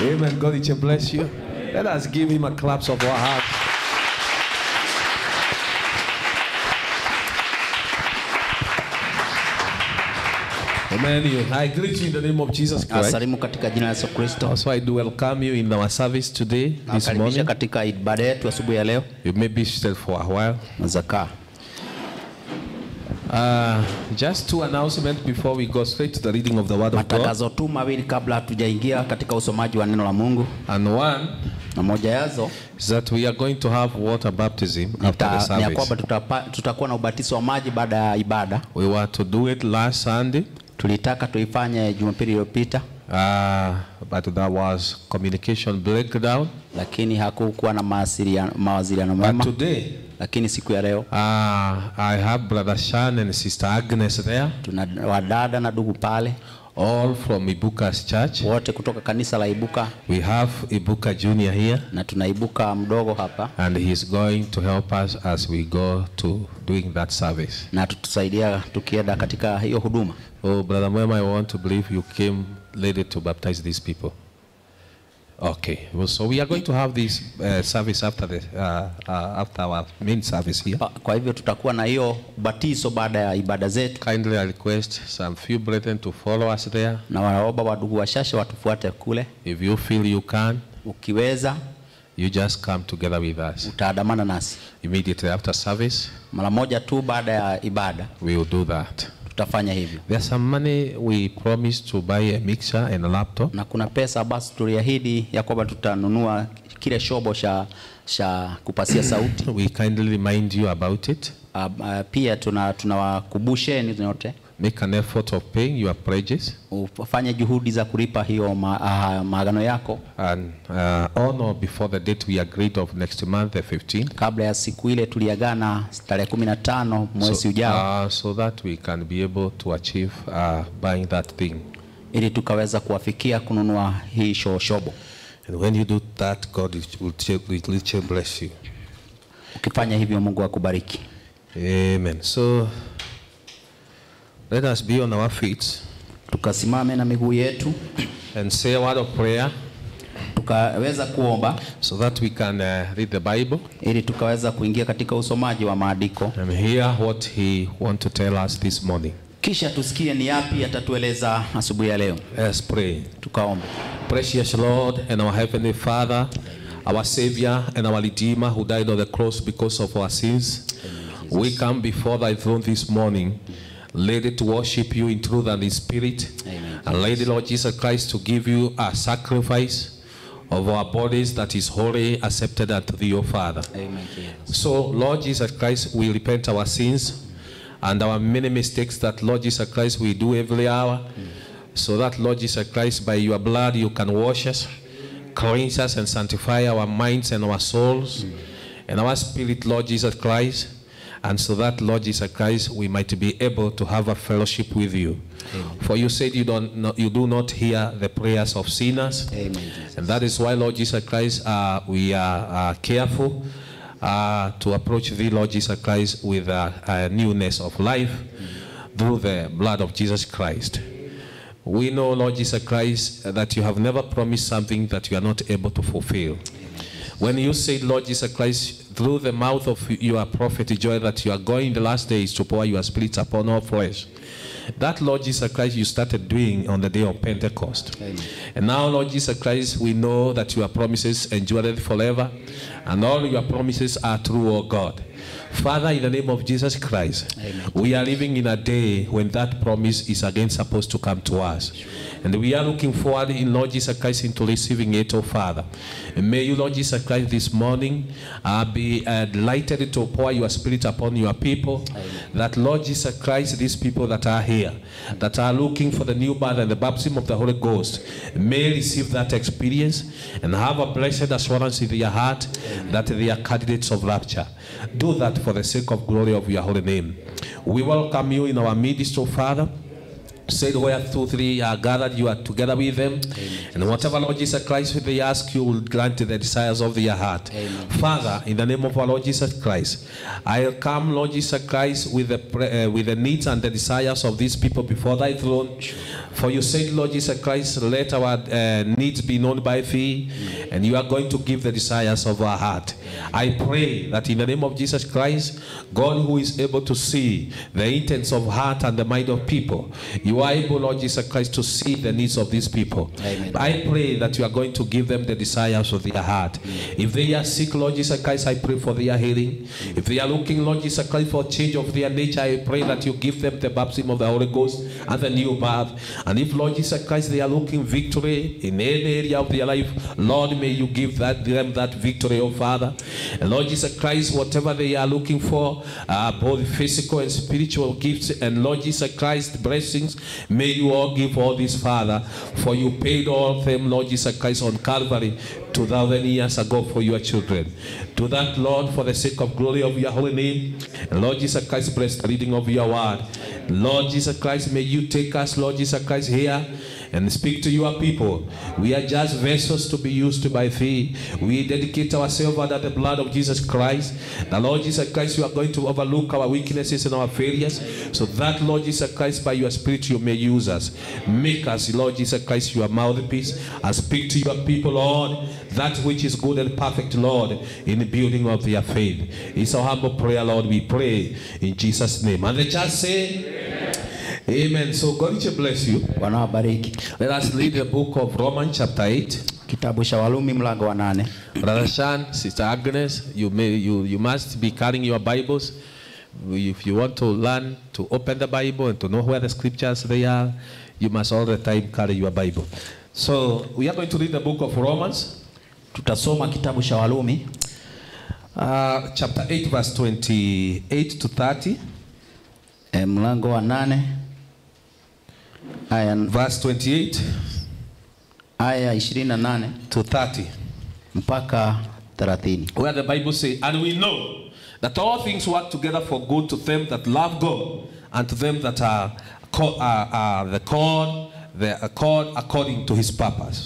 Amen. God richly bless you. Let us give him a claps of our hearts. Amen. You- I greet you in the name of Jesus Christ. Asalimu katika jina la Yesu Kristo. Also, I do welcome you in our service today, this Nawakaribisha morning. katika ibada yetu asubuhi ya leo. You may be seated for a while. Zakaa. Uh, just two announcements before we go straight to the reading of the Word of God. Matangazo tu mawili kabla hatujaingia katika usomaji wa neno la Mungu, And one na moja yazo is that we are going to have water baptism after the nita- ni ya service. kwamba tutapa- tutakuwa na ubatizo wa maji baada ya ibada. We were to do it last Sunday, Tulitaka tuifanye Jumapili iliyopita, uh, but there was communication breakdown. lakini hakukuwa na mawasiliano mawasiliano But mema. today, Lakini siku ya leo uh, I have Brother Shan and Sister Agnes there, tuna wadada na ndugu pale all from Ibuka's church. wote kutoka kanisa la Ibuka, We have Ibuka Junior here, na tuna Ibuka mdogo hapa, and he's going to help us as we go to doing that service. na tutusaidia tukienda katika hiyo huduma. Oh, Brother Mwema, I want to believe you came ready to baptize these people. Okay, well, so we are going to have this uh, service after the uh, uh, after our main service here. Pa- Kwa hivyo tutakuwa na hiyo ubatizo baada ya ibada zetu, Kindly I request some few brethren to follow us there. na wanaomba wadugu washashe watufuate kule. If you feel you can, Ukiweza you just come together with us utaandamana nasi immediately after service. mara moja tu baada ya ibada, We will do that. tutafanya hivyo. There's some money we promised to buy a mixer and a laptop. Na kuna pesa basi tuliahidi ya kwamba tutanunua kile shobo cha cha kupasia sauti. We kindly remind you about it. Uh, uh, pia tuna tunawakumbusheni nyote Make an effort of paying your pledges. ufanye juhudi za kulipa hiyo ma, uh, maagano yako and uh, on or before the date we agreed of next month, the 15th. kabla ya siku ile tuliagana tarehe kumi na tano mwezi ujao uh, so that we can be able to achieve uh, buying that thing. ili tukaweza kuwafikia kununua hii sho- shobo. And when you do that, God will will literally bless you. Ukifanya hivyo, Mungu akubariki. Amen. So let us be on our feet Tukasimame na miguu yetu and say a word of prayer tukaweza kuomba so that we can uh, read the Bible ili tukaweza kuingia katika usomaji wa maandiko, and hear what He wants to tell us this morning. kisha tusikie ni yapi atatueleza asubuhi ya leo. Let's pray. Tukaombe. Precious Lord and our Heavenly Father, our Savior and our Redeemer who died on the cross because of our sins, we come before thy throne this morning, ready to worship you in truth and in spirit, Amen. and ready, Lord Jesus Christ, to give you a sacrifice of our bodies that is wholly accepted unto thee, O Father. Amen. So, Lord Jesus Christ, we repent our sins and our many mistakes that, Lord Jesus Christ, we do every hour. So that, Lord Jesus Christ, by your blood, you can wash us, cleanse us, and sanctify our minds and our souls and our spirit, Lord Jesus Christ. And so that, Lord Jesus Christ, we might be able to have a fellowship with you. For you said you, don't, not, you do not hear the prayers of sinners. Amen, Jesus. And that is why, Lord Jesus Christ, uh, we are uh, careful uh, to approach thee, Lord Jesus Christ, with a, a newness of life through the blood of Jesus Christ. We know, Lord Jesus Christ, that you have never promised something that you are not able to fulfill. When you said, Lord Jesus Christ, through the mouth of your prophet Joel, that you are going in the last days to pour your spirit upon all flesh, that, Lord Jesus Christ, you started doing on the day of Pentecost. And now, Lord Jesus Christ, we know that your promises endure forever, and all your promises are true, O God. Father, in the name of Jesus Christ, we are living in a day when that promise is again supposed to come to us. And we are looking forward in Lord Jesus Christ into receiving it, oh Father. And may you, Lord Jesus Christ, this morning uh, be uh, delighted to pour your spirit upon your people. That, Lord Jesus Christ, these people that are here, that are looking for the new birth and the baptism of the Holy Ghost, may receive that experience and have a blessed assurance in their heart that they are candidates of rapture. Do that for the sake of glory of your holy name. We welcome you in our midst, oh Father. said where two, three are gathered, you are together with them. And whatever, Lord Jesus Christ, they ask, you will grant the desires of their heart. Amen. Father, in the name of our Lord Jesus Christ, I come, Lord Jesus Christ, with the, pre- uh, with the needs and the desires of these people before thy throne. For you said, Lord Jesus Christ, let our uh, needs be known by thee, and you are going to give the desires of our heart. I pray that in the name of Jesus Christ, God who is able to see the intents of heart and the mind of people, you are able, Lord Jesus Christ, to see the needs of these people. Amen. I pray that you are going to give them the desires of their heart. If they are sick, Lord Jesus Christ, I pray for their healing. If they are looking, Lord Jesus Christ, for change of their nature, I pray that you give them the baptism of the Holy Ghost and the new birth. And if, Lord Jesus Christ, they are looking victory in any area of their life, Lord, may you give that, them that victory, oh Father. And Lord Jesus Christ, whatever they are looking for, uh, both physical and spiritual gifts, and Lord Jesus Christ, blessings, may you all give all this, Father, for you paid all of them, Lord Jesus Christ, on Calvary 2,000 years ago for your children. To that, Lord, for the sake of glory of your holy name, and Lord Jesus Christ, bless the reading of your word. Lord Jesus Christ, may you take us, Lord Jesus Christ, here and speak to your people. We are just vessels to be used by thee. We dedicate ourselves under the blood of Jesus Christ. The Lord Jesus Christ, you are going to overlook our weaknesses and our failures, so that, Lord Jesus Christ, by your Spirit, you may use us. Make us, Lord Jesus Christ, your mouthpiece, and speak to your people, Lord, that which is good and perfect, Lord, in the building of their faith. It's our humble prayer, Lord. We pray in Jesus' name. And the church say, Amen. So God will bless you. Bwana wabariki. Let us read the book of Romans chapter 8. Kitabu cha Warumi mlango wa nane. Brother Shan, Sister Agnes, you, may, you, you must be carrying your Bibles. If you want to learn to open the Bible and to know where the scriptures they are, you must all the time carry your Bible. So we are going to read the book of Romans, Tutasoma kitabu cha Warumi uh, chapter 8, verse 28 to 30. e, mlango wa nane aya Verse 28 aya 28 to 30. mpaka 30. Where the Bible says, And we know that all things work together for good to them that love God and to them that are, called, are, are the called, the are called according to his purpose.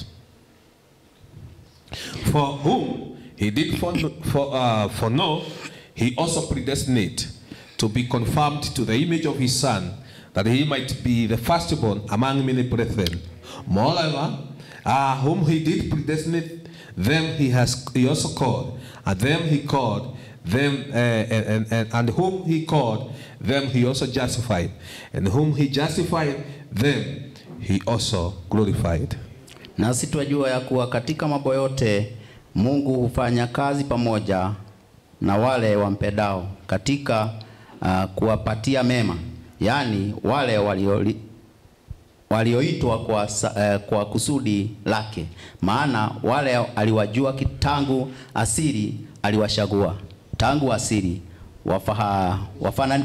For whom he did for, for, uh, for know, he also predestinate to be conformed to the image of his son, that he might be the firstborn among many brethren. Moreover, uh, whom he did predestinate, them he has he also called, and them he called, them uh, and, and, and whom he called, them he also justified, and whom he justified, them he also glorified. Nasi twajua ya kuwa katika mambo yote Mungu hufanya kazi pamoja na wale wampendao katika uh, kuwapatia mema, yaani wale walioli walioitwa kwa, sa- eh, kwa kusudi lake. Maana wale aliwajua ki- tangu asili aliwachagua tangu asili wafaha, wafana,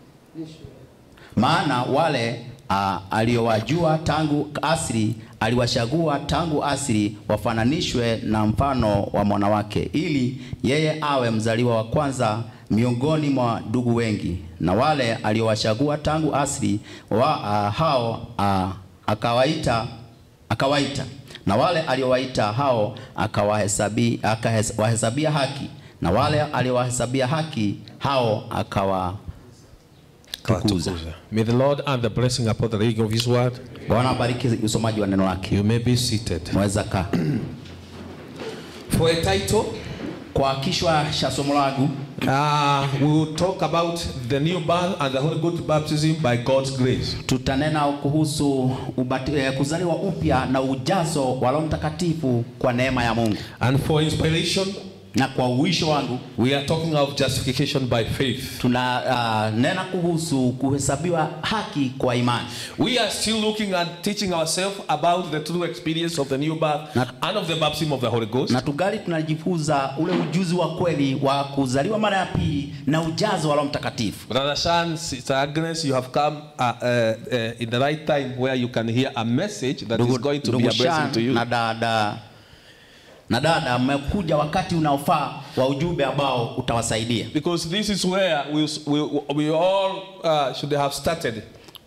maana wale uh, aliowajua tangu asili aliwachagua tangu asili wafananishwe na mfano wa mwanawake, ili yeye awe mzaliwa wa kwanza miongoni mwa ndugu wengi. Na wale aliowachagua tangu asili wa uh, hao uh, akawaita akawaita, na wale aliowaita hao akawahesabi akawahesabia haki, na wale aliowahesabia haki hao akawa tukuza. May the Lord add the blessing upon the reading of his word. Bwana abariki usomaji wa neno lake. You may be seated. Mweza kaa. For a title, Kwa kichwa cha somo langu uh, we will talk about the new birth and the Holy Ghost baptism by God's grace. tutanena kuhusu ubati, eh, kuzaliwa upya na ujazo wa Roho Mtakatifu kwa neema ya Mungu, And for inspiration, na kwa uisho wangu we are talking of justification by faith. tuna uh, nena kuhusu kuhesabiwa haki kwa imani. We are still looking and teaching ourselves about the true experience of the new birth Na- and of the baptism of the Holy Ghost. na tugali tunajifunza ule ujuzi wa kweli wa kuzaliwa mara ya pili na ujazo wa Roho Mtakatifu. Brother Shan, Sister Agnes, you have come uh, uh, uh, in the right time where you can hear a message that is going to be a blessing Shan to you. na dada na dada, mmekuja wakati unaofaa wa ujumbe ambao utawasaidia. Because this is where we, we, we all uh, should have started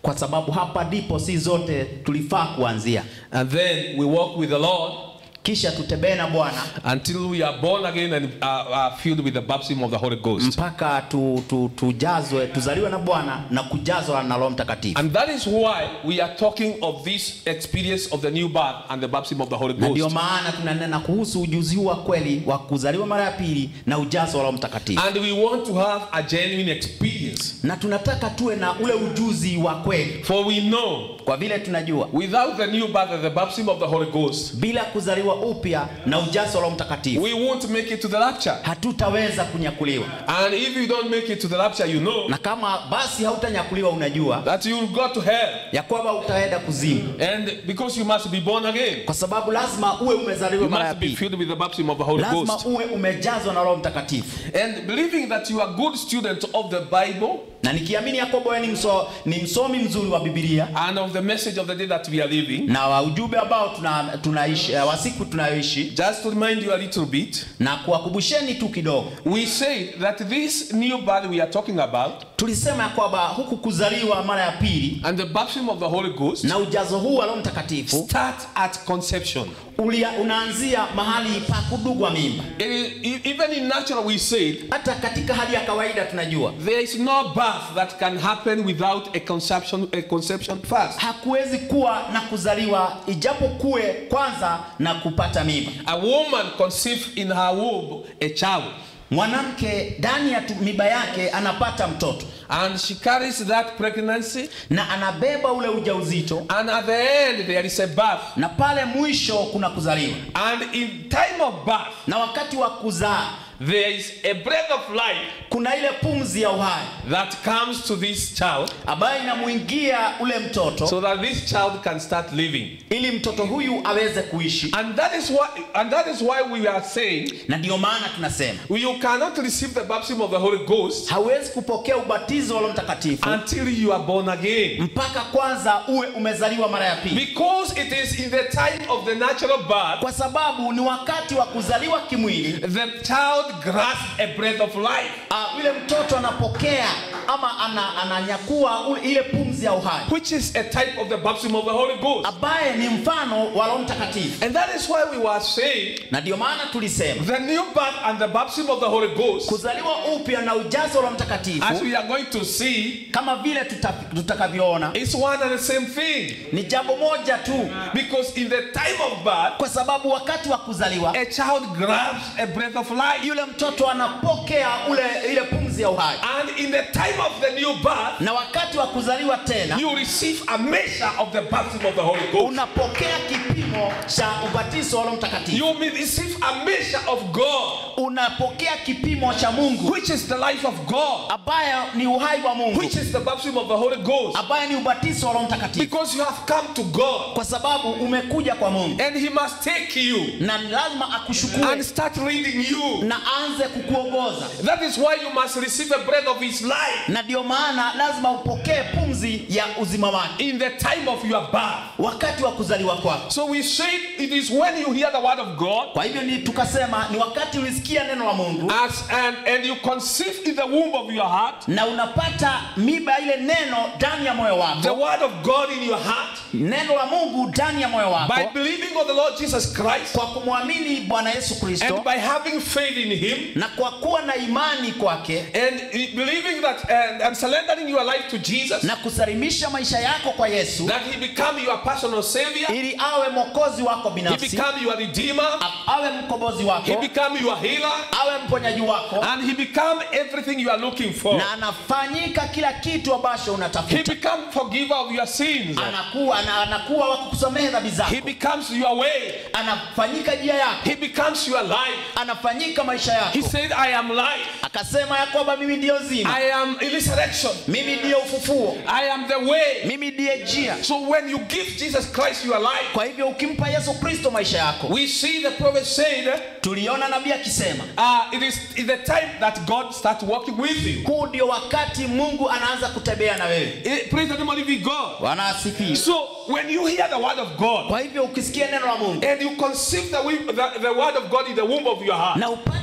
kwa sababu hapa ndipo si zote tulifaa kuanzia, And then we walk with the Lord kisha tutembee na Bwana until we are born again and uh, are filled with the baptism of the Holy Ghost. mpaka tu, tu, tujazwe tuzaliwe na Bwana na kujazwa na Roho Mtakatifu. And that is why we are talking of this experience of the new birth and the baptism of the Holy Na ndio Ghost. maana tunanena kuhusu ujuzi huu wa kweli wa kuzaliwa mara ya pili na ujazo wa Roho Mtakatifu, And we want to have a genuine experience. na tunataka tuwe na ule ujuzi wa kweli, For we know kwa vile tunajua without the new birth and the baptism of the Holy Ghost, bila kuzaliwa upya na ujazo wa Roho Mtakatifu we won't make it to the rapture. hatutaweza kunyakuliwa, And if you don't make it to the rapture, you know na kama basi hautanyakuliwa, unajua that you will go to hell. ya kwamba utaenda kuzimu, And because you must be born again, kwa sababu lazima uwe umezaliwa you mara ya must be pili, filled with the baptism of the Holy lazima Ghost. uwe umejazwa na Roho Mtakatifu. And believing that you are a good student of the Bible Na nikiamini ya kwamba wewe ni, mso, ni msomi mzuri wa Biblia and of the message of the day that we are living, na wa ujumbe ambao tuna, tunaishi eh, wa siku tunayoishi, just to remind you a little bit, na kuwakumbusheni tu kidogo, we say that this new birth we are talking about tulisema ya kwamba huku kuzaliwa mara ya pili and the baptism of the Holy Ghost na ujazo huu wa Roho Mtakatifu start at conception. ulia, unaanzia mahali pa kudugwa mimba. It is, e- even in natural, we said Hata katika hali ya kawaida tunajua there is no birth that can happen without a conception, a conception first. hakuwezi kuwa na kuzaliwa ijapo kuwe kwanza na kupata mimba. A woman conceived in her womb a child, Mwanamke ndani ya tu- mimba yake anapata mtoto and she carries that pregnancy, na anabeba ule ujauzito, and at the end there is a birth. na pale mwisho kuna kuzaliwa, And in time of birth, na wakati wa kuzaa there is a breath of life kuna ile pumzi ya uhai that comes to this child, ambayo inamwingia ule mtoto so that this child can start living. ili mtoto huyu aweze kuishi, And that is why, and that is why we are saying na ndio maana tunasema you cannot receive the baptism of the Holy Ghost hawezi kupokea ubatizo wa Roho Mtakatifu until you are born again. mpaka kwanza uwe umezaliwa mara ya pili, Because it is in the time of the natural birth, kwa sababu ni wakati wa kuzaliwa kimwili. the child grasps a breath of life. Uh, yule mtoto anapokea ama ana, ananyakua ule- ile pumzi ya uhai which is a type of the baptism of the Holy Ghost. ambaye ni mfano wa Roho Mtakatifu, And that is why we were saying na ndio maana tulisema the new birth and the baptism of the Holy Ghost, kuzaliwa upya na ujazo wa Roho as Mtakatifu we are going to see, kama vile tuta- tutakavyoona is one and the same thing. ni jambo moja tu, Because in the time of birth, kwa sababu wakati wa kuzaliwa a child grabs a breath of life. yule mtoto anapokea ule ile pumzi ya uhai, And in the time of the new birth, na wakati wa kuzaliwa tena you receive a measure of the baptism of the Holy Ghost. unapokea kipimo cha ubatizo wa Roho Mtakatifu, You may receive a measure of God, unapokea kipimo cha Mungu which is the life of God, ambayo ni uhai wa Mungu, which is the baptism of the Holy Ghost. ambaye ni ubatizo wa Roho Mtakatifu, Because you have come to God, kwa sababu umekuja kwa Mungu and He must take you na ni lazima akushukue and start leading you. na anze kukuongoza, That is why you must receive a breath of His life na ndio maana lazima upokee pumzi ya uzima wake in the time of your birth. wakati wa kuzaliwa kwako. So we said it is when you hear the word of God Kwa hivyo ni tukasema ni wakati ulisikia neno la Mungu as, and, and you conceive in the womb of your heart na unapata miba ile neno ndani ya moyo the wako, word of God in your heart neno la Mungu ndani ya moyo by wako, believing on the Lord Jesus Christ kwa kumwamini Bwana Yesu Kristo and by having faith in Him na kwa kuwa na imani kwake and believing that and, and surrendering your life to Jesus na kusalimisha maisha yako kwa Yesu that He become your personal Savior, ili awe mwokozi wako He binafsi, become your Redeemer, a- awe mkombozi He wako, become your healer, awe mponyaji wako, and He become everything you are looking for. na anafanyika kila kitu ambacho He unatafuta. become forgiver of your sins. Anakuwa ana, anakuwa wa kukusamehe dhambi zako, He becomes your way. anafanyika njia yako, He becomes your life. anafanyika maisha He yako. said, I am life. Akasema ya kwamba mimi ndiyo zima, I am resurrection. mimi ndiyo ufufuo, I am the way. mimi ndiye njia. So when you give Jesus Christ your life, Kwa hivyo ukimpa Yesu Kristo maisha yako, we see the prophet said, tuliona nabii akisema uh, it is is the time that God starts working with you. huu ndio wakati Mungu anaanza kutembea na wewe. Eh, Praise the name of living God. Bwana asifiwe. So when you hear the word of God Kwa hivyo ukisikia neno la Mungu and you conceive the, wi- the, the word of God in the womb of your heart, na upate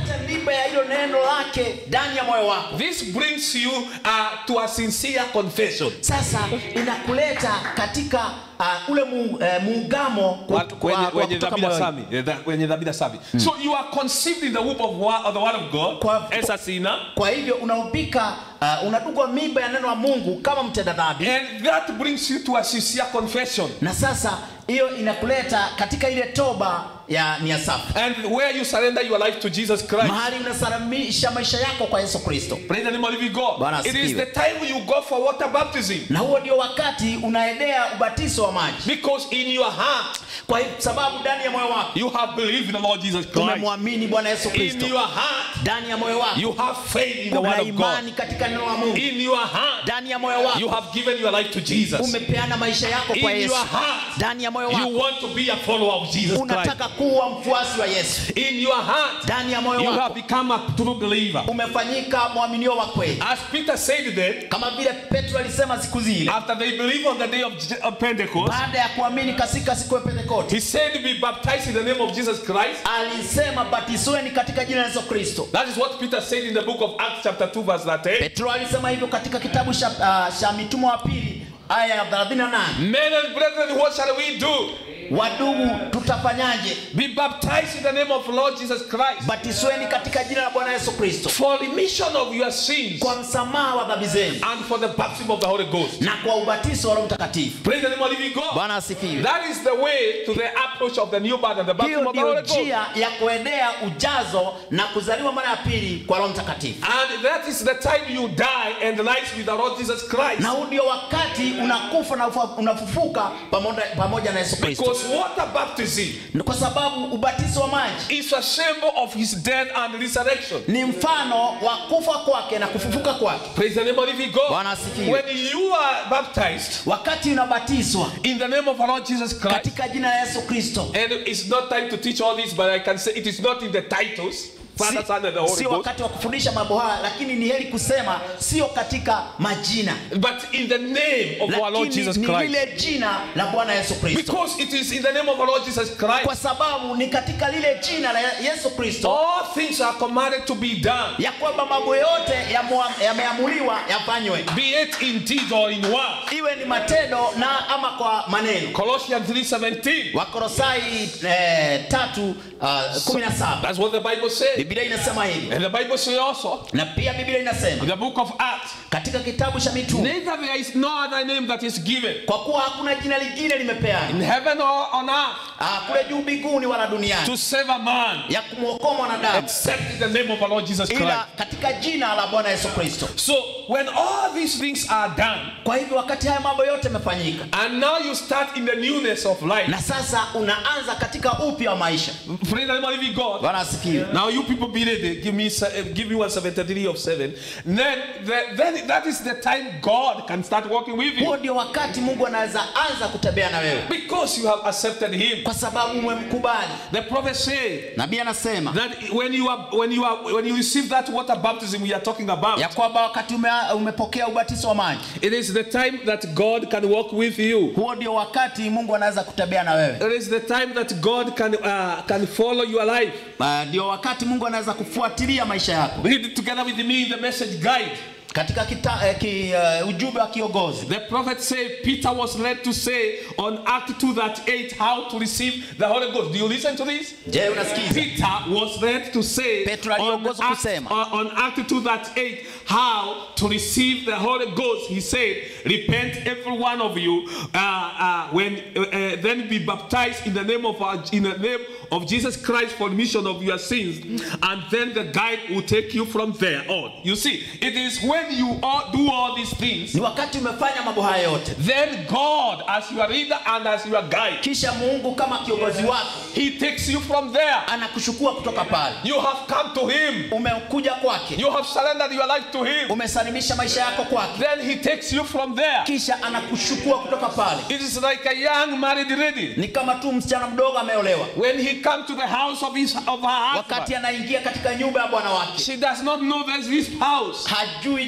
upate miba ya hilo neno lake ndani ya moyo wako This brings you uh, to a sincere confession. sasa inakuleta katika uh, ule mu, eh, muungamo kwa- Wa- kwa- wenye- kwa wenye kutoka dhambi na moyoni. sami, eh, dha- wenye dhambi na sami. So you are conceived in the womb of, wa- of the word of God Kwa- as a sinner, kwa hivyo unaupika uh, unadungwa mimba ya neno la mungu kama mtenda dhambi and that brings you to a sincere confession. na sasa hiyo inakuleta katika ile toba ya nia safi And where you surrender your life to Jesus Christ. mahali unasalimisha maisha yako kwa yesu kristo Praise the name of living God. Bwana It is asifiwe. the time you go for water baptism. na huo ndio wakati unaendea ubatizo wa maji Because in your heart, kwa sababu ndani ya moyo wako you have believed in the Lord Jesus Christ. umemwamini bwana yesu In kristo your heart, ndani ya moyo wako you have faith in the una word of God. imani katika neno la mungu In your heart, ndani ya moyo you wako have given your life to Jesus. umepeana maisha yako kwa In yesu your heart, ndani ya moyo you wako want to be a follower of Jesus Christ. unataka kuwa mfuasi wa yesu In your heart, ndani ya moyo you have wako become a true believer. umefanyika mwaminio wa kweli As Peter said then, kama vile petro alisema siku zile after they believed on the day of Je- of Pentecost, baada ya kuamini katika siku ya pentekote he said, Be baptized in the name of Jesus Christ. alisema batizweni katika jina la yesu kristo That is what Peter said in the book of Acts, chapter 2, verse 38. petro alisema hivyo katika kitabu cha, uh, cha mitume wa pili aya ya 38 Men and brethren, what shall we do? wadugu tutafanyaje Be baptized in the name of Lord Jesus Christ batizweni katika jina la bwana yesu kristo for remission of your sins kwa msamaha wa dhambi zenu and for the baptism of the Holy Ghost. na kwa ubatizo wa roho mtakatifu Praise the name of living God. bwana asifiwe That is the way to the approach of the new birth and the baptism hiyo of the ndiyo Holy Ghost. njia ya kuendea ujazo na kuzaliwa mara ya pili kwa roho mtakatifu And that is the time you die and rise with the Lord Jesus Christ. na huu ndio wakati unakufa na ufa- unafufuka pamoja, pamoja na yesu kristo Because water baptism kwa sababu ubatizo wa maji is a symbol of his death and resurrection. ni mfano wa kufa kwake na kufufuka kwake Praise the name of living God. Bwana asifiwe. When you are baptized wakati unabatizwa in the name of our Lord Jesus Christ, katika jina la yesu kristo and it's not time to teach all this, but I can say it is not in the titles, Father, Son, and the Holy sio Ghost, wakati wa kufundisha mambo haya lakini ni heri kusema sio katika majina but in the name of our Lord lakini Jesus ni Christ. lile jina la bwana yesu kristo Because it is in the name of our Lord Jesus kwa Christ. sababu ni katika lile jina la yesu kristo All things are commanded to be done, ya kwamba mambo yote yamua- yameamuliwa yafanywe be it in deed or in word. iwe ni matendo na ama kwa maneno Colossians 3:17. wakorosai eh, tatu uh, kumi na saba That's what the Bible says. biblia inasema hivi And the Bible says also na pia biblia in inasema the book of Acts, katika kitabu cha mitume neither there is no other name that is given kwa kuwa hakuna jina lingine limepeana in heaven or on earth ah, kule juu mbinguni wala duniani to save a man ya kumwokoa mwanadamu except in the name of our Lord Jesus Christ. ila katika jina la bwana yesu kristo So when all these things are done, kwa hivyo wakati haya mambo yote yamefanyika and now you start in the newness of life, na sasa unaanza katika upya wa maisha praise the name of living God. bwana asifiwe Now you people be ready. Give me se- uh, give me 173 of seven. Then the, then that is the time God can start working with huo you ndio wakati mungu anaweza anza kutembea na wewe because you have accepted Him. kwa sababu umemkubali The prophet said nabii anasema that when you are when you are when you receive that water baptism we are talking about, ya kwamba wakati ume, umepokea ubatizo wa maji it is the time that God can walk with you. huo ndio wakati mungu anaweza kutembea na wewe It is the time that God can uh, can follow your life. Ah, ndio wakati mungu anaweza kufuatilia maisha yako Read it together with me in the message guide. katika kita, eh, ki, uh, ujumbe wa kiongozi The prophet said Peter was led to say on Act 2 that 8 how to receive the Holy Ghost. Do you listen to this? je unasikiza Peter was led to say Petro on aliongozwa Act, kusema. on on Act 2 that 8 how to receive the Holy Ghost. He said, Repent every one of you, uh, uh, when uh, uh, then be baptized in the name of our, in the name of Jesus Christ for remission of your sins, and then the guide will take you from there on. You see, it is when you all do all these things, ni wakati umefanya mambo haya yote then God, as your leader and as your guide, kisha mungu kama kiongozi wako He takes you from there. anakuchukua kutoka pale You have come to Him. umekuja kwake You have surrendered your life to Him. umesalimisha maisha yako kwake Then He takes you from there. kisha anakuchukua kutoka pale It is like a young married lady. ni kama tu msichana mdogo ameolewa When he comes to the house of his of her wakati husband, anaingia katika nyumba ya bwana wake she does not know there's this house. hajui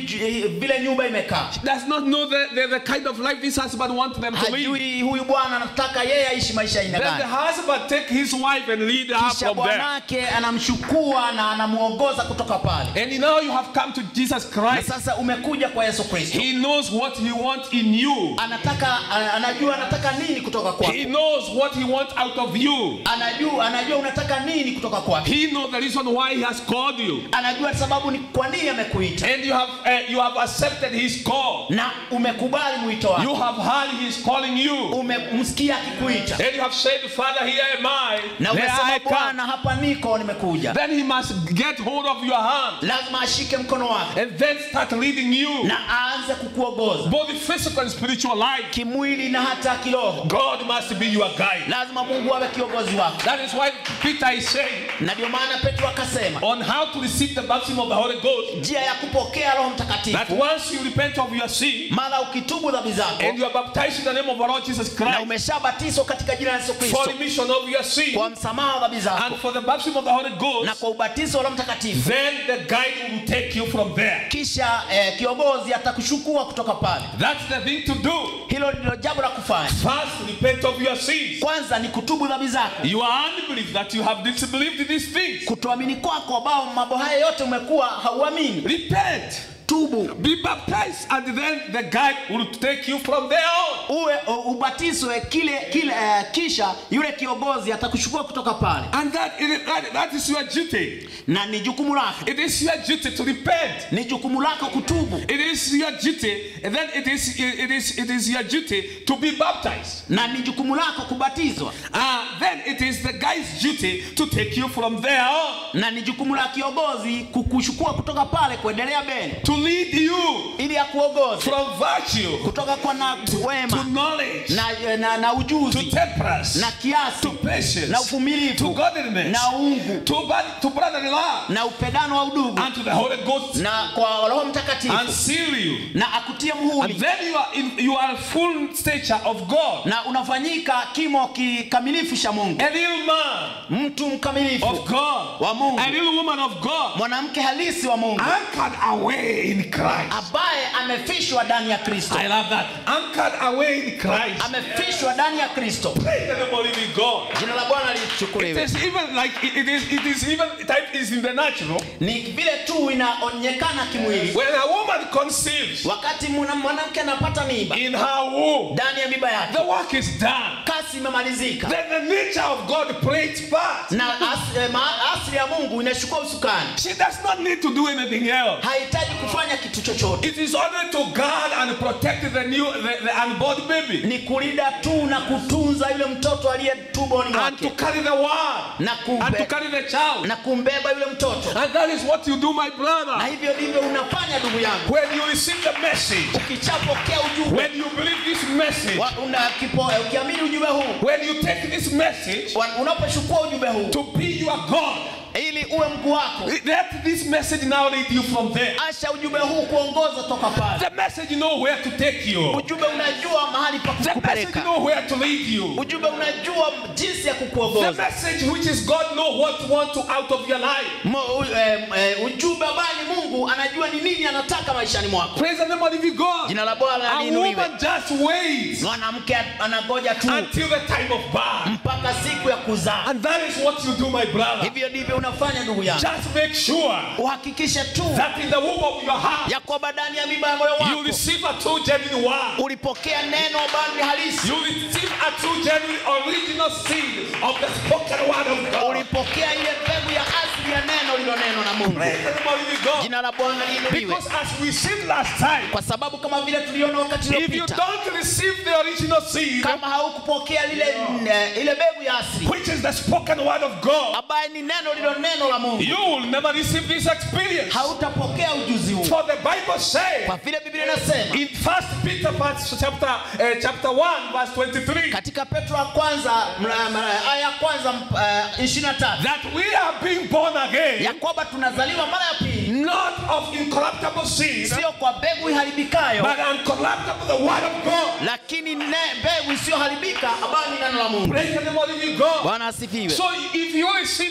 ju- vile nyumba imekaa She does not know the, the, the kind of life this husband wants them to live. hajui huyu bwana anataka yeye aishi maisha aina Then the gani husband take his wife and lead her kisha from there. bwanake anamchukua na anamuongoza kutoka pale And now you have come to Jesus na Christ. sasa umekuja kwa yesu kristo He knows what he wants in you. anataka a- anajua anataka nini kutoka kwako He knows what he wants out of you. anajua anajua unataka nini kutoka kwake He knows the reason why he has called you. anajua sababu ni kwa nini amekuita And you have uh, you have accepted his call. na umekubali mwito wake You have heard he is calling you. umemsikia akikuita And you have said, Father, here am I. na There umesema I come. bwana hapa niko nimekuja Then he must get hold of your hand lazima ashike mkono wake and then start leading you. na aanze kukuongoza Both physical and spiritual life. kimwili na hata kiroho God must be your guide. lazima mungu awe kiongozi wako That is why Peter is saying na ndio maana petro akasema on how to receive the baptism of the Holy Ghost njia ya kupokea roho that mtakatifu once you repent of your sin mara ukitubu dhambi zako and you are baptized in the name of our Lord Jesus na Christ umeshabatizwa katika jina la yesu for kristo remission of your sin kwa msamaha wa dhambi and zako for the baptism of the Holy na Ghost, kwa ubatizo wa roho mtakatifu then the guide will take you from there. kisha eh, kiongozi atakuchukua kutoka pale That's the thing to do. hilo ndilo jambo la kufanya First, repent of your sins. kwanza ni kutubu dhambi zako You are unbelief that you have disbelieved these things. kutoamini kwako ambao mambo haya yote umekuwa hauamini Repent. tubu Be baptized, and then the guide will take you from there on. uwe u- ubatizwe kile kile eh, kisha yule kiongozi atakuchukua kutoka pale And that, it, that, that is your duty. na ni jukumu lako It is your duty to repent. ni jukumu lako kutubu It is your duty, and then it is it is it is your duty to be baptized. na ni jukumu lako kubatizwa Uh, then it is the guy's duty to take you from there on, na ni jukumu la kiongozi kukuchukua kutoka pale kuendelea mbele to lead you ili akuongoze from virtue kutoka kwa na to wema knowledge na, na, na to ujuzi temperance na kiasi to patience na to uvumilivu godliness na uungu to, bro- to brotherly love na upendano wa udugu and to the Holy Ghost na kwa roho and mtakatifu seal you. na akutie And muhuri then you are in you are full stature of God, na unafanyika kimo kikamilifu cha mungu a real man mtu mkamilifu of God, wa Mungu. a real woman of God, mwanamke halisi wa mungu anchored away in Christ. ambaye amefishwa ndani ya kristo I love that. Anchored away in Christ. amefishwa ndani ya kristo Praise the name of living God. jina la bwana It lichukuliwe is even like it it is it is even type is in the natural. ni vile tu inaonyekana kimwili When a woman conceives wakati mwana- mwanamke anapata mimba in her womb, ndani ya mimba yake the work is done. kasi imemalizika Then the nature of God plays part. na as, eh, ma- asili ya mungu inachukua usukani She does not need to do anything else. hahitaji kufanya kitu chochote It is only to guard and protect the new the, the unborn baby ni kulinda tu na kutunza yule mtoto aliye tumboni and to mwake carry the word na, and to kumbe, carry the child. na kumbeba yule mtoto And that is what you do, my na brother. hivyo ndivyo unafanya ndugu yangu When you receive the message, ukichapokea ujumbe when you believe this message, wa- una- kipo- eh, ukiamini ujumbe huu when you take this message wa- unapochukua ujumbe huu to be your God, ili uwe mkuu wako let this message now lead you from there. acha ujumbe huu kuongoza toka pale The message know where to take you. ujumbe unajua mahali pa The message kukupeleka know where to lead you. ujumbe unajua jinsi ya The kukuongoza message which is God know what want to out of your life. Mo- u- eh, eh, ujumbe ambaye ni mungu anajua ni nini anataka maishani mwako Praise the name of the living God. jina la bwana A liinuliwe woman just waits mwanamke anangoja tu until the time of birth. mpaka siku ya kuzaa And that is what you do, my brother. hivyo ndivyo unafanya ndugu yangu Just make sure uhakikishe tu that in the womb of your heart, ya kwamba ndani ya mimba ya moyo you wako receive a true genuine word. ulipokea neno ambalo ni halisi You receive a true genuine original seed of the spoken word of God. ulipokea ile mbegu ya asili ya neno lilonenwa na mungu Praise the name of the living God. jina la bwana liinuliwe Because as we said last time, kwa sababu kama vile tuliona wakati if you uliopita don't receive the original seed, kama haukupokea lile eh, ile mbegu ya asili which is the spoken word of God, ambaye ni neno lilo neno la mungu you will never receive this experience. hautapokea ujuzi huu For the Bible says kwa vile biblia inasema in First Peter part- chapter uh, chapter one verse twenty three katika petro wa kwanza mra- mra- aya ya kwanza ishirini na tatu that we are being born again, ya kwamba tunazaliwa mara ya pili not of incorruptible seed, sio kwa mbegu iharibikayo but uncorruptible the word of God. lakini ne- mbegu isiyoharibika ambayo ni neno la mungu Praise the name of the living God. bwana asifiwe So if you receive anything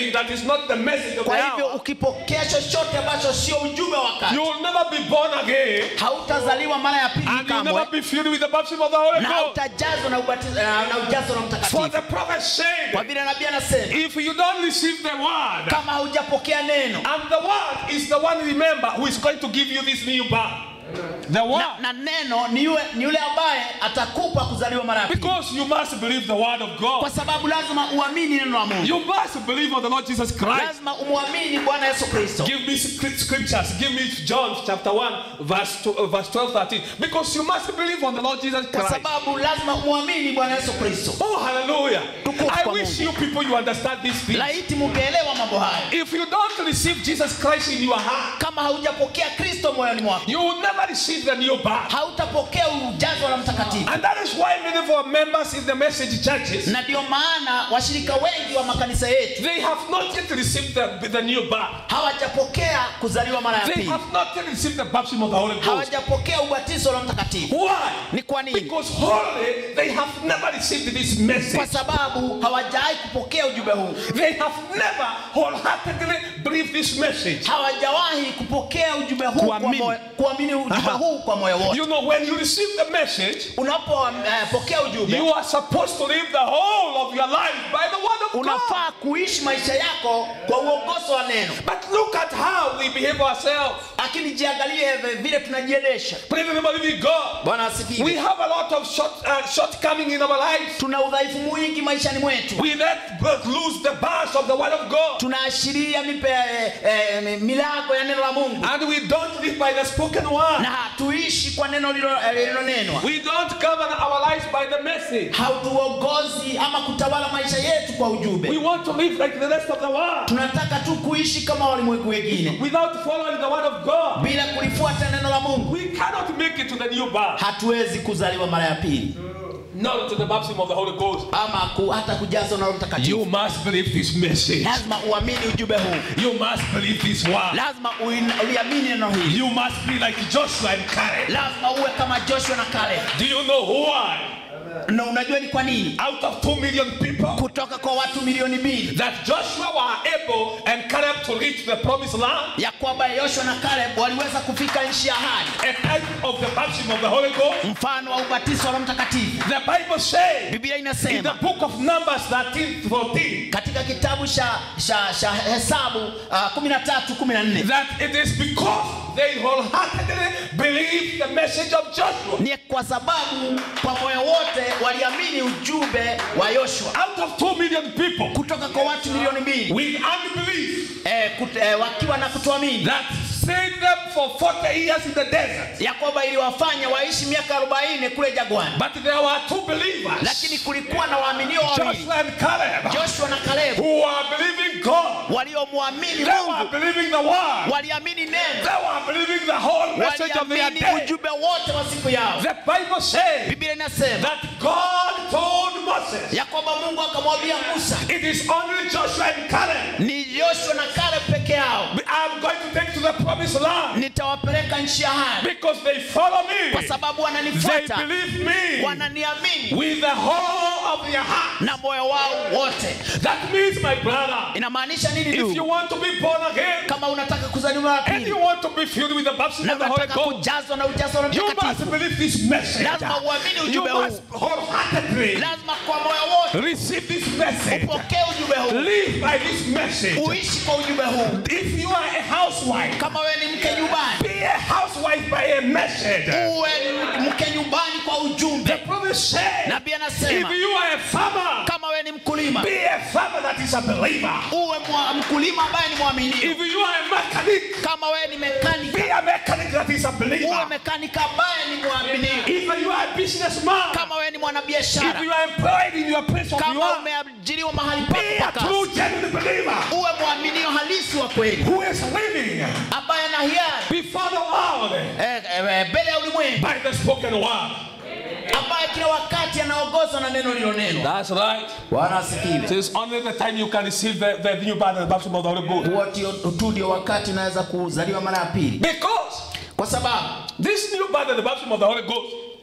anything that is not the message of the kwa hivyo hour, ukipokea chochote ambacho sio ujumbe wa wakati you will never be born again hautazaliwa mara ya pili and you'll kamwe never be filled with the baptism of the Holy na Ghost. hautajazwa na ubatizo na, na ujazo na For mtakatifu the prophet kwa said, vile nabii anasema if you don't receive the word, kama haujapokea neno and the word is the one, remember, who is going to give you this new birth. The word. na, na neno ni yule, ni yule ambaye atakupa kuzaliwa mara ya pili Because you must believe the word of kwa God. sababu lazima uamini neno la Mungu You must believe on the Lord Jesus Christ. lazima umwamini Bwana Yesu Kristo Give me script- scriptures. Give me John chapter 1, verse, two, uh, verse 12, 13. Because you must believe on the Lord Jesus kwa Christ. sababu lazima umwamini Bwana Yesu Kristo Oh, hallelujah. Tukufu I kwa wish Mungu. you people you understand these things. laiti mungeelewa mambo haya If you don't receive Jesus Christ in your heart, kama haujapokea Kristo moyoni mwako you will never receive the new birth. hautapokea ujazo la mtakatifu And that is why many of our members in the message churches, na ndio maana washirika wengi wa makanisa yetu they have not yet received the, the new birth. hawajapokea kuzaliwa mara ya They pili have not yet received the baptism of the Holy Ghost. hawajapokea ubatizo la mtakatifu Why? ni kwa nini Because wholly they have never received this message. kwa sababu hawajawahi kupokea ujumbe huu They have never wholeheartedly believed this message. hawajawahi kupokea ujumbe huu kwa Kuamini. moyo- kuamini ujumbe huu kwa moyo wote You know, when you receive the message, unapopokea ujumbe you are supposed to live the whole of your life by the word of God. unafaa kuishi maisha yako kwa uongozo wa neno But look at how we behave ourselves. lakini jiangalie vile tunajiendesha Praise the name of the living God. bwana We asifiwe have a lot of short, uh, shortcoming in our lives. tuna udhaifu mwingi maishani mwetu We let but lose the bars of the word of God. tunaashiria mipe eh, eh, milango ya neno la mungu And we don't live by the spoken word. na hatuishi kwa neno lilo- eh, lililonenwa We don't govern our lives by the message. hautuongozi ama kutawala maisha yetu kwa We ujumbe want to live like the rest of the world tunataka tu kuishi kama walimwengu wengine without following the word of God. bila kulifuata neno la mungu We cannot make it to the new birth, hatuwezi kuzaliwa mara ya pili not to the baptism of the Holy Ghost. ama ku, hata kujazwa na Roho You mtakatifu must believe this message. lazima uamini ujumbe huu You must believe this word. lazima uin- uliamini neno hili You must be like Joshua and Caleb. lazima uwe kama joshua na kale Do you know why? na unajua ni kwa nini Out of two million people, kutoka kwa watu milioni mbili that Joshua were able and Caleb to reach the promised land, ya kwamba yoshua na kaleb waliweza kufika nchi ya ahadi a type of the baptism of the Holy Ghost. mfano wa ubatizo wa Roho mtakatifu The Bible says biblia in the inasema book of Numbers 13 14 katika kitabu cha, cha, cha hesabu uh, 13 14 that it is because they wholeheartedly believed the message of Joshua. ni kwa sababu kwa moyo wote waliamini ujumbe wa yoshua Out of two million people kutoka kwa watu milioni mbili with unbelief eh, kut, eh, wakiwa na kutoamini that stayed them for 40 years in the desert. ya kwamba iliwafanya waishi miaka 40 kule jagwani But there were two believers, lakini kulikuwa na waaminio wawili Joshua and Caleb, joshua na kalebu who were believing God. waliomwamini They were mungu believing the word. waliamini neno They were believing the whole message of their waliamini day. ujumbe wote wa siku yao The Bible says biblia inasema that God told Moses, ya kwamba mungu akamwambia musa it is only Joshua and Caleb. ni joshua na kale peke yao I'm going to take to the promised land nitawapeleka nchi ya ahadi because they follow kwa me. sababu They wananifuata believe me wananiamini with the whole of their heart. na moyo wao wote That means, my brother, inamaanisha nini if you ndugu want to be born again kama unataka kuzaliwa mara and you pili want to be filled with the baptism na of the Holy unataka Ghost, kujazwa na ujazo wa Roho you must mtakatifu believe this message. Lazima uamini You ujumbe must wholeheartedly lazima kwa moyo wote receive this message. upokee ujumbe huu Live by this message. uishi kwa ujumbe huu If you are a housewife, kama wewe ni mke nyumbani be a housewife by a message. uwe ni mke nyumbani kwa The ujumbe prophet said, nabii if anasema you are a farmer, kama wewe ni mkulima be a farmer that is a believer. uwe mwa, mkulima ambaye ni mwaminifu If you are a mechanic, kama wewe ni mekanika be a mechanic that is a uwe believer. mekanika ambaye ni mwaminifu If you are a businessman, kama wewe ni if mwanabiashara you are employed in your place of kama work, umeajiriwa mahali be a pako pa kazi true genuine believer uwe mwaminio halisi wa kweli who is living ambaye ana hiari before the world eh, eh, mbele ya ulimwengu by the spoken word. ambaye kila wakati anaongozwa na neno lilonenwa That's right. bwana asifiwe It is only the time you can receive the, the new birth and the baptism of the Holy Ghost. huo tio- tu ndio wakati unaweza kuzaliwa mara ya pili Because kwa sababu this new birth and the baptism of the Holy Ghost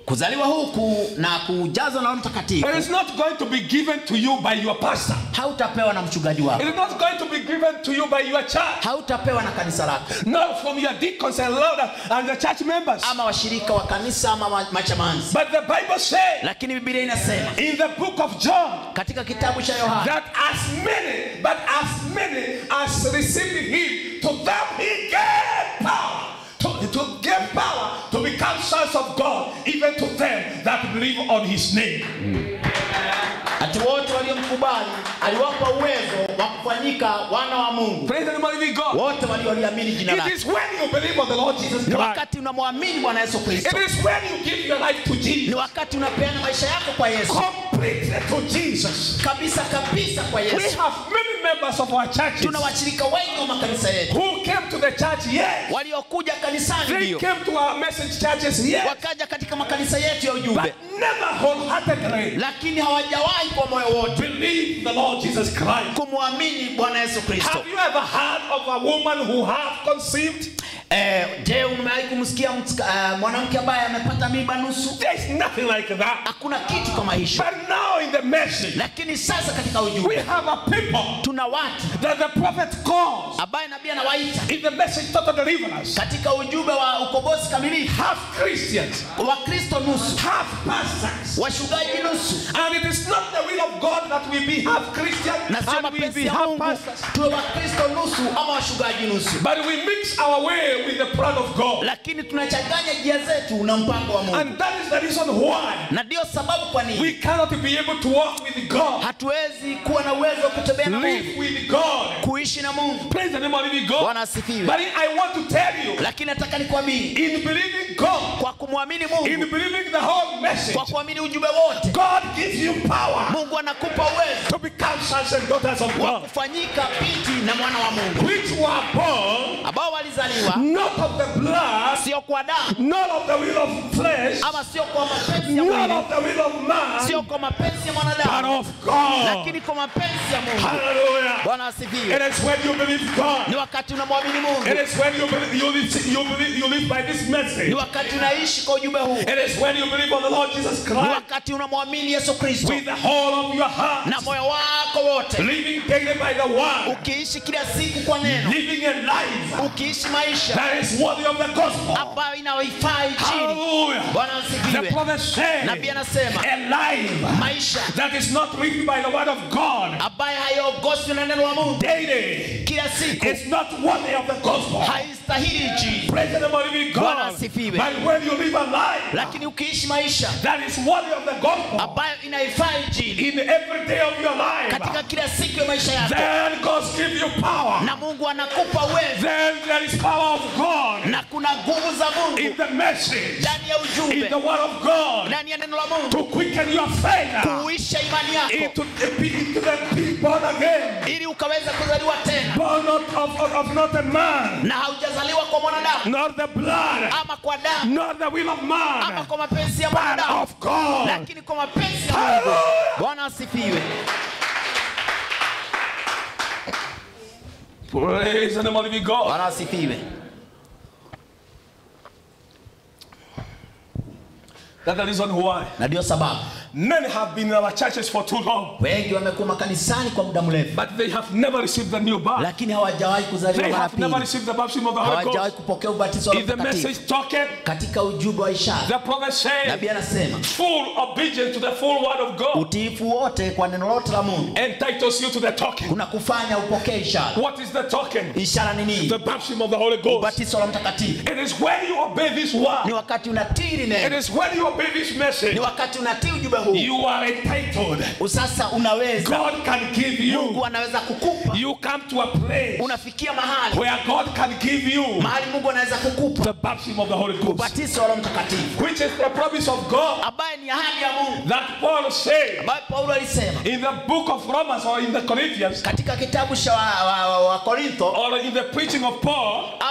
kuzaliwa huku na kujazwa na Roho Mtakatifu It is not going to be given to you by your pastor. hautapewa na mchungaji It wako is not going to be given to you by your church. hautapewa na kanisa lako Not from your deacons and elders and the church members. ama washirika wa kanisa ama ma- machamanzi But the Bible says lakini bibilia inasema in the book of John katika kitabu cha yohana that as many, but as many as received him, to them he gave power. To, to give power to become sons of God, even to them that believe on his name. ati wote waliomkubali aliwapa uwezo wa kufanyika wana wa mungu Praise the name of the living God. wote walioliamini jina It lake is when you believe on the Lord Jesus ni Christ. wakati unamwamini bwana yesu kristo It is when you give your life to ni Jesus. wakati unapeana maisha yako kwa yesu Completely to Jesus. kabisa kabisa kwa We yesu have many members of our churches tuna washirika wengi wa makanisa yetu who came to the church, yes. waliokuja kanisani They ndio came to our message churches, yes. wakaja katika makanisa yetu ya But ujumbe never wholeheartedly lakini hawajawahi kwa moyo wote believe the Lord Jesus Christ. kumwamini bwana yesu kristo Have you ever heard of a woman who have conceived? eh, je umewahi kumsikia mtsika- eh, mwanamke ambaye amepata mimba nusu There is nothing like that. hakuna kitu kama hicho But now in the message, lakini sasa katika we ujumbe have a people tuna watu that the prophet calls ambaye nabii anawaita in the message total deliverance. katika ujumbe wa ukombozi kamilifu Half Christians, wakristo nusu half pastors. washugaji nusu And it is not the will of God that we be half Christian na sio and we mapenzi be ya half mungu pastors. tuwe wakristo nusu ama washugaji nusu But we mix our way with the plan of God. lakini tunachanganya njia zetu na mpango wa mungu And that is the reason why na ndio sababu kwa we nini cannot be able to walk with God, hatuwezi kuwa na uwezo wa kutembea na mungu live with God. kuishi na mungu Praise the name of living God. bwana asifiwe But I want to tell you, lakini nataka nikwambie in believing God, kwa kumwamini in mungu believing the whole message, kwa kuamini ujumbe wote God gives you power mungu anakupa uwezo to become sons and daughters of wa God, kufanyika binti na mwana wa mungu which were born ambao walizaliwa not of the blood, sio kwa damu not of the will of flesh, ama sio kwa mapenzi ya not mwili of the will of man, sio kwa mapenzi ya but mwanadamu of God. lakini kwa mapenzi ya mungu Hallelujah. bwana It asifiwe is when you believe God. ni wakati unamwamini mungu It is when you believe you live, you believe you live by this message. ni wakati unaishi kwa ujumbe huu It is when you believe on the Lord Jesus ni Christ wakati unamwamini yesu kristo with the whole of your heart, na moyo wako wote living daily by the word, ukiishi kila siku kwa neno living a life ukiishi maisha that is worthy of the gospel. ambayo inaifaa injili Hallelujah. bwana The asifiwe prophet said, nabii anasema a life maisha that is not written by the word of God ambayo hayaongozwi na neno la mungu daily kila siku is not worthy of the gospel. haistahili injili Praise the name of the living Bwana God. asifiwe. But when you live a life lakini ukiishi maisha that is worthy of the gospel ambayo inaifaa injili in every day of your life, katika kila siku ya maisha yako then God gives you power. na mungu anakupa uwezo Then there is power of God na kuna nguvu za in mungu the message, ndani ya in ujumbe the word of God ndani ya neno la mungu to quicken your faith kuuisha imani yako into, into the be born again. ili ukaweza kuzaliwa tena Born not of, of, of not a man, na haujazaliwa kwa mwanadamu not the blood, ama kwa damu not the will of ama man, kwa mapenzi ya but mwanadamu of God. lakini kwa mapenzi ya mungu Hallelujah. bwana asifiwe Praise the name of the living God. bwana asifiwe That's the reason why na ndio sababu many have been in our churches for too long, wengi wamekuwa makanisani kwa muda mrefu but they have never received the new birth. lakini hawajawahi kuzaliwa They mara have never pili received the baptism of the Holy hawajawahi Ghost. kupokea ubatizo wa In the Roho Mtakatifu message talking, katika ujumbe wa ishara the prophet said, nabii anasema full obedience to the full word of God utiifu wote kwa neno lote la mungu entitles you to the talking. kuna kufanya upokee ishara What is the talking? ishara ni The nini baptism of the Holy Ghost. ubatizo wa mtakatifu It is when you obey this ni word, wakati unatiri it neno is when you obey this ni message, wakati unatii ujumbe huu you are entitled. sasa unaweza God can give mungu you. anaweza kukupa You come to a place unafikia mahali where God can give you mahali mungu anaweza kukupa the baptism of the Holy Ghost, ubatizo wa Roho mtakatifu which is the promise of God ambaye ni ahadi ya mungu that Paul said ambayo paulo alisema in the book of Romans or in the Corinthians katika kitabu cha wa, wa, wa, wa korintho or in the preaching of Paul.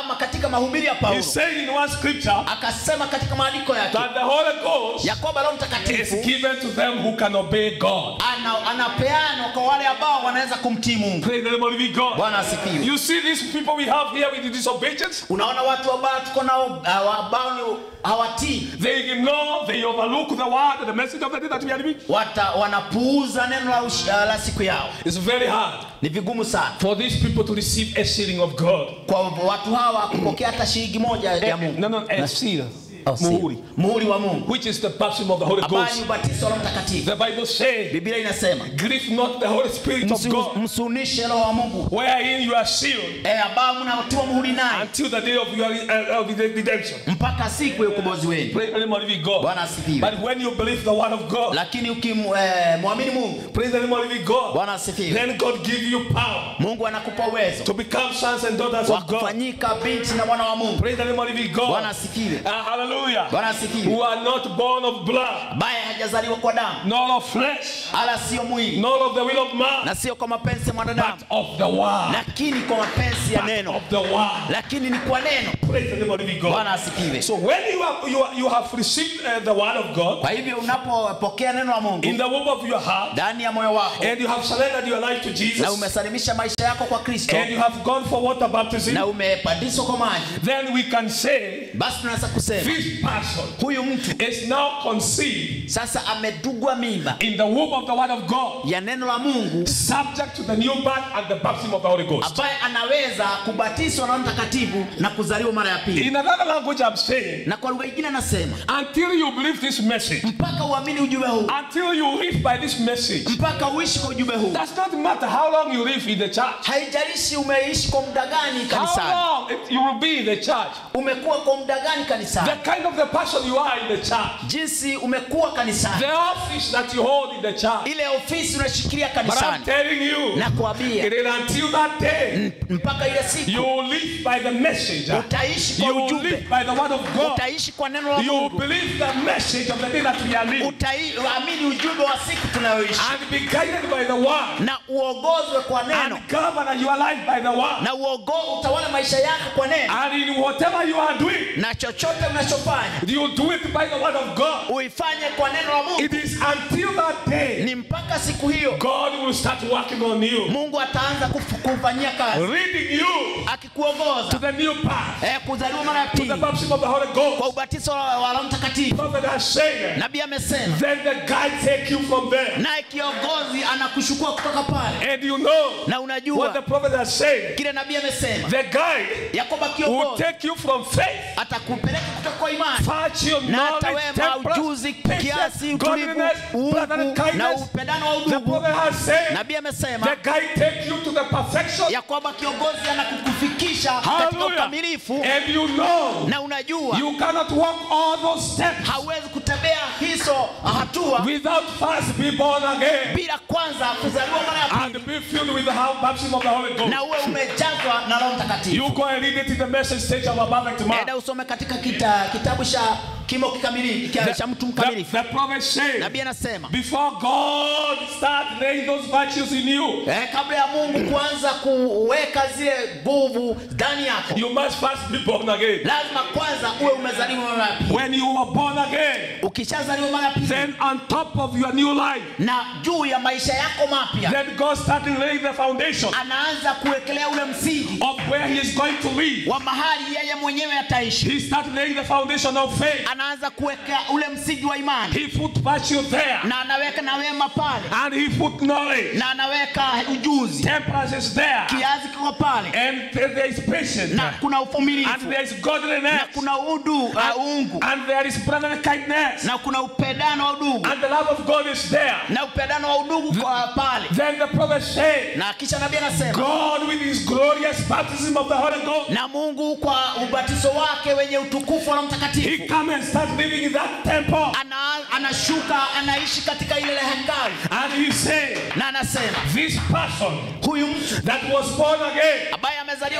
ama katika mahubiri ya he paulo said in one scripture akasema katika maandiko yake that the Holy Ghost ya kwamba roho is mtakatifu given to them who can obey God. ana, anapeanwa kwa wale ambao wanaweza kumtii mungu Praise the name of the living God. bwana asifiwe You see these people we have here with disobedience? unaona watu ambao tuko nao uh, ambao ni hawatii They ignore, they overlook the word and the message of the day that we are living. Wata, wanapuuza neno la, ush, uh, la siku yao It's very hard ni vigumu sana for these people to receive a sealing of God. kwa watu hawa kupokea hata shilingi moja ya mungu No, no, a seal. Oh, si- Muhuri. muhuri wa mungu Which is the baptism of the Holy ambayo ni Ghost. ubatizo wa roho mtakatifu The Bible says, biblia inasema grieve not the Holy Spirit of "Msi- God, msunishe roho wa mungu wherein you are sealed e, ambao mnaotiwa muhuri naye until the day of your uh, of the redemption. mpaka siku ya ukombozi wenu Praise the name of the living God. bwana asifiwe But when you believe the word of God, lakini ukimwamini mungu praise the name of the living God, bwana asifiwe then God give you power mungu anakupa uwezo to become sons and daughters wa of God. kufanyika binti na mwana wa mungu Praise the name of the living God. bwana asifiwe Uh, hallelujah. bwana asifiwe Who are not born of blood, ambaye hajazaliwa kwa damu nor of flesh, ala sio mwili nor of the will of man, na sio kwa mapenzi ya mwanadamu but of the word. lakini kwa mapenzi ya But neno of the word. lakini ni kwa neno Praise the name of the living God. bwana asifiwe So when you have you, are, you have received uh, the word of God kwa hivyo unapopokea neno la in mungu the womb of your heart, ndani ya moyo wako and you have surrendered your life to na Jesus, umesalimisha maisha yako kwa kristo and you have gone for water baptism, na umepandishwa kwa maji then we can say basi tunaweza kusema this person huyu mtu is now conceived sasa amedugwa mimba in the womb of the word of God, ya neno la mungu subject to the new birth and the baptism of the Holy Ghost. ambaye anaweza kubatizwa na Roho mtakatifu na kuzaliwa mara ya pili In another language, I'm saying, na kwa lugha ingine anasema until you believe this message, mpaka uamini ujumbe huu until you live by this message, mpaka uishi kwa ujumbe huu does not matter how long you live in the church, haijalishi umeishi kwa muda gani how kanisani long it, you will be in the church, umekuwa kwa muda gani kanisani the kind of the person you are in the church, jinsi umekuwa kanisani the office that you hold in the church. ile ofisi unashikilia But I'm kanisani telling you, na kuambia it is until that day mpaka ile siku you live by the message, utaishi kwa you live ujumbe by the word of God, utaishi kwa neno la you mungu believe the message of the day that we are living, utaamini ujumbe wa siku tunayoishi and be guided by the word, na uongozwe kwa neno and govern your life by the word. na uogo, utawala maisha yako kwa neno And in whatever you are doing, na chochote unachofanya you do it by the word of God. uifanye kwa neno la mungu It is until that day ni mpaka siku hiyo God will start working on you, mungu ataanza kufu- kufanyia kazi leading you to akikuongoza the new path, eh, kuzaliwa mara ya to the pili baptism of the Holy kwa Ghost. ubatizo wa wa Roho Mtakatifu. Prophet has said, Nabii amesema, then the guide take you from there. naye kiongozi anakuchukua kutoka pale, And you know na what the unajua prophet has said. kile nabii amesema The guide ya kwamba will kiongozi take you from faith, atakupeleka kutoka kwa imani virtue, na knowledge, atawema temperance, ujuzi, patience, kiasi, utulivu, godliness, brotherly uungu na kindness. upendano wa The udugu. prophet has said, Nabii amesema the guide take you to the perfection. ya kwamba kiongozi anakukufikisha katika Hallelujah. ukamilifu, And you know, na unajua you cannot walk all those steps hauwezi kutembea hizo hatua without first be born again bila kwanza kuzaliwa mara ya pili and be filled with the whole baptism of the Holy Ghost. na uwe umejazwa na Roho Mtakatifu. You go and read it in the message stage of a perfect man. Enda usome katika kita, kitabu cha kimo kikamilifu cha- cha mtu The, mkamilifu. the prophet said, Nabii anasema before God start laying those virtues in you, eh, kabla ya Mungu kuanza kuweka zile nguvu ndani yako, you must first be born again. lazima kwanza uwe umezaliwa mara ya pili. When you are born again, Ukishazaliwa mara ya pili, then on top of your new life, na juu ya maisha yako mapya, then God started laying the foundation anaanza kuwekelea ule msingi of where He is going to live. wa mahali yeye mwenyewe ataishi. He started laying the foundation of faith. Anaanza kuweka ule msingi wa imani, He put virtue there, na anaweka na wema pale, and He put knowledge. na anaweka ujuzi, Temperance is there, kiazi kiko pale, and there is patience, na kuna and uvumilivu, there is na godliness, kuna udu uh, uungu, and there is brotherly kindness, na kuna upendano wa udugu, and the love of God is there. na upendano wa udugu kwa pale. Then the prophet said, Na kisha nabii anasema God with His glorious baptism of the Holy Ghost, na Mungu kwa ubatizo wake wenye utukufu wa Roho He Mtakatifu come and start living in that temple, ana, anashuka anaishi katika ile hekalu, and He said, na anasema this person huyu mtu that was born again ambaye amezaliwa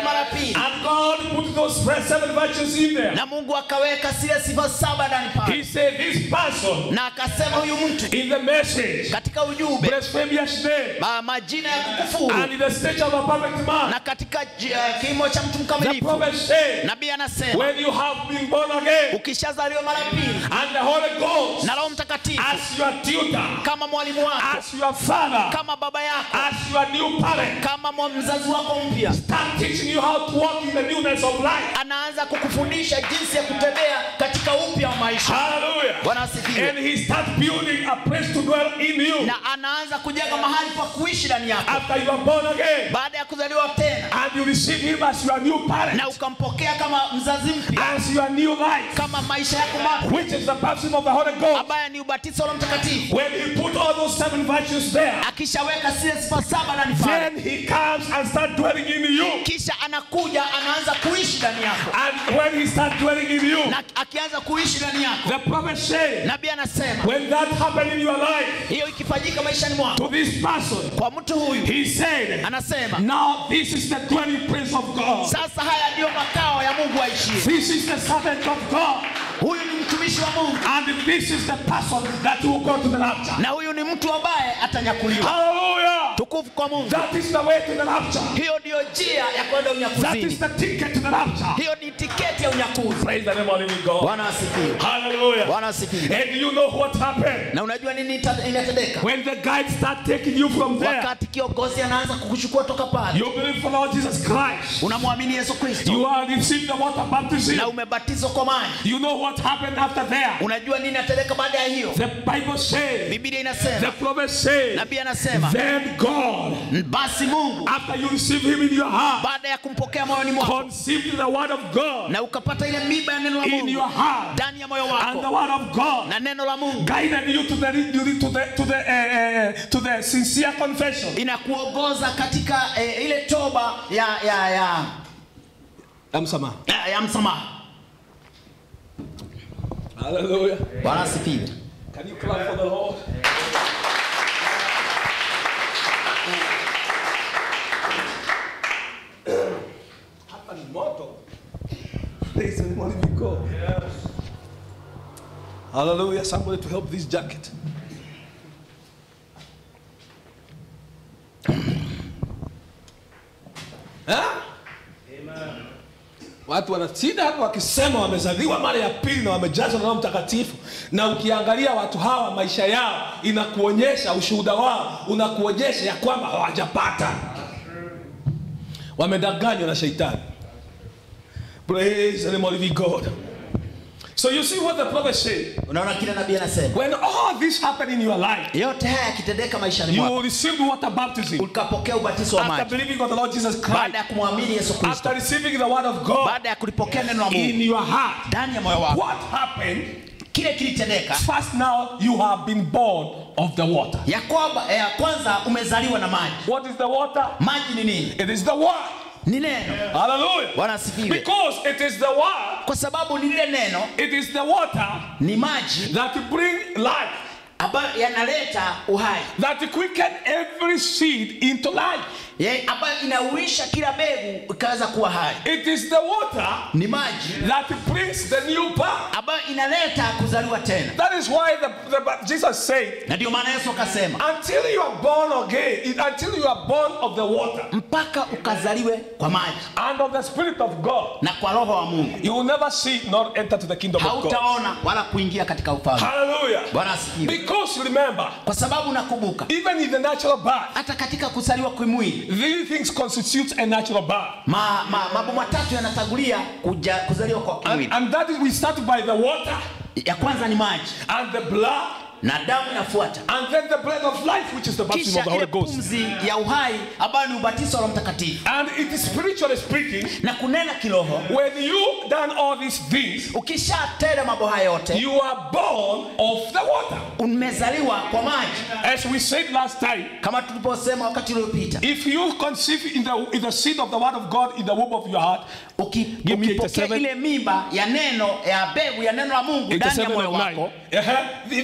mara pili And God put those seven virtues in there. na mungu akaweka zile sifa saba ndani pale He said, This person na akasema huyu mtu in the message, katika ujumbe blasphemous name, ma, majina ya kukufuru and in the stature of a perfect man. na katika uh, kimo cha mtu The mkamilifu prophet said, nabii anasema When you have been born again, ukishazaliwa mara pili and the Holy Ghost na roho mtakatifu as your tutor, kama mwalimu wako as your father, kama baba yako as your new parent, kama mwa- mzazi wako mpya start teaching you how to walk in the newness of life. anaanza kukufundisha jinsi ya kutembea katika upya wa maisha Hallelujah. bwana asifiwe And he starts building a place to dwell in you na anaanza kujenga mahali pa kuishi ndani yako after you are born again. baada ya kuzaliwa tena And you receive him as your new parent, na ukampokea kama mzazi mpya as your new life, kama maisha yako mapya which is the baptism of the Holy Ghost. ambaye ni ubatizo wa mtakatifu When he put all those seven virtues there, akishaweka zile sifa saba ndani pale then he comes and starts dwelling in you. kisha anakuja anaanza kuishi ndani yako And when he starts dwelling in you, na akianza kuishi ndani yako the prophet said, nabii anasema when that happened in your life hiyo ikifanyika maishani mwako to this person, kwa mtu huyu he said, anasema now this is the dwelling place of God. sasa haya ndiyo makao ya mungu aishie This is the servant of God. huyu ni mtumishi wa mungu And this is the person that will go to the rapture. na huyu ni mtu ambaye atanyakuliwa Hallelujah. tukufu kwa mungu That is the way to the rapture. hiyo ndiyo njia ya kwenda That is unyakuzini the ticket to the rapture. hiyo ni tiketi ya unyakuzi Praise the name of the living God. bwana asifiwe Hallelujah. bwana asifiwe And you know what happened? na unajua nini ita- inatendeka When the guides start taking you from there, wakati kiongozi anaanza kukuchukua toka pale you believe for Lord Jesus Christ. unamwamini yesu kristo You are receiving the water baptism. na umebatizwa kwa maji You know what happened after there? unajua nini inatendeka baada ya hiyo The Bible says, biblia the inasema prophet says, nabii anasema then God, basi mungu after you receive him in your heart, baada ya kumpokea moyoni mwako conceived the word of God na ukapata ile miba ya neno la in mungu your heart, ndani ya moyo and the wako word of God na neno la mungu guided you to the to the to the uh, uh, to the sincere confession. inakuongoza katika eh, ile toba ya ya ya Amsama. ya, ya msamaha Hallelujah. bwana asifiwe Can you clap for the Lord? Hapa ni moto. Praise the name of the living God. Hallelujah. Somebody to help this jacket. Ha? Watu wanashinda hapa wakisema wamezaliwa mara ya pili na wamejazwa na Roho Mtakatifu, na ukiangalia watu hawa maisha yao inakuonyesha, ushuhuda wao unakuonyesha ya kwamba hawajapata, wamedanganywa na shetani. Praise the name of the living God. So you see what the prophet said. unaona kile nabii anasema When all this happened in your life, yote haya yakitendeka maishani you mwako will receive water baptism ukapokea ubatizo wa after maji believing on the Lord Jesus baada Christ, ya kumwamini yesu kristo after receiving the word of God baada ya kulipokea neno la in mungu your heart. ndani ya moyo wako What happened? kile kilitendeka First, now you have been born of the water. ya kwamba ya kwanza umezaliwa na maji What is the water? maji ni nini It is the word. ni neno Hallelujah. bwana asifiwe Because it is the word, kwa sababu ni lile neno it is the water ni maji that bring life, ambayo yanaleta uhai that quicken every seed into life. Ye- ambayo inauisha kila mbegu ikaweza kuwa hai It is the water ni maji that brings the new birth. ambayo inaleta kuzaliwa tena That is why the, the, Jesus said, na ndio maana yesu akasema until you are born again, it- until you are born of the water mpaka ukazaliwe kwa maji and of the Spirit of God, na kwa roho wa mungu you will never see nor enter to the kingdom of God. hautaona wala kuingia katika ufalme Hallelujah. bwana asifiwe Because remember, kwa sababu nakumbuka even in the natural birth, hata katika kuzaliwa kimwili these things constitute a natural birth. ma, ma, mambo matatu yanatangulia kuja, kuzaliwa kwa And, kimwili and that is we start by the water ya kwanza ni maji and the blood na damu inafuata and then the bread of life, which is the baptism of kisha the ile Holy Ghost. pumzi ya uhai ambayo ni ubatizo wa Roho mtakatifu And it is spiritually speaking, na kunena kiroho when you done all these things, ukishatenda mambo haya yote you are born of the water. umezaliwa kwa maji As we said last time, kama tuliposema wakati uliopita if you conceive in the in the seed of the word of God in the womb of your heart, Uki- Give me ukipokea 87. ile mimba ya neno ya mbegu ya neno la mungu ndani ya 87 moyo of nine, wako uh-huh, then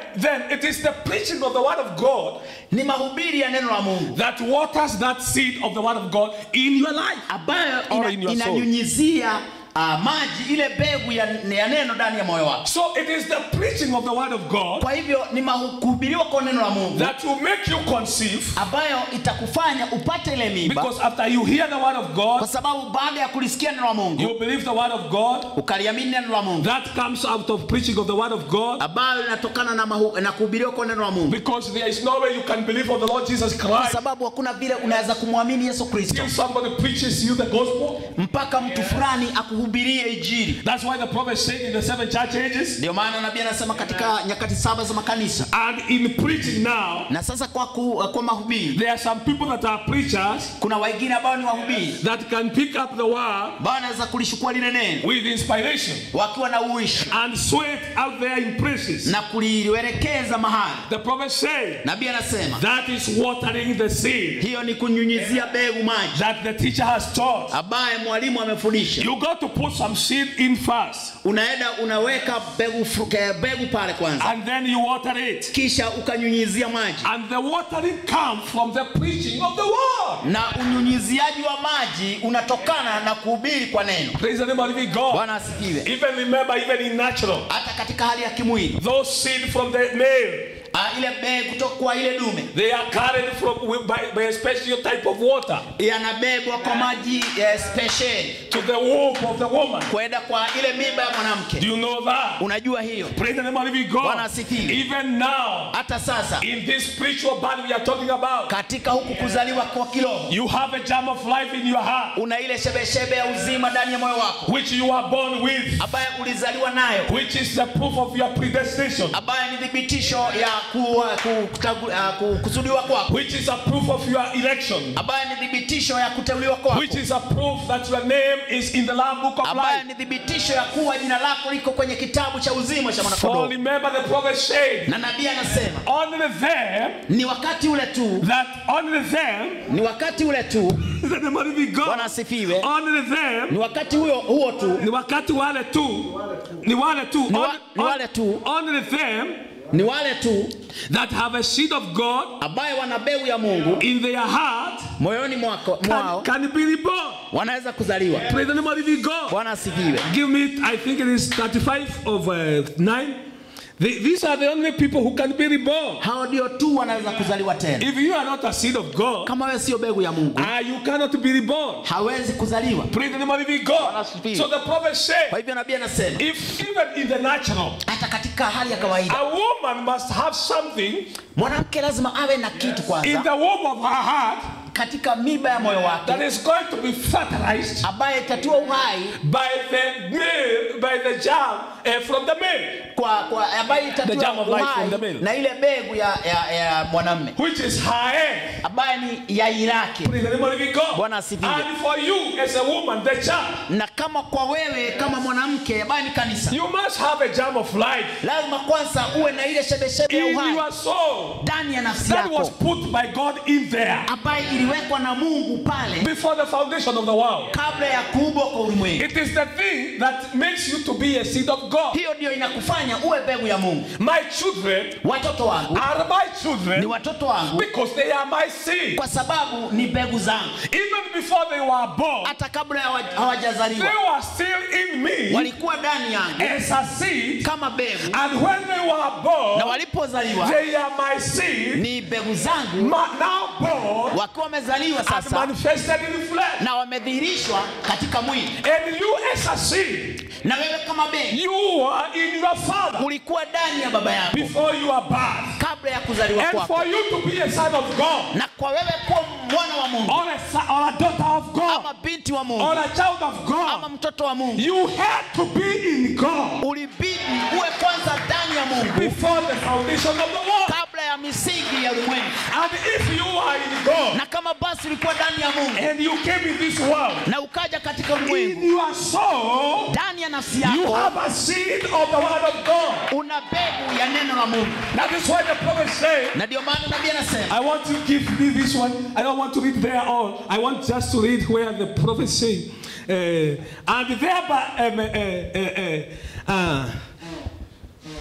then it is the preaching of the word of God ni mahubiri ya neno la mungu that waters that seed of the word of God in your life. ambayo Or ina, in your soul. inanyunyizia uh, maji ile mbegu ya, ya neno ndani ya moyo wako So it is the preaching of the word of God kwa hivyo ni mahu- kuhubiriwa kwa neno la mungu that will make you conceive ambayo itakufanya upate ile mimba because after you hear the word of kwa God, sababu baada ya kulisikia neno la mungu you believe the word of God ukaliamini neno la mungu that comes out of preaching of the word of God ambayo inatokana na, mahu, na kuhubiriwa kwa neno la mungu because there is no way you can believe on the Lord Jesus kwa Christ sababu hakuna vile unaweza kumwamini yesu kristo till somebody preaches you the gospel. mpaka mtu fulani akuhubirie injili That's why the prophet said in the seven church ages ndio maana nabii anasema katika nyakati saba za makanisa and in preaching now, na sasa kwa, ku, kwa mahubiri there are some people that are preachers kuna wengine ambao ni wahubiri that can pick up the word ambao wanaweza kulishukua lile neno with inspiration wakiwa na uishi and sweat out there in places. na kulielekeza mahali The prophet said nabii anasema that is watering the seed hiyo ni kunyunyizia mbegu maji that the teacher has taught. ambaye mwalimu amefundisha You got to put some seed in first unaenda unaweka mbegu fu- ke- mbegu pale kwanza and then you water it. kisha ukanyunyizia maji And the watering comes from the preaching of the word. na unyunyiziaji wa maji unatokana na kuhubiri kwa neno Praise the name of living God. bwana asifiwe Even remember, even in natural, hata katika hali ya kimwili those seed from the male, ah, ile mbegu kutoka kwa ile dume they are carried from by, by a special type of water yanabebwa kwa maji eh, spesheli to the womb of the woman. kwenda kwa ile mimba ya Do mwanamke you know that? unajua hiyo Praise the name of living Bwana God. asifiwe. Even now, hata sasa in this spiritual body we are talking about, katika huku kuzaliwa kwa kiroho you have a germ of life in your heart, una ile shebeshebe ya uzima ndani ya moyo wako which you are born with, ambaye ulizaliwa nayo which is the proof of your predestination, ambaye ni thibitisho ya ku, ku, kutagu- ah, ku, kusudiwa kwako which is a proof of your election, ambaye ni thibitisho ya kuteuliwa kwako which is a proof that your name is in the Lamb Book of ambaye Life. ni thibitisho ya kuwa jina lako liko kwenye kitabu cha uzima cha For mwanakondoo remember the prophet said, na nabii anasema only them ni wakati ule tu that only them ni wakati ule tu is the name of the bwana God. asifiwe Only them ni wakati huo huo tu ni wakati wale tu ni wale tu Ni wa- Only- ni wale tu. only them ni wale tu that have a seed of God ambaye wana mbegu ya mungu in their heart moyoni mwako mwao can, can be reborn. wanaweza kuzaliwa Praise the name of the God. bwana asifiwe Give me, I think it is 35 of uh, 9. The- these are the only people who can be reborn. hao ndio tu wanaweza kuzaliwa tena If you are not a seed of God, kama wewe sio mbegu ya mungu uh, you cannot be reborn. hawezi kuzaliwa Praise the name of the God. asifiwe. So the prophet kwa said, hivyo nabii anasema if even in the natural, hata katika hali ya kawaida a woman must have something mwanamke lazima awe na kitu in kwanza the womb of her heart katika miba ya moyo that wake is going to be fertilized ambaye itatiwa uhai by the male, by the germ uh, from the male, kwa, kwa ambaye The itatiwa germ of life uhai from the male. na ile mbegu ya, ya, ya mwanamme which is her egg. ambaye ni yai lake Praise the name of the God. Bwana asifiwe. And for you as a woman, the germ, na kama kwa wewe kama mwanamke ambaye ni kanisa you must have a germ of life lazima kwanza uwe na ile shebeshebe ya in uhai your soul ndani ya nafsi that was yako put by God in there ambaye iliwekwa na mungu pale before the foundation of the world. kabla ya kuumbwa kwa ulimwengu It is the thing that makes you to be a seed of God. hiyo ndio inakufanya uwe mbegu ya mungu My children watoto wangu are my ni children watoto wangu because they are my seed. kwa sababu ni mbegu zangu Even before they were born, hata kabla hawa- they hawajazaliwa were still in me walikuwa ndani yangu as a seed. kama mbegu And when they were na born, walipozaliwa they are my seed. ni mbegu zangu ma- now born wakiwa wamezaliwa and sasa manifested in flesh. na wamedhihirishwa katika mwili And you as a seed, na wewe kama mbegu you are in your father ulikuwa ndani ya baba yako before you are born. kabla ya kuzaliwa And kwako for you to be a son of God, na kwa wewe kuwa mwana wa mungu or a, son, or a daughter of God, ama binti wa or mungu a child of ama God, mtoto wa mungu you had to be in God ulibidi uwe kwanza ndani ya mungu before the foundation of the world. kabla ya misingi ya ulimwengu And if you are in God na kama basi ulikuwa ndani ya mungu and you came in this world, na ukaja katika in ulimwengu your soul, ndani ya nafsi you yako have a seed of the word of God. una mbegu ya neno la mungu That is why the prophet said, na ndio maana nabii anasema I want to give me this one. I don't want to read there all. I want just to read where the prophet say, uh, and thereby, um, uh, uh, uh, uh,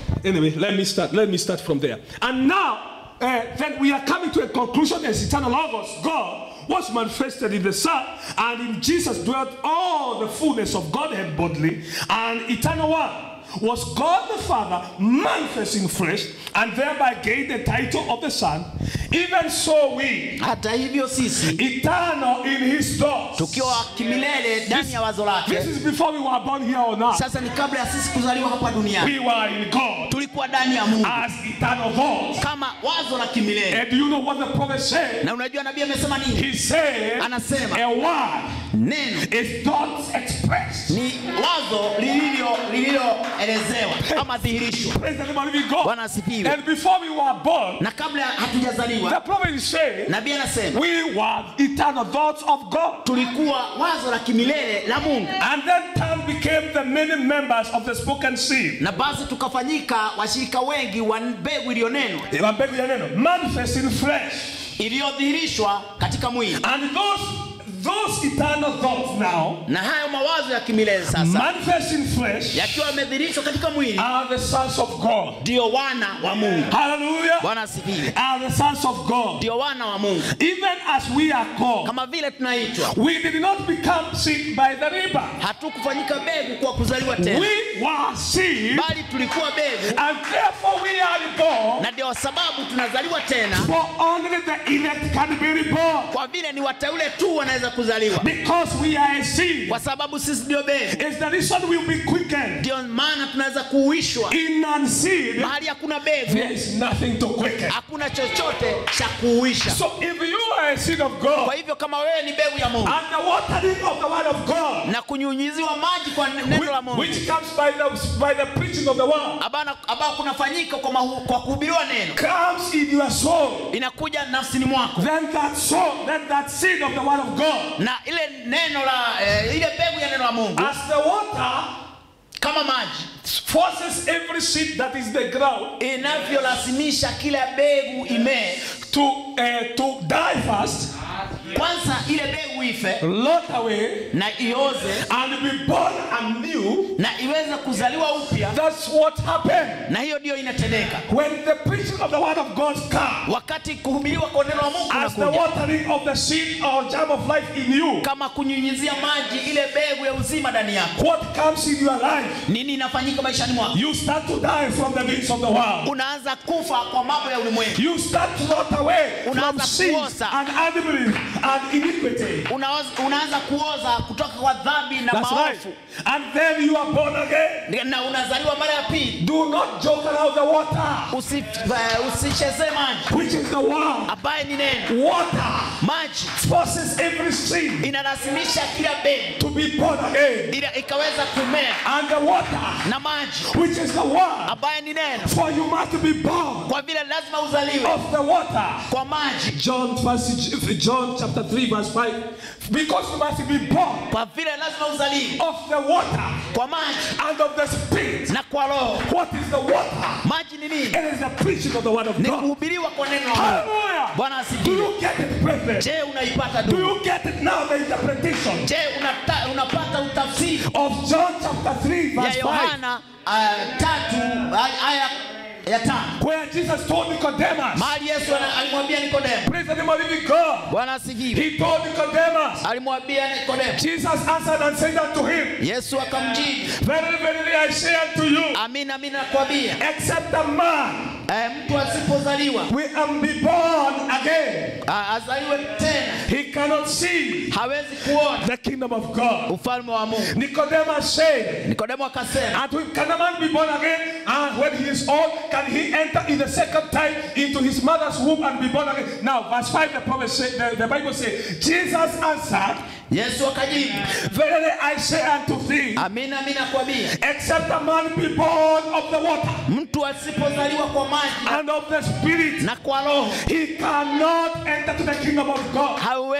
Anyway, let me start. Let me start from there. And now, uh, then we are coming to a conclusion as eternal logos, God was manifested in the Son, and in Jesus dwelt all the fullness of Godhead bodily, and eternal one was God the Father manifest in flesh, and thereby gained the title of the Son. Even so, we, hata hivyo sisi eternal in His thoughts. tukiwa kimilele ndani ya wazo This lake is before we were born here on earth. sasa ni kabla ya sisi kuzaliwa hapa duniani We were in God tulikuwa ndani ya mungu as eternal thoughts. kama wazo la kimilele And do you know what the prophet said? na unajua nabii amesema nini He said, Anasema. a word neno is thoughts expressed. ni wazo lililo lililoelezewa ama dhihirisho Praise the name of living God. Bwana asifiwe. And before we were born, na kabla the hatujazaliwa prophet is saying, nabii anasema we were eternal thoughts of God. tulikuwa wazo la kimilele la mungu And then time became the many members of the spoken seed. na basi tukafanyika washirika wengi wa mbegu iliyonenwa Mbegu ya neno, Manifest in flesh. iliyodhihirishwa katika mwili And those, those eternal thoughts now, na hayo mawazo ya kimilele sasa manifest in flesh, yakiwa yamedhihirishwa katika mwili are the sons of God. ndio wana wa mungu Hallelujah. bwana asifiwe Are the sons of God. ndio wana wa mungu Even as we are called, kama vile tunaitwa we did not become seed by the river. hatukufanyika begu kwa kuzaliwa tena We were seed, bali tulikuwa begu and therefore we are reborn. na ndio sababu tunazaliwa tena For only the elect can be reborn. kwa vile ni wateule tu wanaweza kuzaliwa Because we are a seed. kwa sababu sisi ndio begu It's the reason we'll be quickened. ndio maana tunaweza kuuishwa In non-seed, mahali hakuna begu there is nothing to quicken. hakuna chochote cha kuuisha So if you are a seed of kwa God, hivyo kama wewe ni begu ya mungu and the watering of the word of God, na kunyunyiziwa maji kwa neno la which, mungu which comes by the, by the preaching of the word, Abana- ambao kunafanyika kwa, mahu- kwa kuhubiriwa neno comes in your soul. inakuja nafsini mwako Then that soul, then that seed of the word of God, na ile neno la eh, ile mbegu ya neno la mungu as the water kama maji forces every seed that is the ground inavyolazimisha kila mbegu imee to uh, to die first, kwanza ile mbegu ife lot away, na ioze and be born anew. na iweze kuzaliwa upya That's what happened na hiyo ndiyo inatendeka when the preaching of the word of God comes. wakati kuhubiriwa kwa neno la mungu As the kunakuja watering of the seed or germ of life in you, kama kunyunyizia maji ile mbegu ya uzima ndani yako what comes in your life, nini inafanyika maishani mwako you start to die from the things of the world. unaanza kufa kwa mambo ya ulimwengu You start to rot away from Unaanza sins kuoza. and unbelief and iniquity. Unaoz- unaanza kuoza kutoka kwa dhambi na That's right. maovu And then you are born again. na unazaliwa mara ya pili Do not joke around the water, Usi- eh, usichezee maji which is the word. ambaye ni neno Water maji forces every sin inalazimisha kila mbegu to be born again. ili ikaweza kumea And the water, na maji which is the word, ambaye ni neno for you must be born kwa vile lazima uzaliwe of the water. kwa maji John, first, John chapter 3, verse 5. Because you must be born kwa vile lazima uzaliwe of the water kwa maji and of the spirit. na kwa roho What is the water? maji ni nini It is the preaching of the word of ni God. kuhubiriwa kwa neno la Mungu Hallelujah. bwana Do asifiwe you get it, brethren? je unaipata Do du you get it now, the interpretation je unata, unapata utafsiri of John chapter 3, ya verse 5? yohana uh, tatu ay- aya ya tano Where Jesus told Nicodemus, mahali yesu ana- alimwambia nikodemo praise the name of living God. bwana asifiwe He told Nicodemus, alimwambia nikodemo Jesus answered and said unto him, yesu akamjibu Verily, verily, I say unto you, amina amina nakwambia except a man eh, mtu asipozaliwa will um, be born again, a- azaliwe tena he cannot see hawezi kuona the kingdom of God. ufalme wa mungu Nicodemus said, nikodemo akasema And we- can a man be born again? And when he is old, can he enter in the second time into his mother's womb and be born again? Now, verse 5, the prophet said, the, the Bible says, Jesus answered, yesu akajibu Verily I say unto thee, amina amina nakwambia except a man be born of the water mtu asipozaliwa kwa maji and of the spirit, na kwa roho he cannot enter to the kingdom of God. hawezi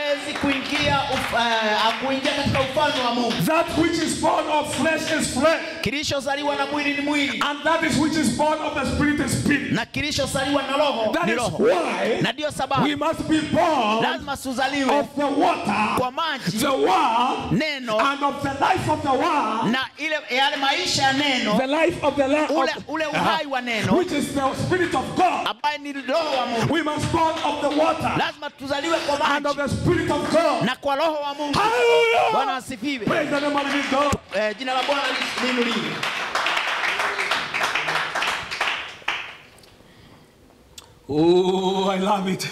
hawezi kuingia uf, uh, kuingia katika ufalme wa Mungu. That which is born of flesh is flesh, Kilichozaliwa na mwili ni mwili and that is which is born of the spirit is spirit. na kilichozaliwa na roho That ni is roho, why na ndiyo we sababu must be born lazima tuzaliwe of the water, kwa maji, the word, neno and of the life of the word, na ile yale maisha ya neno, the life of the Lamb, ule, ule uhai wa neno which is the spirit of God. ambaye ni roho wa Mungu. We must born of the water Lazima tuzaliwe kwa and of maji the spirit of God. na kwa roho wa Mungu. Bwana Hallelujah! asifiwe. Praise the name of the living God. Eh, jina la Bwana liinuliwe. Oh, I love it.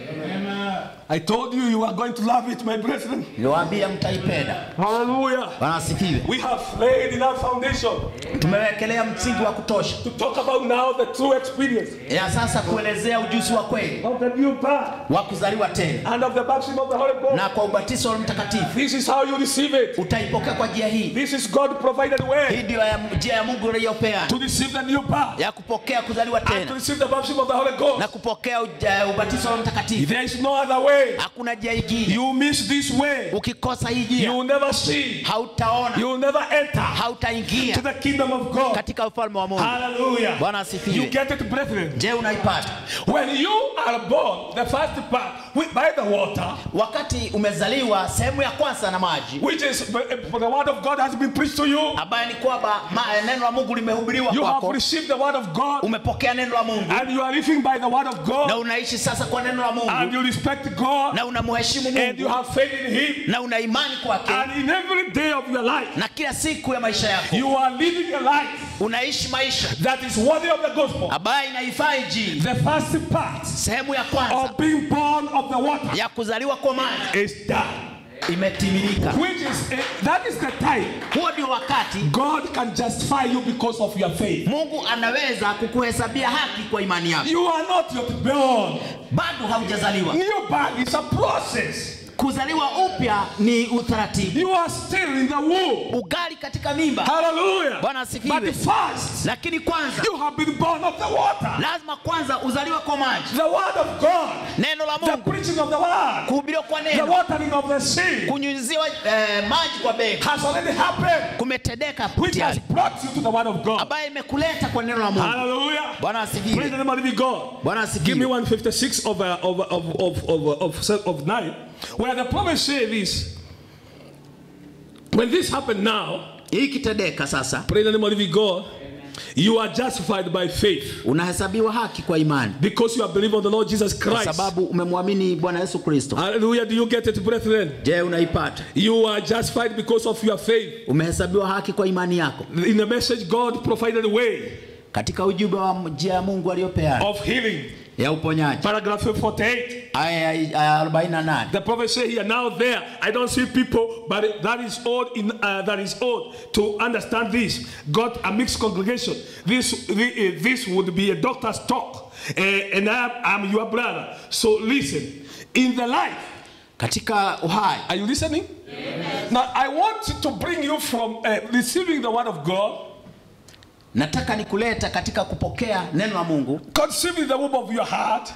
I told you you are going to love it, my brethren. Niliwaambia mtaipenda. Hallelujah. Bwana asifiwe. We have laid enough foundation Tumewekelea msingi wa kutosha to talk about now the true experience ya sasa kuelezea ujuzi wa kweli of the new birth wa kuzaliwa tena and of the baptism of the Holy Ghost. na kwa ubatizo wa Mtakatifu. This is how you receive it. Utaipokea kwa njia hii. This is God provided Hii way ndio ya- njia ya Mungu iliyopeana to receive the new birth ya kupokea kuzaliwa and to tena receive the baptism of the Holy na Ghost. kupokea uja- ubatizo wa Mtakatifu. There is no other way. Hakuna njia ingine. You miss this way. Ukikosa hii You njia will never see. hautaona, You will never enter hautaingia to the kingdom of God. katika ufalme wa Mungu. Hallelujah. Bwana You asifiwe. get it, brethren. Je, unaipata? When you are born, the first part with, by the water, Wakati umezaliwa sehemu ya kwanza na maji which is for the word of God has been preached to you. ambaye ni kwamba ma- neno la Mungu limehubiriwa You have kwako, received the word of God umepokea neno la Mungu and you are living by the word of na God unaishi sasa kwa neno la and Mungu you respect God na unamheshimu and you Mungu have faith in Him. na una imani kwake, And in every day of your life, na kila siku ya maisha yako you are living a life unaishi maisha that is worthy of the gospel. ambayo inaifaa Injili. The first part Sehemu ya kwanza of being born of the water ya kuzaliwa kwa maji is done. imetimilika. Which is eh, that is the time Huo ndio wakati God can justify you because of your faith. Mungu anaweza kukuhesabia haki kwa imani yako. You are not yet born. Bado haujazaliwa. New birth is a process. Kuzaliwa upya ni utaratibu, You are still in the womb. ugali katika mimba. Hallelujah. Bwana asifiwe. But first, Lakini kwanza you have been born of the water. lazima kwanza uzaliwe kwa maji, The word of God. neno la The Mungu, preaching of the word. kuhubiriwa kwa The neno, watering of the seed kunyunyiziwa eh, maji kwa bega has already happened. kumetendeka Which has tayari, brought you to the word of God. ambaye imekuleta kwa neno la Mungu. Hallelujah. Bwana Praise the asifiwe. name of the living God. Bwana Give me asifiwe. 156 of, uh, of, of, of, of, of, of, of 9, where the prophet say this. When this happened now, Hii kitendeka sasa, praise the name of the living God, you are justified by faith unahesabiwa haki kwa imani because you have believed on the Lord Jesus kwa Christ. sababu umemwamini Bwana Yesu Kristo. Hallelujah. Do you get it, brethren? Je, unaipata? You are justified because of your faith. Umehesabiwa haki kwa imani yako In the message, God provided a way katika ujumbe wa njia ya Mungu aliyopeana of healing. ya uponyaji. Paragraph 48. Aya ya 48 The prophet say here, now there, I don't see people, but that is old in uh, that is old to understand this. Got a mixed congregation. This the, uh, this would be a doctor's talk, uh, and I, I'm your brother. So listen. In the life, katika uhai. are you listening? Now I want to bring you from uh, receiving the word of God, Nataka nikuleta katika kupokea neno la Mungu conceiving the womb of your heart,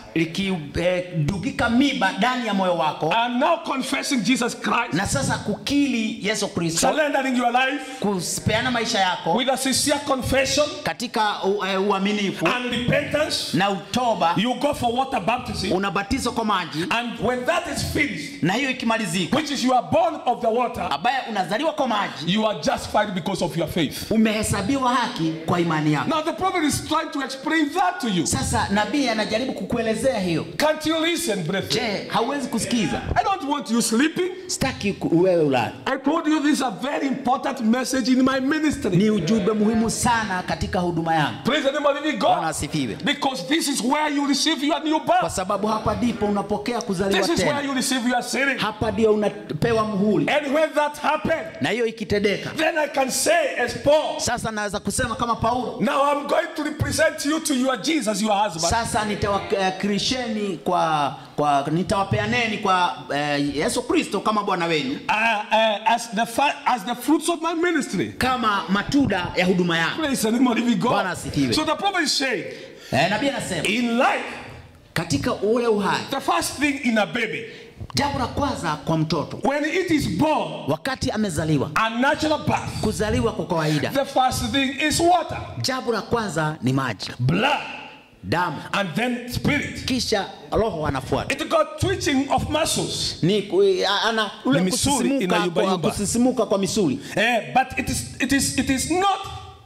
likidugika miba ndani ya moyo wako, and now confessing Jesus Christ, na sasa kukili Yesu Kristo, surrendering your life kupeana maisha yako with a sincere confession katika u- eh, uaminifu and repentance. na utoba, You go for water baptism. unabatizwa kwa maji, And when that is finished, na hiyo ikimalizika, which is you are born of the water, ambaye unazaliwa kwa maji, you are justified because of your faith. umehesabiwa haki kwa imani yako. Now the prophet is trying to explain that to you. Sasa nabii anajaribu kukuelezea hiyo. Can't you listen, brethren? Je, hauwezi kusikiza? I don't want you sleeping. Sitaki ku- wewe ulale. I told you this is a very important message in my ministry. Ni ujumbe muhimu sana katika huduma yangu. Praise the name of the living Bwana God. asifiwe. Because this is where you receive your new Kwa birth. sababu hapa ndipo unapokea kuzaliwa This is where tena, you receive your sealing. hapa ndio unapewa muhuri, And when that happened, na hiyo ikitendeka, then I can say, as Paul, sasa naweza kusema kama Paulo, now I'm going to represent you to your Jesus, your husband. sasa nitawakirisheni kwa, kwa nitawapeaneni kwa eh, Yesu Kristo kama Bwana wenu, Uh, uh, as the fa- as the fruits of my ministry. kama matunda ya huduma yangu. Praise the name of the living God. Bwana asifiwe. So the prophet is saying, Eh, nabii anasema in life, katika ule uhai, the first thing in a baby jambo la kwanza kwa mtoto when it is born, wakati amezaliwa a natural birth, kuzaliwa kwa kawaida the first thing is water, jambo la kwanza ni maji blood, damu and then spirit. kisha roho anafuata It got twitching of muscles. ni ku- ana ule Ni misuli kusisimuka inayumbayumba. kwa, kusisimuka kwa misuli Eh, but it is it is it is not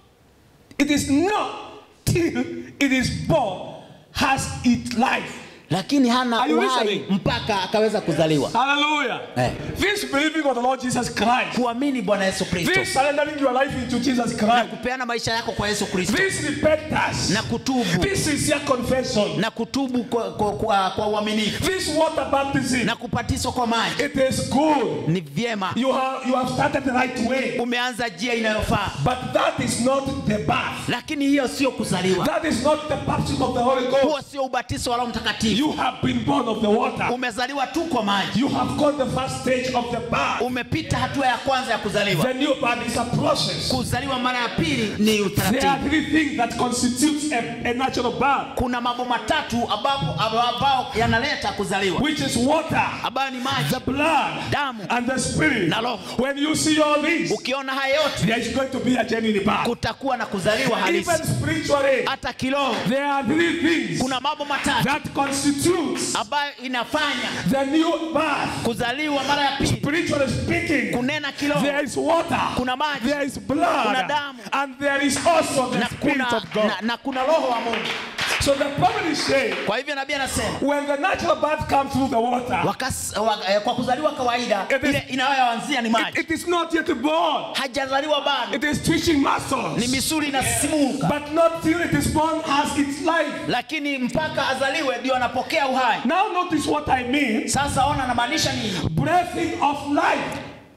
it is not till it is born has its life. lakini hana Are you uhai listening? mpaka akaweza kuzaliwa Hallelujah. Eh. This believing of the Lord Jesus Christ. kuamini bwana yesu kristo This surrendering your life into Jesus na Christ. kupeana maisha yako kwa yesu kristo This repentance. na kutubu This sincere confession. na kutubu kwa, kwa, kwa, kwa uaminifu This water baptism. na kupatiswa kwa maji It is good. ni vyema You have you have started the right way. umeanza njia inayofaa But that is not the birth. lakini hiyo sio kuzaliwa That is not the baptism of the Holy huo Ghost. sio ubatizo wa roho mtakatifu You have been born of the water. umezaliwa tu kwa maji You have got the first stage of the birth. umepita hatua ya kwanza ya kuzaliwa The new birth is a process. kuzaliwa mara ya pili ni There are utaratibu three things that constitutes a, a natural birth, kuna mambo matatu ambapo ambao yanaleta kuzaliwa which is water, ambayo ni maji the blood, Damu. and the spirit. Na roho. When you see all these, ukiona haya yote there is going to be a genuine birth. kutakuwa na kuzaliwa halisi Even spiritually, hata kiroho there are three things kuna mambo matatu that constitutes ambayo inafanya the new birth. kuzaliwa mara ya pili Spiritually speaking, kunena kiroho there is water, kuna maji there is blood, Kuna damu. and there is also the na spirit kuna, of God. na, na kuna roho wa mungu So the prophet is saying, kwa hivyo nabii anasema when the natural birth comes through the water, wakas, wa, eh, kwa kuzaliwa kawaida It is- ile inayoanzia ni it, maji it is not yet born. hajazaliwa bado It is twitching ni muscles. misuli inasisimuka But not till it is born has its life. lakini mpaka azaliwe ndio anapokea uhai Now notice what I mean. sasa ona anamaanisha nini Breathing of life.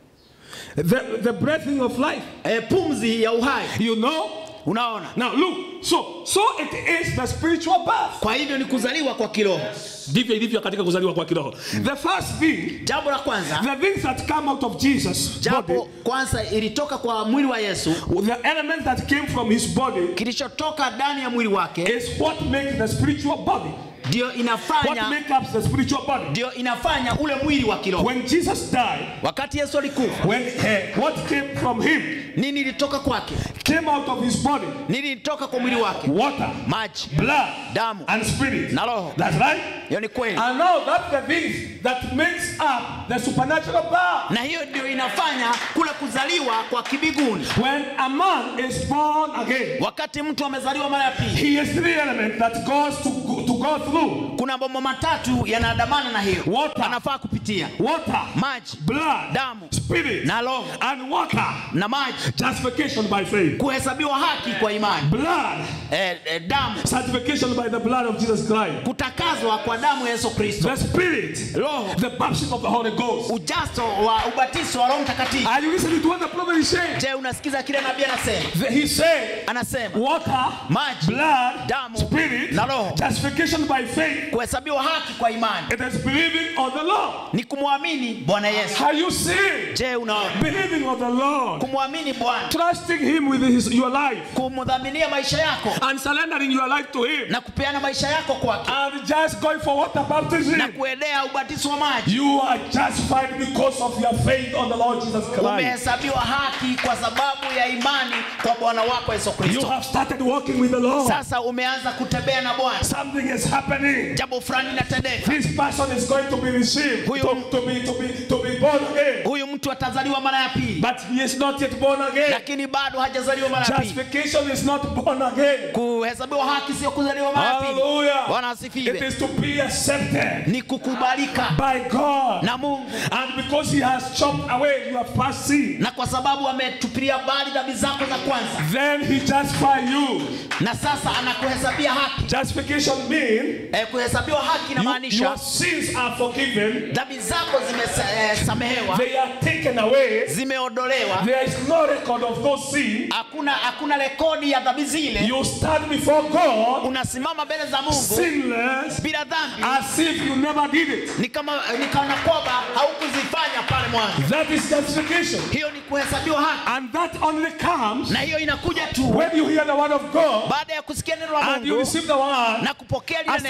The, the breathing of life. e, pumzi ya uhai You know? unaona Now look. So so it is the spiritual birth. kwa hivyo ni kuzaliwa kwa kiroho Ndivyo ilivyo katika kuzaliwa kwa kiroho. The first thing, jambo la kwanza the things that come out of Jesus' jambo body, kwanza ilitoka kwa mwili wa yesu the elements that came from his body kilichotoka ndani ya mwili wake is what makes the spiritual body. ndio What inafanya makes up the spiritual body. ndio inafanya ule mwili wa kiroho When Jesus died, wakati yesu alikufa when eh, what came from him nini ilitoka kwake came out of his body, nini ilitoka kwa mwili wake water, maji blood, Damu. and spirit. Na roho. That's right. hiyo ni kweli And now that's the things that makes up the supernatural birth. na hiyo ndio inafanya kule kuzaliwa kwa kibiguni When a man is born again, wakati mtu amezaliwa mara ya pili he has three elements that goes to go, to go through: kuna mambo matatu yanaandamana na hiyo Water. anafaa kupitia water, maji blood, Damu. spirit, Na roho. and water. na maji Justification by faith. kuhesabiwa haki kwa imani Blood, eh, eh, damu sanctification by the blood of Jesus Christ. kutakazwa kwa damu ya yesu kristo The spirit, roho the baptism of the Holy Ghost. ujazo wa ubatizo wa roho mtakatifu Are you listening to what the prophet is saying? je unasikiza kile nabii anasema The- He said, anasema water, Maji, blood, damu, spirit, na roho. justification by faith. kuhesabiwa haki kwa imani It is believing on the Lord. ni kumwamini bwana yesu Are you seeing? je unaona Believing on the Lord. kumwamini bwana Trusting Him with his, your life kumdhaminia maisha yako and surrendering your life to Him na kupeana maisha yako kwake and just going for water baptism. na kuendea ubatizo wa maji You are justified because of your faith on the Lord Jesus Christ. umehesabiwa haki kwa sababu ya imani kwa bwana wako yesu You kristo have started walking with the Lord. sasa umeanza kutembea na bwana Something is happening. jambo fulani linatendeka This person is going to be received, Huyu- to, to be to be to be born again. huyu mtu atazaliwa mara ya pili But he is not yet born again. lakini bado hajazaliwa mara ya pili Justification is not born again. kuhesabiwa haki sio kuzaliwa mara ya pili Hallelujah. bwana It asifiwe is to be accepted ni kukubalika by God. na mungu And because he has chopped away your past sin, na kwa sababu ametupilia mbali dhambi zako za kwanza then he justifies you. na sasa anakuhesabia haki Justification means eh, kuhesabiwa haki you, inamaanisha your sins are forgiven, dhambi zako zimesamehewa they are taken away. zimeondolewa There is no record of those sins. hakuna hakuna rekodi ya dhambi zile You stand before God unasimama mbele za mungu sinless bila dhambi as if you never did it. ni kama ni kana kwamba haukuzifanya pale mwanzo That is justification. hiyo ni kuhesabiwa haki And that only comes na hiyo inakuja tu when you hear the word of God baada ya kusikia neno la and you mungu receive the word, na kupokea lile accept neno Jesus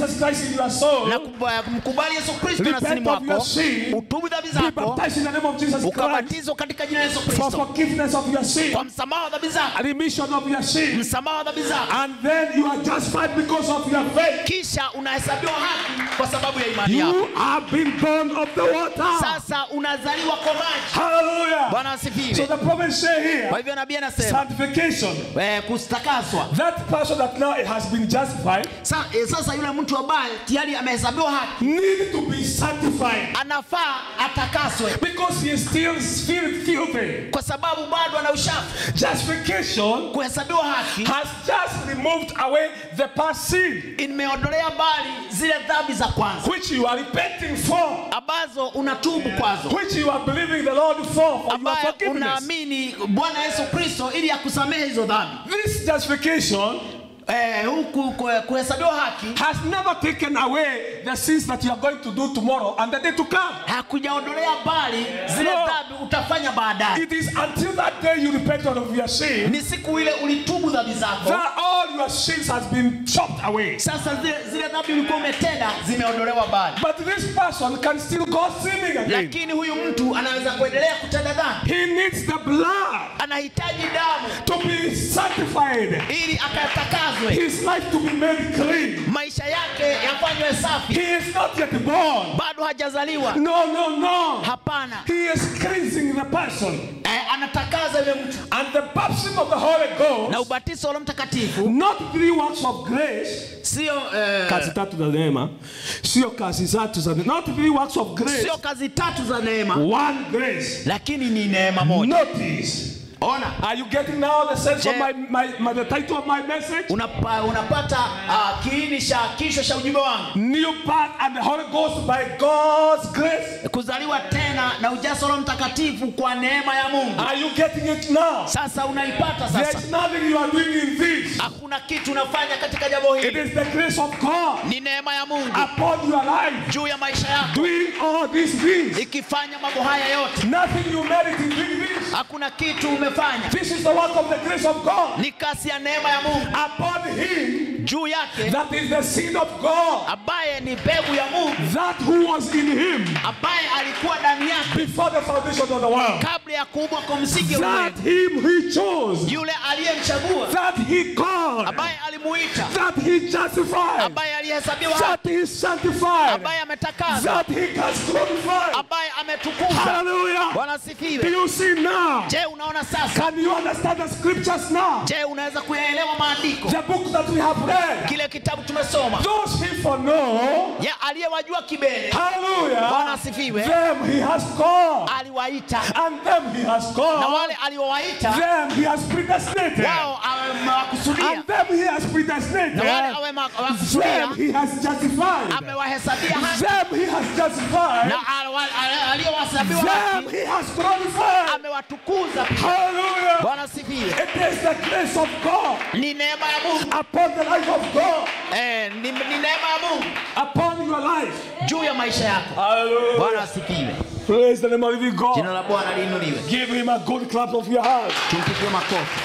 Jesus Christ in your soul, na kuba- kumkubali Yesu Kristo nafsini repent of your mwako, sin, utubu dhambi be zako, baptized in the name of Jesus Christ ukabatizwa katika jina la Yesu for Kristo forgiveness of your sin, kwa msamaha wa dhambi zako, remission of your sin, msamaha wa dhambi zako, and then you are justified because of your faith. kisha unahesabiwa haki kwa sababu ya imani yako. You have been born of the water. Sasa unazaliwa kwa maji. Hallelujah. Bwana So asifiwe. the prophet say Kwa here, hivyo nabii anasema sanctification. eh, kustakaswa. That person that now has been justified Sa, eh, sasa yule mtu ambaye tayari amehesabiwa haki need to be sanctified anafaa atakaswe because he is still spirit filthy. kwa sababu bado ana ushafu. Justification Kuhesabiwa haki has just removed away the past sin imeondolea mbali zile dhambi za kwanza which you are repenting for, ambazo unatubu kwazo, which you are believing the Lord for, for your ambaye forgiveness. unaamini Bwana Yesu Kristo ili akusamehe hizo dhambi. This justification Eh, huku ku- kuhesabiwa haki has never taken away the sins that you are going to do tomorrow and the day to come. hakujaondolea mbali zile No. dhambi utafanya baadaye. It is until that day you repent of your sin Ni siku ile ulitubu dhambi zako, that all your sins has been chopped away. sasa zile, zile dhambi ulikuwa umetenda zimeondolewa mbali, But this person can still go sinning again. lakini huyu mtu anaweza kuendelea kutenda dhambi. He needs the blood Anahitaji damu to be sanctified. ili akatakazwe, His life to be made clean. maisha yake yafanywe safi. He is not yet born. Bado hajazaliwa, No, no, no. hapana. He is cleansing the person. Eh, anatakaza yule mtu And the baptism of the Holy na Ghost, ubatizo wa Roho Mtakatifu not three works of grace. sio eh, Kazi tatu za neema. Sio kazi tatu za neema. Not three works of grace. sio kazi tatu za neema, One grace. lakini ni neema moja. Notice. Ona, Are you getting now the sense of Je- my, my, my the title of my message? unapa, unapata uh, kiini cha kichwa cha ujumbe wangu, New birth and the Holy Ghost by God's grace. kuzaliwa tena na ujazo wa Roho Mtakatifu kwa neema ya Mungu. Are you getting it now? Sasa unaipata There sasa, is nothing you are doing in this. hakuna kitu unafanya katika jambo It hili, is the grace of God ni neema ya Mungu upon your life juu ya maisha yako, doing all these things. ikifanya mambo haya yote. Nothing you merit in doing this. Hakuna kitu umefanya, This is the work of the grace of God ni kasi ya neema ya Mungu upon him juu yake, that is the seed of God ambaye ni mbegu ya Mungu, that who was in him ambaye alikuwa ndani yake before the foundation of the world. kabla ya kuumbwa kwa msingi wa That ulimwengu, him he chose. yule aliyemchagua, That he called. ambaye alimuita, That he justified. ambaye alihesabiwa haki, That he sanctified. ambaye ametakaswa, That he has glorified. ambaye ametukuzwa. Hallelujah. Bwana Do asifiwe. you see now? Je, unaona sasa? Can you understand the scriptures now? Je, unaweza kuyaelewa maandiko? The book that we have read. Kile kitabu tumesoma, Those people know. ya aliyewajua kibele, Bwana Hallelujah. asifiwe, Them he has called. aliwaita And them he has na called. wale aliowaita Them he has predestinated. wao amewakusudia And them he has na wale predestinated. amewakusudia Them he has justified. amewahesabia haki Them he has justified. na alwa- al- aliyowahesabiwa Them haki he has glorified. amewatukuza pia. Hallelujah. Bwana asifiwe. It is the grace of God Ni neema ya Mungu upon the life of God, eh, ni, ni neema ya Mungu upon your life. juu ya maisha yako. Bwana Hallelujah. asifiwe. Praise the name of living Jina God. la Bwana liinuliwe. Give him a good clap of your hands. Tumpigie makofi.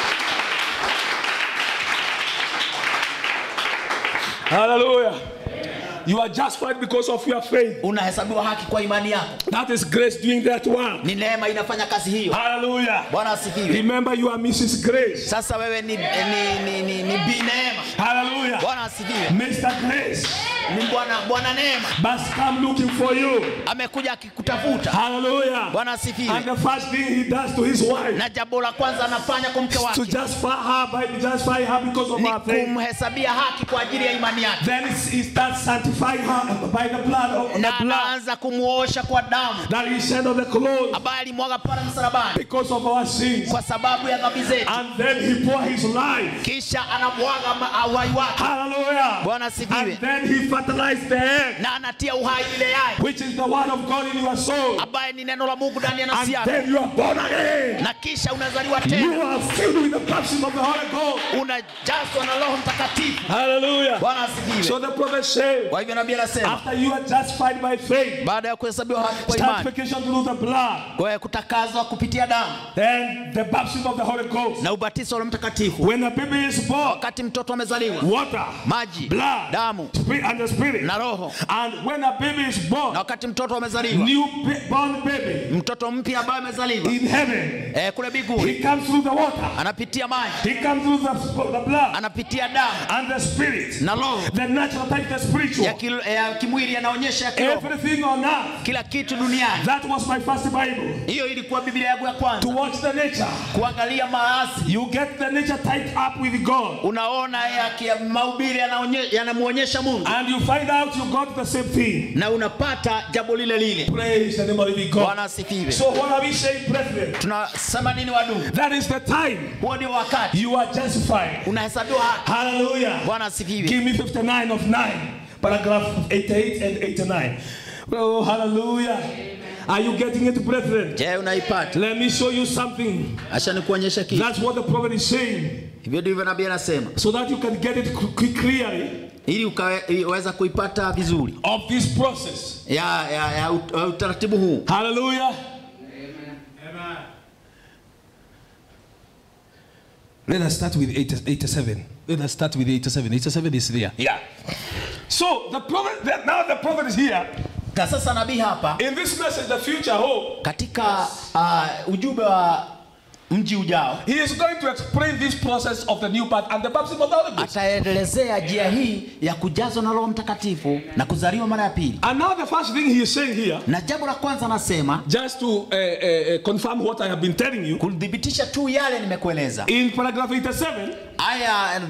Hallelujah. You are justified because of your faith. Unahesabiwa haki kwa imani yako. That is grace doing that work. Ni neema inafanya kazi hiyo. Hallelujah. Bwana asifiwe. Remember, you are Mrs. Grace. Sasa wewe ni, ni, ni, ni, ni bi neema. Hallelujah. Bwana asifiwe. Mr. Grace Ni Bwana Bwana neema must come looking for you. amekuja akikutafuta. Hallelujah. Bwana And asifiwe. the first thing he does to his wife Na jambo la kwanza anafanya kwa mke to wake justify her by justify her because of ni her faith. kumhesabia haki kwa ajili ya imani yake, Then he starts sanctifying her by the blood of the na blood anaanza kumuosha kwa damu that he shed on the clothes ambaye alimwaga pale msalabani because of our sins. kwa sababu ya dhambi zetu, And then he pour his life. kisha anamwaga ma- uhai wake. Hallelujah. Bwana asifiwe. And then he fertilize the egg, na anatia uhai ile yai which is the word of God in your soul. ambaye ni neno la mungu ndani ya And nafsi yako then you are born again. na kisha unazaliwa You tena are filled with the baptism of the Holy Ghost. unajazwa na roho mtakatifu Hallelujah. bwana So asifiwe the prophet said, kwa hivyo nabii anasema after you are justified by faith, baada ya kuhesabiwa haki kwa imani sanctification through the blood, kwa hiyo kutakazwa kupitia damu then the baptism of the Holy Ghost. na ubatizo wa Roho mtakatifu When a baby is born, wakati mtoto amezaliwa water, maji blood, damu spirit, and the spirit. na roho And when a baby is born, na wakati mtoto amezaliwa new ba- born baby mtoto mpya ambaye amezaliwa in heaven, eh, kule biguni he comes through the water, anapitia maji he comes through the, the blood anapitia damu and the spirit. na roho The natural type, the ya, spiritual. kil, ya kimwili yanaonyesha ya kiroho Everything on earth. kila kitu duniani That was my first Bible. hiyo ilikuwa biblia yangu ya To kwanza watch the nature. kuangalia maasi You get the nature tied up with God. unaona yaki- ya mahubiri yanaonye- yanamwonyesha mungu And you find out you got the same thing. na unapata jambo lile lile Praise the name of the living God. bwana asifiwe So what are we saying, brethren? tunasema nini wadugu That is the time huo ndio wakati you are justified. unahesabiwa haki Hallelujah. bwana asifiwe Give me 59 of 9, paragraph 88 and 89. Oh, hallelujah. Are you getting it, brethren? je unaipata Let me show you something. acha nikuonyesha kitu That's what the prophet is saying. hivyo ndivyo nabii anasema So that you can get it qu- clearly ili ukawe- ili uweza kuipata vizuri of this process. ya, ya, ya ut- ya utaratibu huu Hallelujah. Let us start with 80 87. Let us start with 87. 87 is there. Yeah. So the prophet, the- now the prophet is here. na sasa nabii hapa In this message, the future hope, katika uh, ujumbe wa mji ujao he is going to explain this process of the new birth and the baptism of the Holy Ghost. ataelezea njia hii ya kujazwa na roho mtakatifu na kuzaliwa mara ya pili And now the first thing he is saying here, na jambo la kwanza anasema just to uh, uh, uh, confirm what I have been telling you, kuthibitisha tu yale nimekueleza in paragraph 87, aya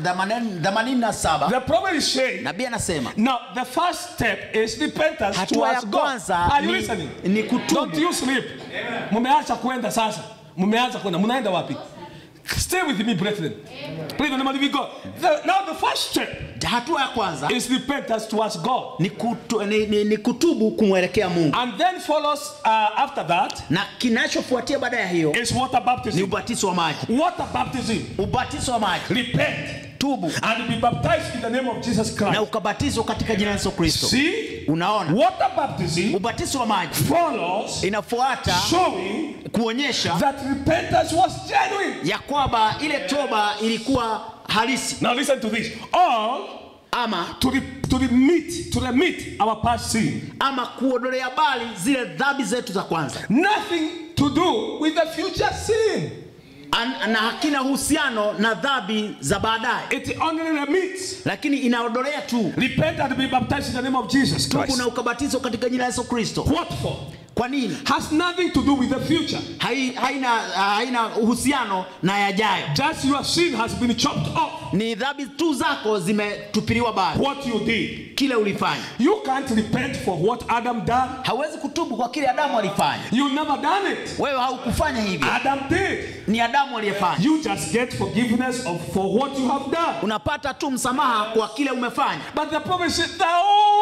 87 the prophet is saying, nabii anasema now the first step is repentance hatua ya towards God. kwanza Are you ni, listening? ni Don't kutubu you sleep. Mumeacha kwenda sasa. Mumeanza kwenda. Munaenda wapi? Stay with me, brethren. Please, in the name of the living God. The- now the first step hatua ya kwanza is repentance towards God. ni, kutu, ni, ni, ni kutubu kumwelekea mungu And then follows uh, after that na kinachofuatia baada ya hiyo is water ni baptism. ubatizo wa maji Water baptism. ubatizo wa maji Repent tubu and be baptized in the name of Jesus na Christ. ukabatizwa katika jina la yesu kristo See? unaona Water baptism ubatizo wa maji follows inafuata showing kuonyesha that repentance was genuine. ya kwamba ile toba ilikuwa halisi Now listen to this. All ama to, re, to remit, to remit our past sin. ama kuondolea bali zile dhambi zetu za kwanza Nothing to do with the future sin. An, na hakina uhusiano na dhambi za baadaye It only remits. lakini inaondolea tu Repent and be baptized in the name of Jesus tubu Christ. na ukabatizwa katika jina la yesu kristo What for? kwa nini Has nothing to do with the future. Hai, haina, haina uhusiano na yajayo Just your sin has been chopped off. ni dhambi tu zako zimetupiliwa bali What you did. kile ulifanya You can't repent for what Adam done. hawezi kutubu kwa kile adamu alifanya You never done it. wewe haukufanya hivyo Adam did. ni adamu aliyefanya You just get forgiveness of for what you have done. unapata tu msamaha kwa kile umefanya But the prophet said the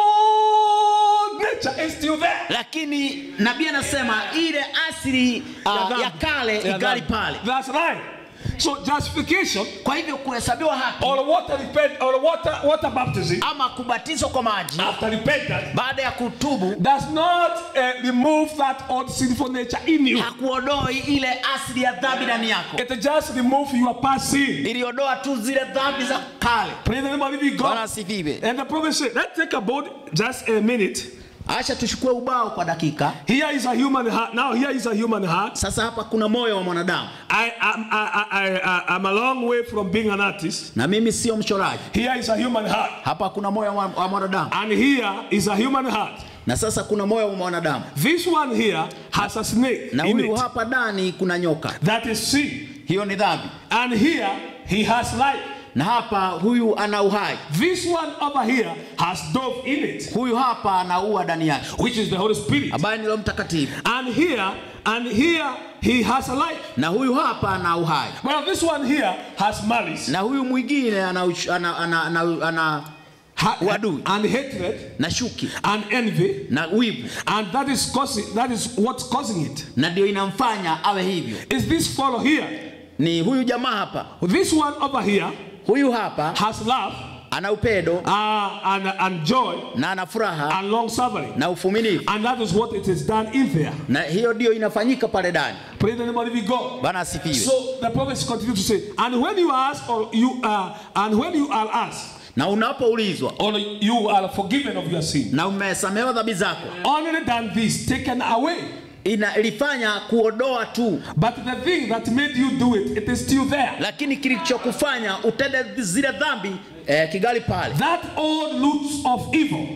old nature is still there. lakini nabii anasema ile asili uh, dhambi. ya kale Ya igali dhambi. pale That's right. So justification kwa hivyo kuhesabiwa haki or water repent or water water baptism ama kubatizwa kwa maji after repentance baada ya kutubu does not uh, remove that old sinful nature in you. hakuondoi ile asili ya dhambi ndani yako It just remove your past sin. iliondoa tu zile dhambi za kale Praise the name of the living bwana God. asifiwe And the prophet said, let's take about just a minute. acha tuchukue ubao kwa dakika Here is a human heart. Now here is a human heart. sasa hapa kuna moyo wa mwanadamu I am I, I, I, I'm a long way from being an artist. na mimi sio mchoraji Here is a human heart. hapa kuna moyo wa, wa mwanadamu And here is a human heart. na sasa kuna moyo wa mwanadamu This one here has a snake na in huyu it. hapa ndani kuna nyoka That is sin. hiyo ni dhambi And here he has life. na hapa huyu ana uhai This one over here has dove in it, huyu hapa anaua ndani yake which is the Holy Spirit. ambaye ni roho mtakatifu And here, and here he has a life. na huyu hapa ana uhai Well, this one here has malice. na huyu mwingine ana, uch- ana, ana, ana, ana ha- Uadui. and hatred na shuki and envy, na wivu and that is causing that is what's causing it. na ndio inamfanya awe hivyo Is this fellow here? ni huyu jamaa hapa This one over here huyu hapa has love ana upendo uh, and, and joy na ana furaha and long suffering. na ufumilivu And that is what it is done in there. na hiyo ndio inafanyika pale ndani Pray the name of the living God. bana asifiwe So the prophets continue to say, and when you are asked, or you are, and when you are asked, na unapoulizwa or you are forgiven of your sin, na umesamehewa dhambi zako only than this taken away. ina ilifanya kuodoa tu But the thing that made you do it, it is still there. lakini kilichokufanya utende zile dhambi eh, kigali pale That old roots of evil,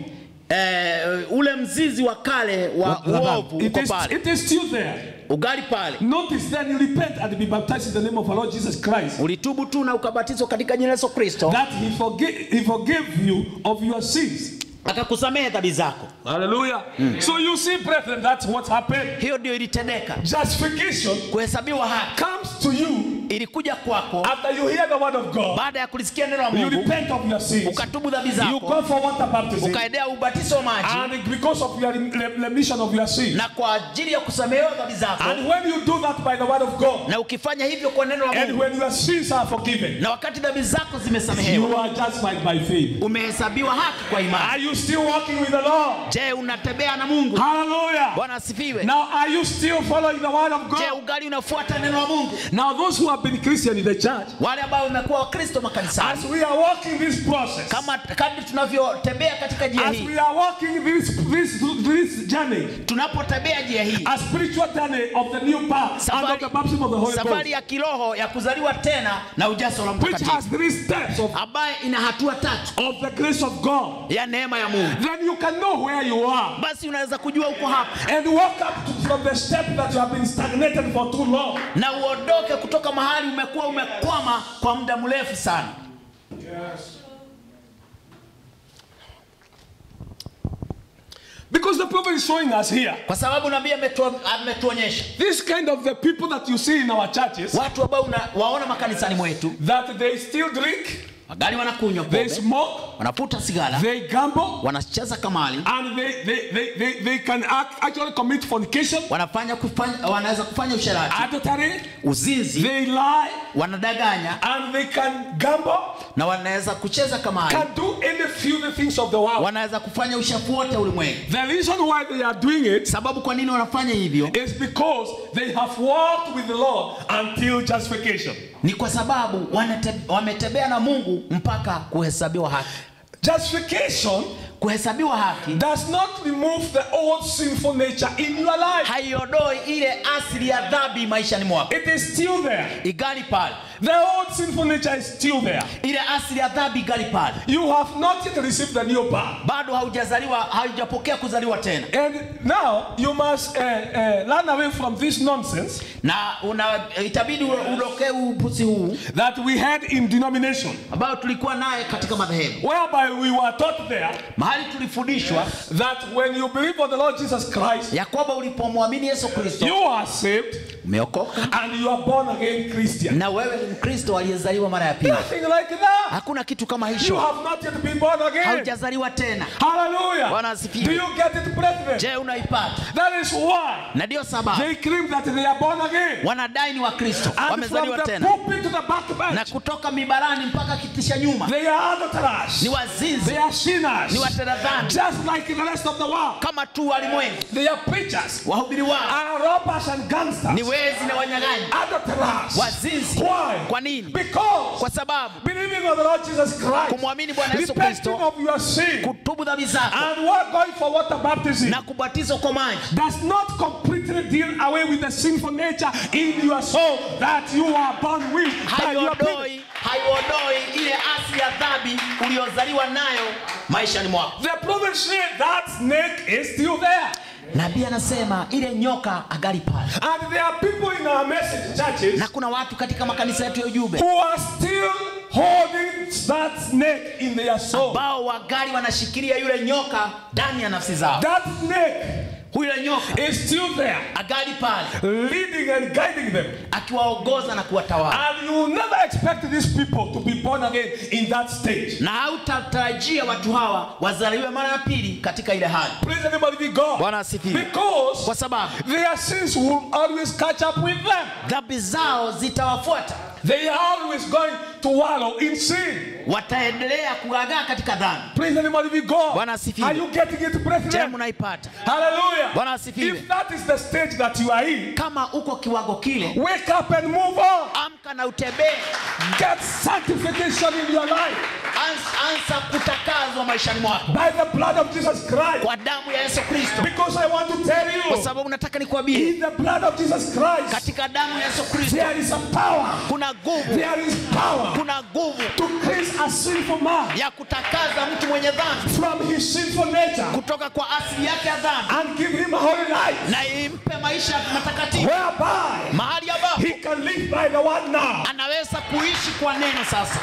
eh, ule mzizi wa kale wa uovu it uko is, pale it is still there. ugali pale Notice then you repent and be baptized in the name of our Lord Jesus Christ. ulitubu tu na ukabatizwa katika jina la Yesu Kristo That he forgave, he forgave you of your sins. akakusamehe dhambi zako Hallelujah. So you see, brethren, that's what happened. hiyo ndio ilitendeka Justification kuhesabiwa haki comes to you ilikuja kwako after you hear the word of God. baada ya kulisikia neno la You Mungu repent of your sins. ukatubu dhambi You zako go for water baptism. ukaendea ubatizo wa maji And because of your rem- remission of your sins. na kwa ajili ya kusamehewa dhambi zako And when you do that by the word of God, na ukifanya hivyo kwa neno la and Mungu when your sins are forgiven, na wakati dhambi zako zimesamehewa you are justified by faith. umehesabiwa haki kwa imani Are you still walking with the Lord? je unatembea na Mungu Hallelujah. bwana asifiwe Now, are you still following the word of je God? ugali unafuata neno la Mungu Now, those who have been Christian in the church, wale ambao wamekuwa wakristo as makanisani we are walking this process, kama kadri tunavyotembea katika njia as hii we are walking this this this journey, tunapotembea njia hii a spiritual journey of the new birth and of safari, the baptism of the Holy safari Ghost, ya kiroho ya kuzaliwa tena na ujazo la which has mtakatifu three steps of, ambaye ina hatua tatu of the grace of God, ya neema ya Mungu then you can know where you are basi unaweza kujua uko hapa and walk up to, from the step that you have been stagnated for too long. na uondoke kutoka mahali umekuwa umekwama kwa muda mrefu sana Because the prophet is showing us here kwa sababu nabii ametu- ametuonyesha this kind of the people that you see in our churches watu ambao una- waona makanisani mwetu that they still drink, magari wanakunywa they pombe smoke, wanavuta sigara they gamble, wanacheza kamali and they, they, they, they, they can act, actually commit fornication, wanafanya kufanya, wanaweza kufanya usherati adultery, uzinzi they lie, wanadanganya and they can gamble, na wanaweza kucheza kamali can do any few things of the world. wanaweza kufanya ushafu wote ulimwengu The reason why they are doing it sababu kwa nini wanafanya hivyo is because they have walked with the Lord until justification. ni kwa sababu wanate- wametembea na mungu mpaka kuhesabiwa haki Justification kuhesabiwa haki does not remove the old sinful nature in your life. haiondoi ile asili ya dhambi maishani mwako It is still there. igali pale The old sinful nature is still there. ile asili ya dhambi igali pale You have not yet received the new birth. bado haujazaliwa haujapokea kuzaliwa tena And now you must uh, uh, run away from this nonsense na una itabidi udokee upuzi huu that we had in denomination, ambao tulikuwa naye katika madhehebu whereby we were taught there mahali tulifundishwa that when you believe on the Lord Jesus Christ, ya kwamba ulipomwamini yesu kristo you are saved umeokoka and you are born again Christian. na wewe ni mkristo aliyezaliwa mara ya pili Nothing like that. hakuna kitu kama You hicho have not yet been born again. haujazaliwa tena Hallelujah. Bwana asifiwe. Do you get it, brethren? je unaipata That is why na ndiyo sababu they claim that they are born again. wanadai ni wakristo And from wamezaliwa the tena pulpit to the back na bench, kutoka mibarani mpaka kitisha nyuma they are adulterers. ni wazinzi They are sinners. ni watenda dhambi Just like the rest of the world. kama tu walimwengu They are preachers. wahubiri wao Are robbers and gangsters. ni wezi na wanyang'anyi Adulterers. wazinzi Why? kwa nini Because kwa sababu believing on the Lord Jesus Christ, kumwamini bwana yesu repenting kristo of your sin, kutubu dhambi zako and what going for water baptism na kubatizwa kwa maji does not completely deal away with the sinful nature in your soul that you are born with. by your people. haiondoi haiondoi ile asili ya dhambi uliyozaliwa nayo maishani mwako The prophet said that snake is still there. nabii anasema ile nyoka agali pale And there are people in our message churches na kuna watu katika makanisa yetu ya ujumbe who are still holding that snake in their soul. ambao wagali wanashikilia yule nyoka ndani ya nafsi zao That snake huyo nyoka is still there, agali pale leading and guiding them. akiwaongoza na kuwatawala And you will never expect these people to be born again in that stage. na hautatarajia watu hawa wazaliwe mara ya pili katika ile hali Praise everybody be God. Bwana asifiwe. Because kwa sababu their sins will always catch up with them. dhambi zao zitawafuata They are always going to wallow in sin. wataendelea kugagaa katika dhambi Praise everybody be God. Bwana asifiwe. Are you getting it, je brethren? mnaipata Hallelujah. Bwana asifiwe. If that is the stage that you are in, kama uko kiwango kile wake up and move on. amka na utembee Get sanctification in your life Ans- anza kutakazwa maishani mwako by the blood of Jesus Christ. kwa damu ya yesu kristo Because I want to tell kwa you, sababu nataka nikwambie in the blood of Jesus Christ, katika damu ya yesu kristo there is a power. kuna nguvu There is power kuna nguvu to cleanse a sinful man ya kutakaza mtu mwenye dhambi from his sinful nature kutoka kwa asili yake ya dhambi and give him a holy life na impe maisha matakatifu whereby mahali ambapo he can live by the word now. anaweza kuishi kwa neno sasa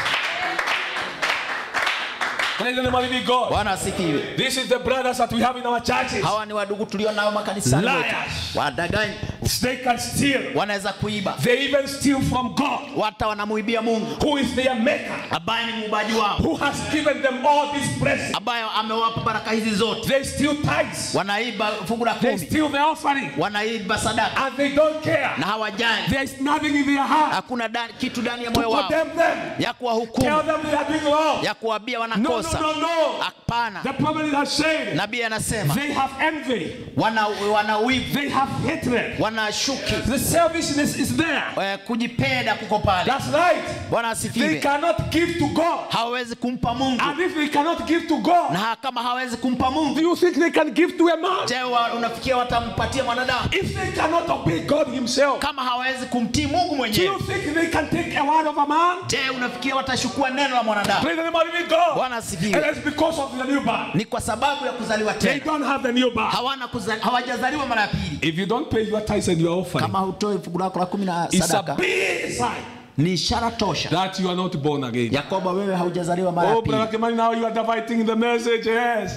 Praise the name of the living God. bwana asifiwe This is the brothers that we have in our churches. hawa ni wadugu tulio nao makanisani wetu. Liars. wadaganyi They can steal. wanaweza kuiba They even steal from God, wata wanamuibia mungu who is their maker, ambaye ni muumbaji wao who has given them all these blessings. ambaye amewapa baraka hizi zote They steal tithes. wanaiba fungu la They kumi steal the offering. wanaiba sadaka And they don't care. na hawajali There is nothing in their heart hakuna da, kitu ndani ya to moyo wao condemn them. ya Tell kuwahukumu them they are doing wrong. ya kuwabia No, no, wanakosa no, no. hapana The prophet has said nabii anasema they have envy, wana, wana wivu they have hatred. wana shuki The selfishness is there. eh, kujipenda kuko pale That's right. bwana They asifiwe cannot give to God. hawawezi kumpa mungu And if they cannot give to God, na kama hawezi kumpa do mungu you think they can give to a man? je wa- unafikia watampatia mwanadamu If they cannot obey God Himself, kama hawezi kumtii mungu do mwenyewe you think they can take a word of a man? je unafikia watashukua neno la mwanadamu Praise the name of the living God. bwana And asifiwe it's because of the new birth. ni kwa sababu ya kuzaliwa They tena don't have the new birth. hawana kuzali, hawajazaliwa mara ya pili If you don't pay your tithes and your offering, kama hutoi fungu lako la kumi na it's a sadaka big sign ni ishara tosha that you are not born again. ya kwamba wewe haujazaliwa mara ya Oh, Brother pili Kimani, now you are dividing the message. Yes.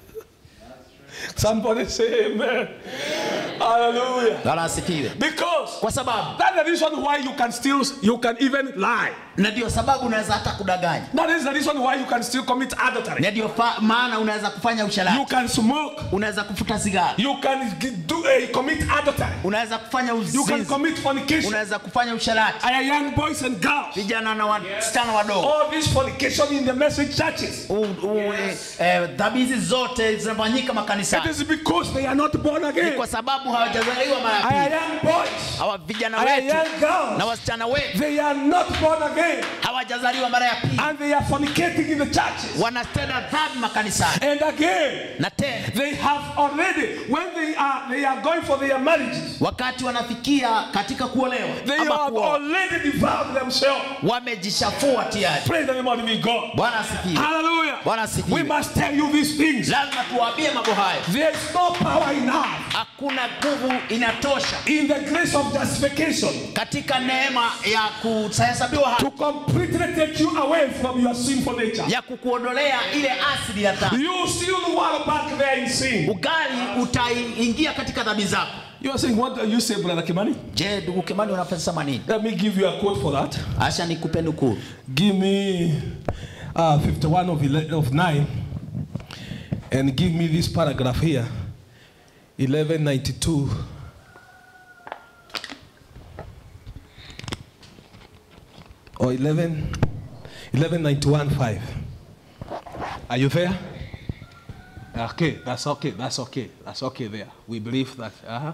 Somebody say amen. Hallelujah. wala asifiwe Because kwa sababu that's the reason why you can still, you can even lie. na ndio sababu unaweza hata kudanganya That is the reason why you can still commit adultery. na ndio fa- maana unaweza kufanya You usharati can smoke. unaweza kufuta sigara You can g- do uh, commit adultery. unaweza kufanya You can uzinzi commit fornication. unaweza kufanya usharati I are young boys and girls. vijana na wasichana wadogo All this fornication in the message churches. U- u- eh, eh, dhambi hizi zote zinafanyika It makanisani is because they are not born ni again. kwa sababu hawajazaliwa mara ya I are pili young boys. hawa vijana I are wetu young girls. na wasichana wetu They are not born again. hawajazaliwa mara ya pili And they are fornicating in the churches. wanatenda dhambi makanisani And again, na tena they have already, when they are they are going for their marriages, wakati wanafikia katika kuolewa they ama have kuoa already devoured themselves. wamejishafua tayari Praise the name of the living God. bwana asifiwe Hallelujah. Bwana asifiwe. We must tell you these things. lazima tuwaambie mambo hayo There is no power enough hakuna nguvu inatosha in the grace of justification katika neema ya kuhesabiwa haki to completely take you away from your sinful nature. ya kukuondolea ile asili ya dhambi You still walk back there in sin. ugali utaingia katika dhambi zako You are saying, what do you say, Brother Kimani? je ndugu kimani unasema nini Let me give you a quote for that. acha nikupe nukuu Give me uh, 51 of, 11, of 9 and give me this paragraph here 1192. Or 11, 1191 5. Are you there? Okay, that's okay, that's okay, that's okay there. We believe that. Uh-huh.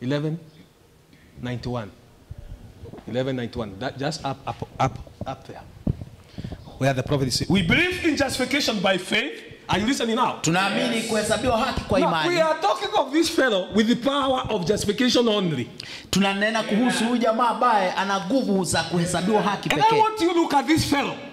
1191. 1191. That just up, up, up, up there. Where the prophet is saying, We believe in justification by faith. Are you listening now? tunaamini kuhesabiwa haki kwa Now, we imani are talking of this fellow with the power of justification only. tunanena kuhusu huyu jamaa ambaye ana nguvu za kuhesabiwa haki And I pekee want you to look at this fellow.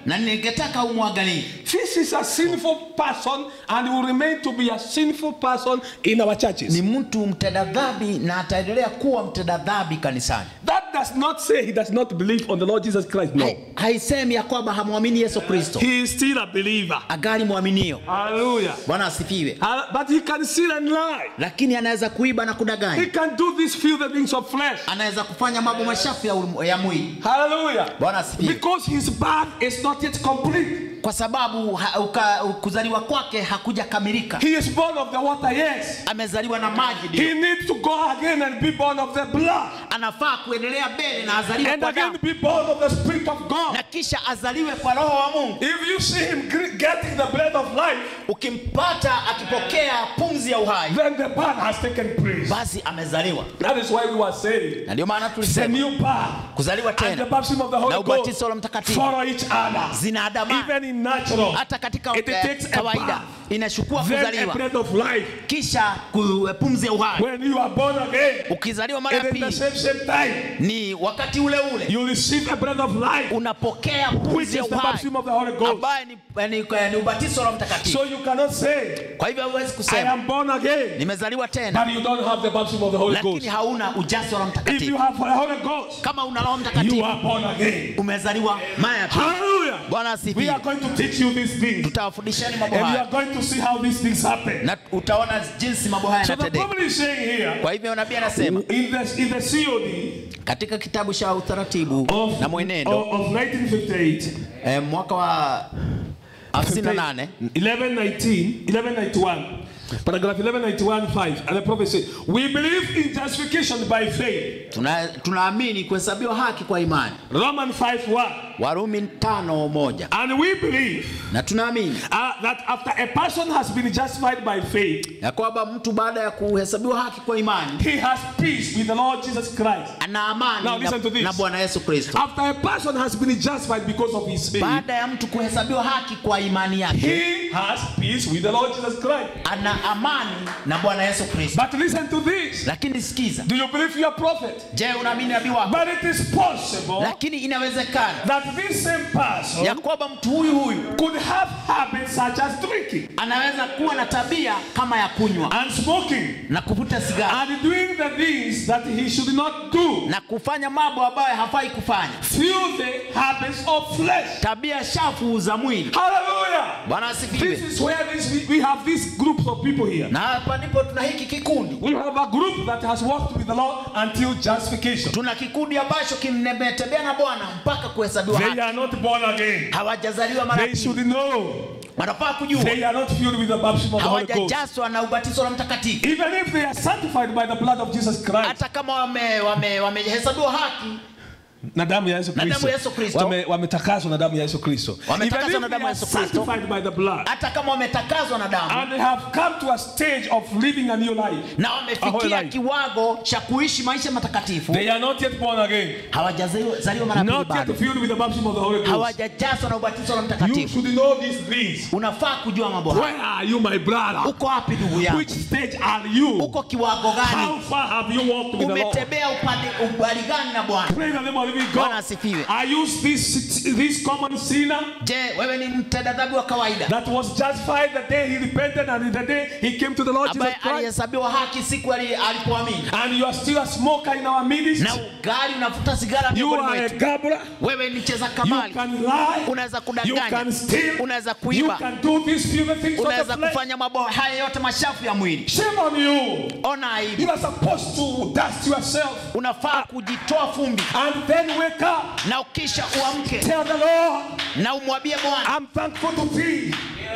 na ningetaka umwangalie This is a sinful person and will remain to be a sinful person in our churches. ni mtu mtenda dhambi na ataendelea kuwa mtenda dhambi kanisani That does not say he does not believe on the Lord Jesus Christ. No. Hai- haisemi ya kwamba hamwamini yesu kristo He is still a believer. agali mwaminio Hallelujah. bwana asifiwe Uh, but he can steal and lie. lakini anaweza kuiba na He kudanganya can do these filthy things of flesh. anaweza kufanya mambo machafu ya, ulimu- ya mwili Hallelujah. Bwana asifiwe. Because his birth is not yet complete. kwa sababu ha, uka, kuzaliwa kwake hakuja kamilika He is born of the water, yes. amezaliwa na maji He ndio needs to go again and be born of the blood. anafaa kuendelea mbele na azaliwe And kwa again damu be born of the Spirit of God. na kisha azaliwe kwa roho wa mungu If you see him gr- getting the bread of life, ukimpata akipokea pumzi ya uhai then the birth has taken place. basi amezaliwa That is why we were saying na ndio maana it's a tulisema new birth. kuzaliwa And the tena baptism of the Holy na Ghost ubatizo wa mtakatifu follow each other. zinaandamana Even in natural, hata katika it eh, takes a kawaida birth, inachukua then a kuzaliwa bread of life. kisha ku- pumzi ya uhai When you are born again, ukizaliwa mara ya it is the pili same same time. ni wakati ule ule You receive a bread of life, unapokea which pumzi ya is the uhai baptism of the Holy Ghost. ambaye ni, ni, ni ubatizo wa mtakatifu So you cannot say, kwa hivyo huwezi I kusema am born again, nimezaliwa tena but you don't have the baptism of the Holy lakini Ghost. hauna ujazo wa If you mtakatifu have the Holy Ghost, kama una roho you mtakatifu are born again. umezaliwa mara ya pili Hallelujah. bwana We asifiwe are going to teach you these things. tutawafundisheni mambo And you haya are going to see how these things happen. na utaona jinsi mambo haya So the yanatendeka Bible is saying here, kwa hivyo nabii anasema in the, in the COD katika kitabu cha utaratibu of, na mwenendo of, of 1958, eh, mwaka wa 58 1119, 1191, paragraph 1191, 5, and the prophet said, We believe in justification by faith. tuna- tunaamini kuhesabiwa haki kwa imani Romans 5 1. warumi tano moja And we believe na tunaamini uh, that after a person has been justified by faith, ya kwamba mtu baada ya kuhesabiwa haki kwa imani he has peace with the Lord Jesus Christ. ana amani Now listen to na, this. na bwana yesu kristo After a person has been justified because of his faith, baada ya mtu kuhesabiwa haki kwa imani yake he has peace with the Lord Jesus Christ. ana amani na bwana yesu kristo But listen to this. lakini sikiza Do you believe you are prophet? je unaamini nabii wako But it is possible lakini inawezekana that this same person ya kwamba mtu huyu huyu could have habits such as drinking anaweza kuwa na tabia kama ya kunywa and smoking na kuvuta sigara and doing the things that he should not do. na kufanya mambo ambayo hafai kufanya Filthy habits of flesh. tabia shafu za mwili Hallelujah. bwana This asifiwe is where this, we, we have this group of people here. na hapa ndipo tuna hiki kikundi We have a group that has walked with the Lord until justification. tuna kikundi ambacho kimetembea na bwana mpaka kuhesabiwa They haki are not born again. hawajazaliwa mara They should pili know. wanafaa kujua They are not filled with the baptism of the Holy Ghost. hawajajazwa na ubatizo la mtakatifu Even if they are sanctified by the blood of Jesus Christ. hata kama wamehesabiwa wame, wamehesabiwa haki na damu ya Yesu Na damu Kristo. ya Yesu Kristo. Wame- Wametakaswa na damu ya Yesu Kristo. Wametakaswa Even na if damu ya they Yesu are Kristo. sanctified by the blood. hata kama wametakazwa na damu And they have come to a stage of living a new life. na A whole wamefikia life. kiwango cha kuishi maisha matakatifu They are not yet born again. hawajazaliwa mara pili Not yet bado filled with the baptism of the Holy Ghost. hawajajazwa na ubatizo la You mtakatifu should know these things. unafaa kujua mambo haya Where are you, my brother? uko wapi ndugu yangu Which stage are you? uko kiwango How gani far have you walked with the Lord? umetembea upande ubali gani na bwana Praise the name of the living Bwana God. asifiwe. Are you this, this common sinner je wewe ni mtenda dhambi wa kawaida that was justified the day he repented and the day he came to the Lord Jesus ambaye Christ? alihesabiwa haki siku ali- alipoamini And you are still a smoker in our midst. na ugali unavuta sigara You miongoni are a mwetu gambler. wewe ni cheza You kamali can lie. unaweza You kudanganya can steal. unaweza You kuiba can do these few things of unaweza the flesh. kufanya mambo haya yote mashafu ya mwili Shame on you. ona aibu You are supposed to dust yourself unafaa kujitoa fumbi and then wake up. na ukisha uamke Tell the Lord, na umwambie bwana I'm thankful to thee.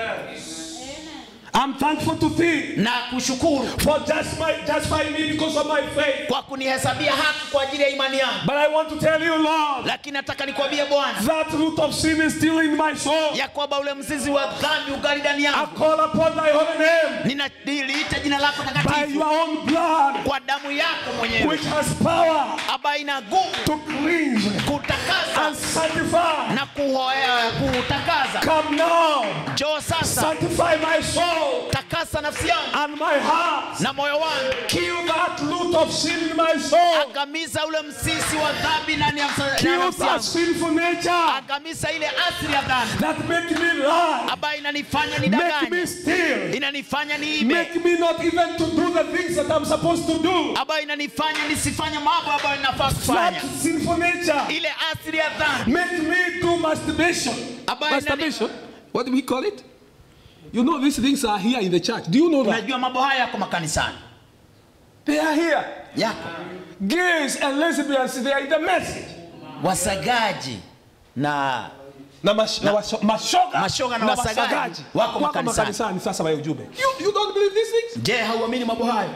I'm thankful to thee na kushukuru for just my justifying me because of my faith. kwa kunihesabia haki kwa ajili ya imani yangu But I want to tell you, Lord, lakini nataka nikwambie bwana that root of sin is still in my soul. ya kwamba ule mzizi wa dhambi ugali ndani I yangu call upon thy holy name ninaliita jina lako by takatifu your own blood, kwa damu yako mwenyewe which has power ambayo ina nguvu to cleanse and kutakasa sanctify. na kuhoea kutakaza Come now, njoo sasa sanctify my soul. takasa itakasa nafsi yangu and my heart. na moyo wangu Kill that root of sin in my soul. angamiza ule msisi wa dhambi ndani ya msa- ndani ya Kill nafsi that yangu sinful nature angamiza ile asili ya dhambi that make me lie, ambayo inanifanya make me nidanganye steal, inanifanya niibe make me not even to do the things that I'm supposed to do. ambayo inanifanya nisifanye mambo ambayo ninafaa kufanya That sinful nature ile asili ya dhambi make me do masturbation. ambayo inani- Masturbation? What do we call it? You know these things are here in the church. Do you know that? unajua mambo haya yako makanisani They are here. yako Gays and lesbians, they are in the message. wasagaji na Na mash- na washo- mashoga Mashoga na wasagaji wako makanisani. makanisani sasa wa ujumbe. You, you don't believe these things? je hauamini mambo hayo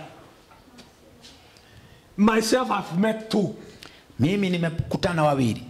Myself, I've met two mimi nimekutana wawili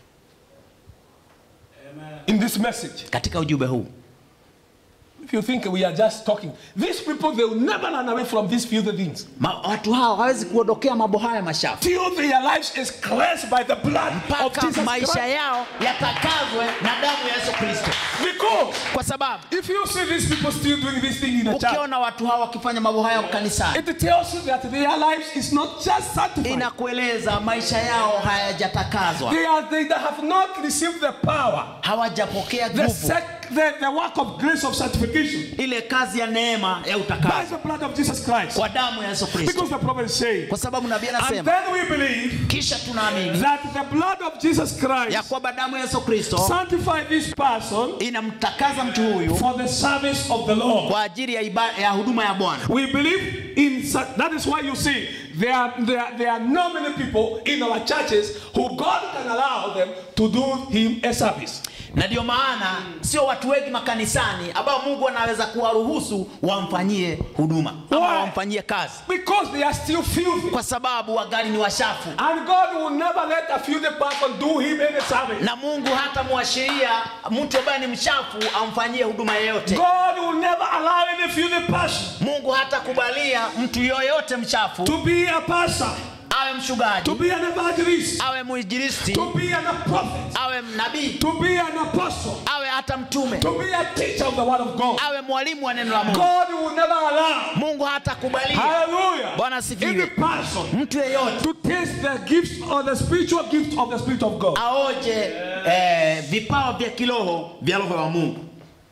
in this message. katika ujumbe huu If you think we are just talking, these people they will never run away from these filthy things Ma, watu hao hawezi kuondokea mambo haya mashafu till their lives is cleansed by the blood of mpaka Jesus maisha Christ. yao yatakazwe na damu ya yesu kristo Because kwa sababu if you see these people still doing this thing in the church, ukiona watu hao wakifanya mambo haya kanisani it tells you that their lives is not just sanctified. inakueleza maisha yao hayajatakazwa They are they that have not received the power, hawajapokea the, nguvu sec, the, the work of grace of sanctification ile kazi ya neema ya by utakazo the blood of Jesus Christ. kwa damu ya yesu kristo Because the prophet is saying, kwa sababu nabii and anasema then we believe kisha tunaamini that the blood of Jesus ya Christ kwamba damu ya yesu kristo sanctify this person inamtakaza mtu huyu for the service of the Lord. kwa ajili ya, iba, ya huduma ya bwana We believe in such, that is why you see there are, there, are, there are not many people in our churches who God can allow them to do him a service. na ndio maana sio watu wengi makanisani ambao mungu anaweza kuwaruhusu wamfanyie huduma ama Why? wamfanyie kazi Because they are still filthy. kwa sababu wagali ni washafu And God will never let a filthy person do him any service. na mungu hata mwashiria mtu ambaye ni mchafu amfanyie huduma yeyote God will never allow any filthy person mungu hata kubalia mtu yoyote mchafu to be a pastor, awe mchungaji to be an evangelist, awe mwinjilisti to be an prophet, awe nabii to be an apostle, awe hata mtume to be a teacher of the word of God. awe mwalimu wa neno la mungu God will never allow. mungu hata kubalia Hallelujah. Bwana Any asifiwe person mtu yeyote to taste the gifts or the spiritual gift of the Spirit of God. aoje eh, vipawa vya kiroho vya roho wa mungu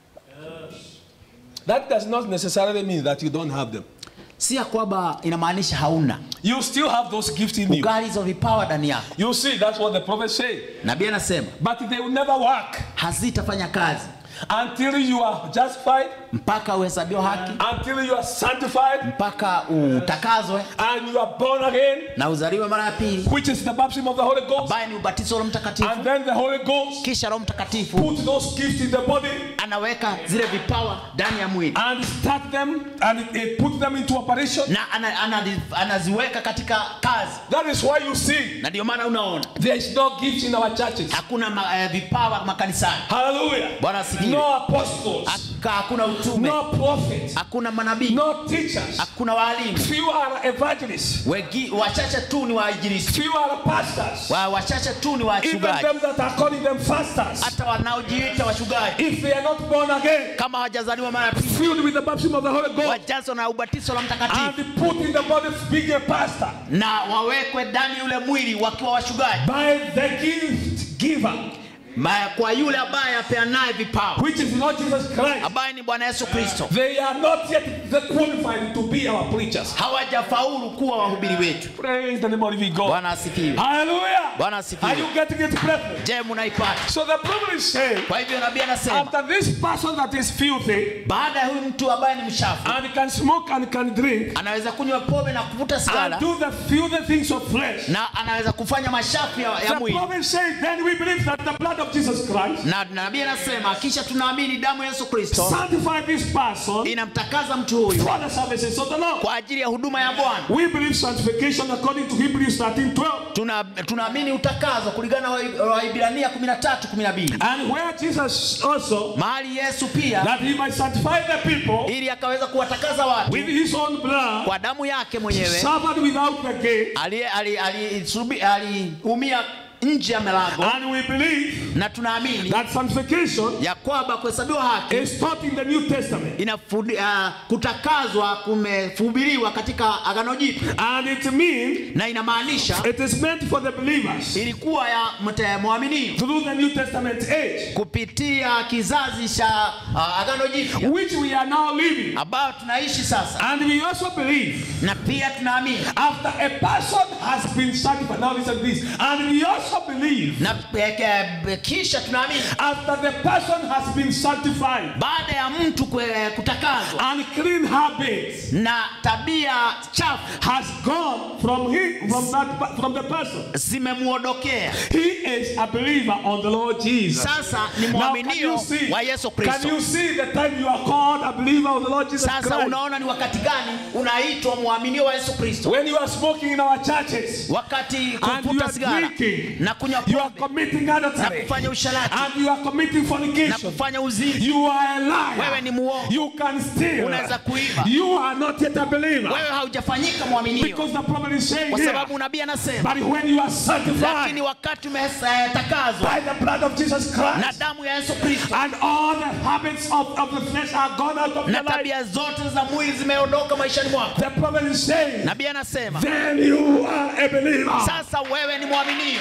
That does not necessarily mean that you don't have them. si ya kwamba inamaanisha hauna You still have those gifts in you. ugali hizo vipawa ndani yako You see, that's what the prophet said. nabii anasema But they will never work hazitafanya kazi until you are justified, mpaka uhesabiwa haki until you are sanctified, mpaka utakazwe and you are born again, na uzaliwe mara ya pili which is the baptism of the Holy Ghost. ambaye ni ubatizo wa roho mtakatifu And then the Holy Ghost kisha roho mtakatifu put those gifts in the body anaweka zile vipawa ndani ya mwili and start them and it, it put them into operation. na ana, ana, anaziweka katika kazi That is why you see na ndio maana unaona there is no gifts in our churches. hakuna ma, eh, vipawa makanisani Hallelujah. Bwana asifiwe. No apostles, Haka- hakuna utume no prophets, hakuna manabii no teachers. hakuna waalimu Few are evangelists. Wegi, wachache tu ni wainjilisti Few are pastors. wa, wachache tu ni Even wachungaji them that are calling them fasters. hata wanaojiita wachungaji If they are not born again, kama hawajazaliwa mara ya pili filled with the baptism of the Holy Ghost, wajazwa na ubatizo la mtakatifu and put in the body being a pastor na wawekwe ndani ule mwili wakiwa wachungaji by the gift giver, Ma- kwa yule ambaye apeanaye vipawa which is not Jesus Christ. ambaye ni bwana yesu kristo They are not yet the qualified to be our preachers. hawajafaulu kuwa wahubiri wetu Praise the name of living God. bwana asifiwe Hallelujah. Bwana Are asifiwe you getting it, brethren? je munaipata So the problem is saying, kwa hivyo nabii anasema after this person that is filthy baada ya huyu mtu ambaye ni mchafu and can smoke and can drink anaweza kunywa pombe na kuvuta and sigara do the filthy things of flesh, na anaweza kufanya mashafu ya, ya the mwili prophet says, then we believe that the blood of Jesus Christ na nabii anasema kisha tunaamini damu ya yesu kristo sanctify this person inamtakaza mtu huyu for the services of the Lord. kwa ajili ya huduma ya bwana We believe sanctification according to Hebrews 13 12. Tuna- tunaamini utakazo kulingana na Wa- waibrania 13 12 And where Jesus also, mahali yesu pia that he might sanctify the people ili akaweza kuwatakaza watu with his own blood, kwa damu yake mwenyewe suffered without the gate, aliumia ali, ali, subi- aliumia nje ya milango And we believe na tunaamini that sanctification ya kwamba kuhesabiwa haki is taught in the New Testament. inafundi, uh, kutakazwa kumehubiriwa katika agano jipya And it means na inamaanisha it is meant for the believers ilikuwa ya mte- mwaminio through the New Testament age, kupitia kizazi cha uh, agano jipya which we are now living. ambayo tunaishi sasa And we also believe na pia tunaamini after a person has been sanctified. Now listen to this. And we also believe na peke- kisha tunaamini after the person has been sanctified baada ya mtu kwe- kutakazwa and clean habits na tabia chafu has gone from him from that from the person. zimemuondokea He is a believer on the Lord Jesus. sasa ni Now, can mwaminio you see? wa Yesu Can Kristo. you see the time you are called a believer of the Lord Jesus Sasa Christ? unaona ni wakati gani unaitwa mwaminio wa Yesu Kristo? When you are smoking in our churches Wakati and you kuvuta are sigara drinking, na kunywa you are pombe committing na adultery kufanya usharati and you are committing na fornication. kufanya uzinzi, You are a wewe liar. ni muongo, You can steal. unaweza kuiba, You are not yet a believer. wewe haujafanyika mwaminio, Because the prophet is saying kwa here, sababu nabii anasema, but when you are sanctified lakini wakati umetakazwa by the blood of Jesus na Christ damu ya Yesu Kristo and all the habits of, of the flesh are gone out of na your life, tabia zote za mwili zimeondoka maishani mwako, the prophet is saying, nabii anasema, then you are a believer. sasa wewe ni mwaminio,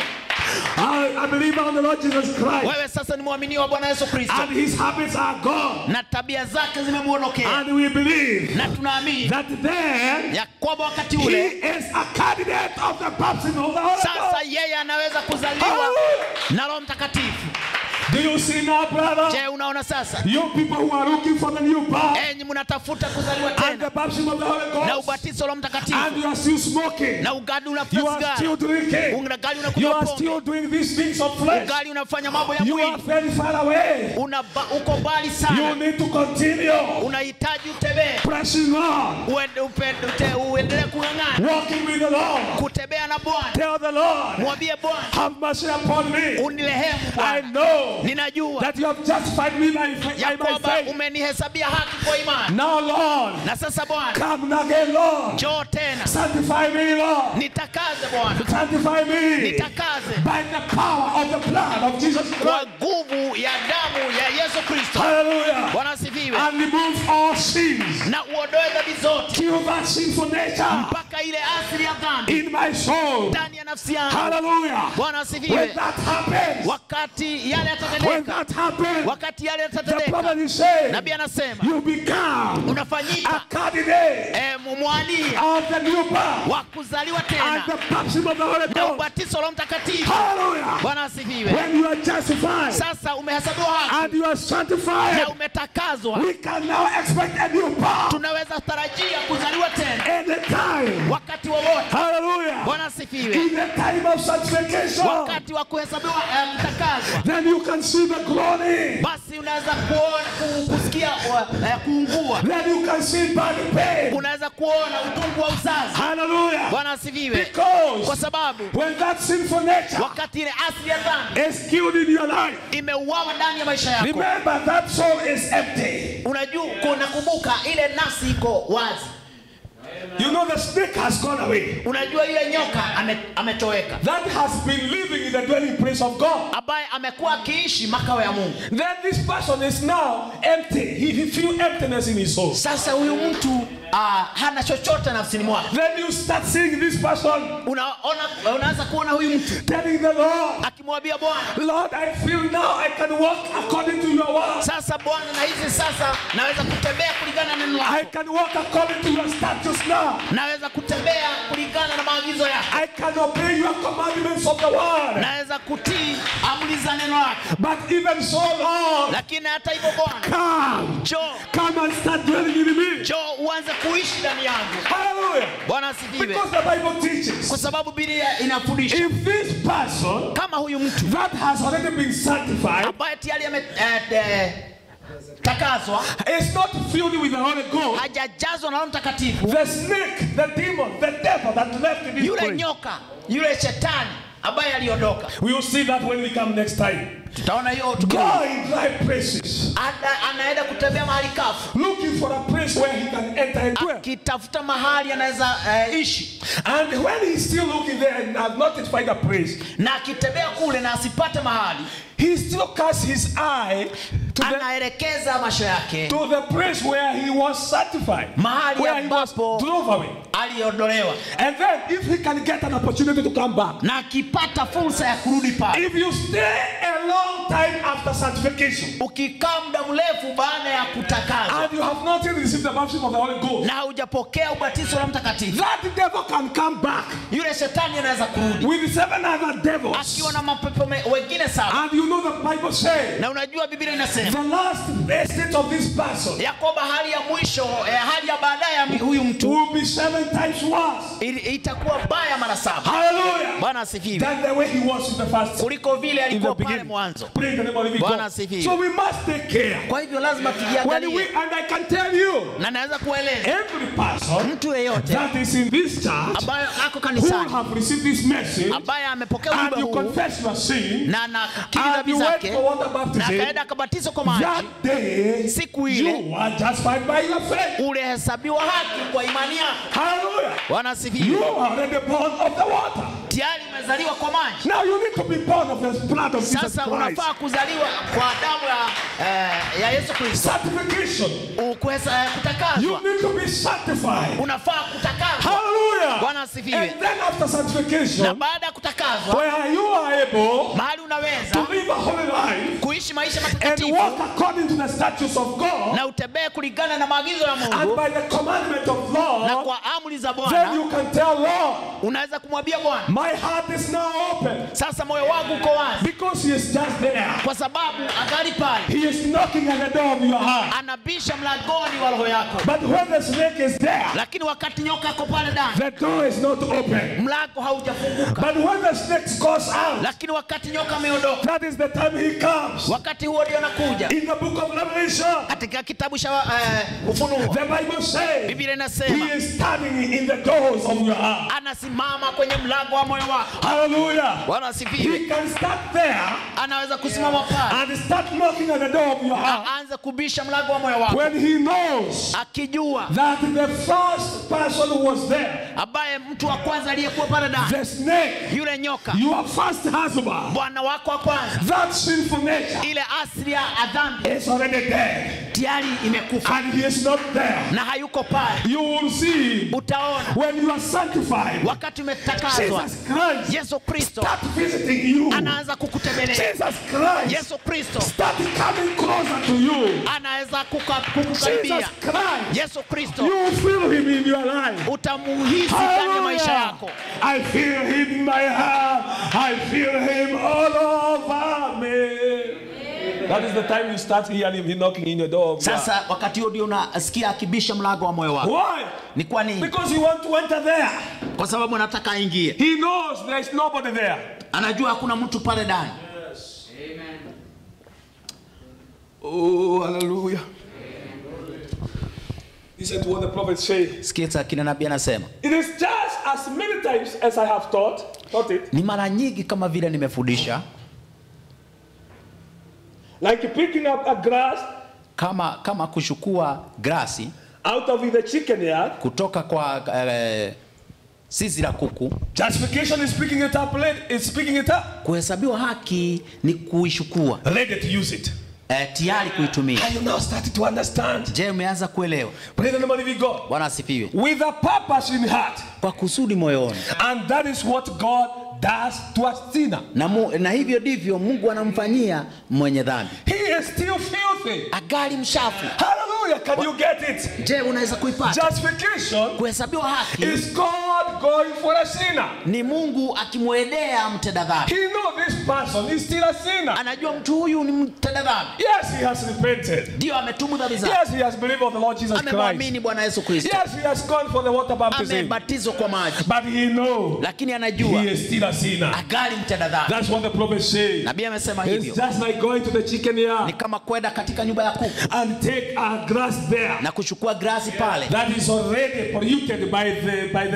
A a believer on the Lord Jesus Christ. wewe sasa ni mwaminio wa Bwana Yesu Kristo And his habits are gone. na tabia zake zimemuondokea, And we believe na tunaamini that then ya kwamba wakati he ule is a candidate of the baptism of the Holy sasa Ghost. yeye anaweza kuzaliwa Hallelujah. na Roho Mtakatifu. Do you see now, brother? Je, unaona sasa, You people who are looking for the new birth enyi mnatafuta kuzaliwa and the tena baptism of the Holy na Ghost, ubatizo wa Roho and Mtakatifu you are still smoking, na ugali you unafuta are still sigara, drinking, ungali you unakunywa are pombe, still doing these things of flesh, ugali unafanya mambo ya you are mwili, very far away. una uko mbali You sana, need to continue unahitaji utembee, pressing on, uende- upe- ute- uendelee kung'ang'ana, walking with the Lord. kutembea na Bwana. Tell the Lord, Mwambie Bwana, have mercy upon me. unirehemu I Bwana, know ninajua that you have justified me by, fa- ya by my kwamba faith. umenihesabia haki kwa imani. Now, Lord, Na sasa Bwana, come again, Lord. njoo tena, Sanctify me, Lord. nitakaze Bwana, Sanctify me nitakaze by the power of the blood of Jesus kwa Christ. nguvu ya damu ya Yesu Kristo. Hallelujah. Bwana asifiwe, And remove all sins. na uondoe dhambi zote Kill that sinful nature mpaka ile asili ya dhambi in my soul. ndani ya nafsi yangu. Hallelujah. Bwana When asifiwe. that happens, Wakati yale when yatatendeka, that happens, wakati yale the yatatendeka, prophet is saying, nabii anasema you become a unafanyika candidate eh, mwania of the new birth wa kuzaliwa and tena the baptism of the Holy na Ghost. ubatizo wa Roho Mtakatifu. Hallelujah. Bwana asifiwe. When you are justified Sasa umehesabiwa haki and you are na sanctified, umetakazwa, we can now expect a new birth tunaweza tarajia kuzaliwa tena anytime. wakati wowote. Hallelujah. Bwana asifiwe. In the time of sanctification, Wakati wa kuhesabiwa eh, mtakazwa, then you can see the glory. basi unaweza kuona ku- kusikia uh, eh, kuungua, Then you can see body pain. unaweza kuona utungu wa uzazi. Hallelujah. Bwana asifiwe, kwa Because sababu when that sinful nature wakati ile asili ya dhambi is killed in your life, imeuawa ndani ya maisha yako, remember that soul is empty. unajua unakumbuka ile nafsi iko wazi, You know the snake has gone away. unajua yule nyoka ame, ametoweka, That has been living in the dwelling place of God. ambaye amekuwa akiishi makao ya Mungu. Then this person is now empty. He, he feels emptiness in his soul. Sasa huyu mtu uh, hana chochote nafsini mwake. Then you start seeing this person Unaona, unaanza kuona huyu mtu telling the Lord, akimwambia Bwana, Lord, I feel now I can walk according to your word. sasa Bwana, na hizi sasa naweza kutembea kulingana na neno I lako, can walk according to your statutes now. naweza kutembea kulingana na maagizo yako, I can obey your commandments of the word. naweza kutii amri za neno lako. But even so, Lord, Lakini hata hivyo Bwana, come, njoo come and start dwelling in me. njoo uanze kuishi ndani yangu. Hallelujah. Bwana asifiwe, Because the Bible teaches kwa sababu Biblia inafundisha if this person kama huyu mtu that has already been sanctified ambaye tayari ametakazwa is not filled with the Holy Ghost, hajajazwa na Roho Mtakatifu, the snake, the demon, the devil that left in this yule place nyoka, yule shetani ambaye aliondoka We will see that when we come next time. tutaona hiyo Go tukirudi. in dry places, Ana- anaenda kutembea mahali kafu looking for a place where he can enter and dwell. akitafuta mahali anaweza eh, ishi And when he's still looking there and has not yet find a place, na akitembea kule na asipate mahali he still casts his eye to the, anaelekeza macho yake to the place where he was sanctified, Mahali where he was ambapo- drove away. aliondolewa And then, if he can get an opportunity to come back, na akipata fursa ya kurudi pale if you stay a long time after sanctification ukikaa muda mrefu baada ya kutakazwa and you have not yet received the baptism of the Holy Ghost, na haujapokea ubatizo la mtakatifu that devil can come back yule shetani anaweza kurudi with seven other devils. akiwa na mapepo me- wengine saba And you know the Bible says na unajua biblia inasema the last state of this person ya kwamba hali ya mwisho eh, hali ya baadaye ya mi- huyu mtu will be seven times worse. ili- itakuwa baya mara saba Hallelujah. bwana asifiwe Than the way he was in the first kuliko vile in the alikuwa pale beginning. mwanzo Praise the name of the living Bwana God. asifiwe. So we must take care. kwa hivyo lazima When we, tujiangalie and I can tell you, na naweza kueleza every person mtu yeyote that is in this church ambayo ako who kanisani have received this message ambaye amepokea and ujumbe you huu confess your sin na nakiri and dhambi you went zake for water na baptism, akaenda akabatizwa kwa maji that day Siku ile. you are justified by your faith. ulihesabiwa haki kwa imani yako Hallelujah. bwana You asifiwe are already born of the water. tayari umezaliwa kwa maji Now you need to be born of the blood of Jesus sasa Christ. unafaa kuzaliwa kwa damu ya, eh, ya yesu kristo Sanctification. Ukuhesa- eh, You kutakazwa need to be sanctified. unafaa kutakazwa Hallelujah. Bwana asifiwe. And then after na sanctification, baada ya kutakazwa where you are able mahali to unaweza live a holy life kuishi maisha and matakatifu walk according to the statutes of God na utembee kulingana na maagizo ya and mungu by the commandment of na law, kwa amri za then bwana you can tell Lord, unaweza kumwambia bwana my heart is now open sasa moyo wangu uko wazi because he is just there. kwa sababu angali pale He is knocking at the door of your heart. anabisha mlangoni wa roho yako But when the snake is there, lakini wakati nyoka ako pale ndani the door is not open. mlango haujafunguka But when the snake goes out, lakini wakati nyoka ameondoka that is the time he comes. wakati huo ndio anakuja In the book of Revelation, katika kitabu cha uh, ufunuo the Bible says biblia he inasema is standing in the doors of your heart. anasimama kwenye mlango wa moyo wako Hallelujah. bwana asifiwe He can start there anaweza kusimama pale and start knocking at the door of your heart aanze kubisha mlango wa moyo wako when he knows akijua that the first person who was there, ambaye mtu wa kwanza aliyekuwa pale ndani the snake, yule nyoka your first husband, bwana wako wa kwanza that sinful nature ile asili ya dhambi is already dead tayari imekufa and he is not there. na hayuko pale You will see utaona when you are sanctified, wakati umetakazwa Jesus Christ yesu kristo start visiting you. anaanza kukutembelea Jesus Christ yesu kristo start coming closer to you. anaweza kuka- Jesus kukukaribia Christ, yesu kristo you feel him in your life. utamuhisi ndani ya maisha yako I feel him in my heart. I feel him all over me. That is the time you start hearing him knocking in your door. of your sasa wakati huo ndio unasikia akibisha mlango wa moyo heart. wako Why? ni kwa nini Because you want to enter there. kwa sababu anataka aingie He knows there is nobody there. anajua hakuna mtu pale ndani Oh, hallelujah. Listen to what the prophet says. sikiza kina nabii anasema It is just as many times as I have taught, taught it, ni mara nyingi kama vile nimefundisha like picking up a grass kama kama kuchukua grasi out of the chicken yard. kutoka kwa eh, zizi la kuku Justification is picking it up, late- it's picking it up, kuhesabiwa haki ni kuishukua ready to use it. eh, tayari kuitumia And you now started to understand. je umeanza kuelewa Praise the name of the living God. bwana asifiwe With a purpose in heart. kwa kusudi moyoni And that is what God does to a sinner. na, mu, na hivyo ndivyo mungu anamfanyia mwenye dhambi He is still filthy. agali mshafu Hallelujah. Can you get it? je unaweza kuipata Justification kuhesabiwa haki is God going for a sinner. ni mungu akimwendea mtenda dhambi He knows this person is still a sinner. anajua mtu huyu ni mtenda dhambi Yes, he has repented. ndio ametubu dhambi zake Yes, he has believed on the Lord Jesus Christ. amemwamini bwana yesu kristo Yes, he has gone for the water baptism. amebatizwa kwa maji But he knows lakini anajua he is still a sinner. agali mtenda dhambi That's what the prophet says. nabii amesema It's hivyo just like going to the chicken ni yard kama kwenda katika nyumba ya kuku and take a grass there na kuchukua grasi pale that is already polluted by the by the chickens.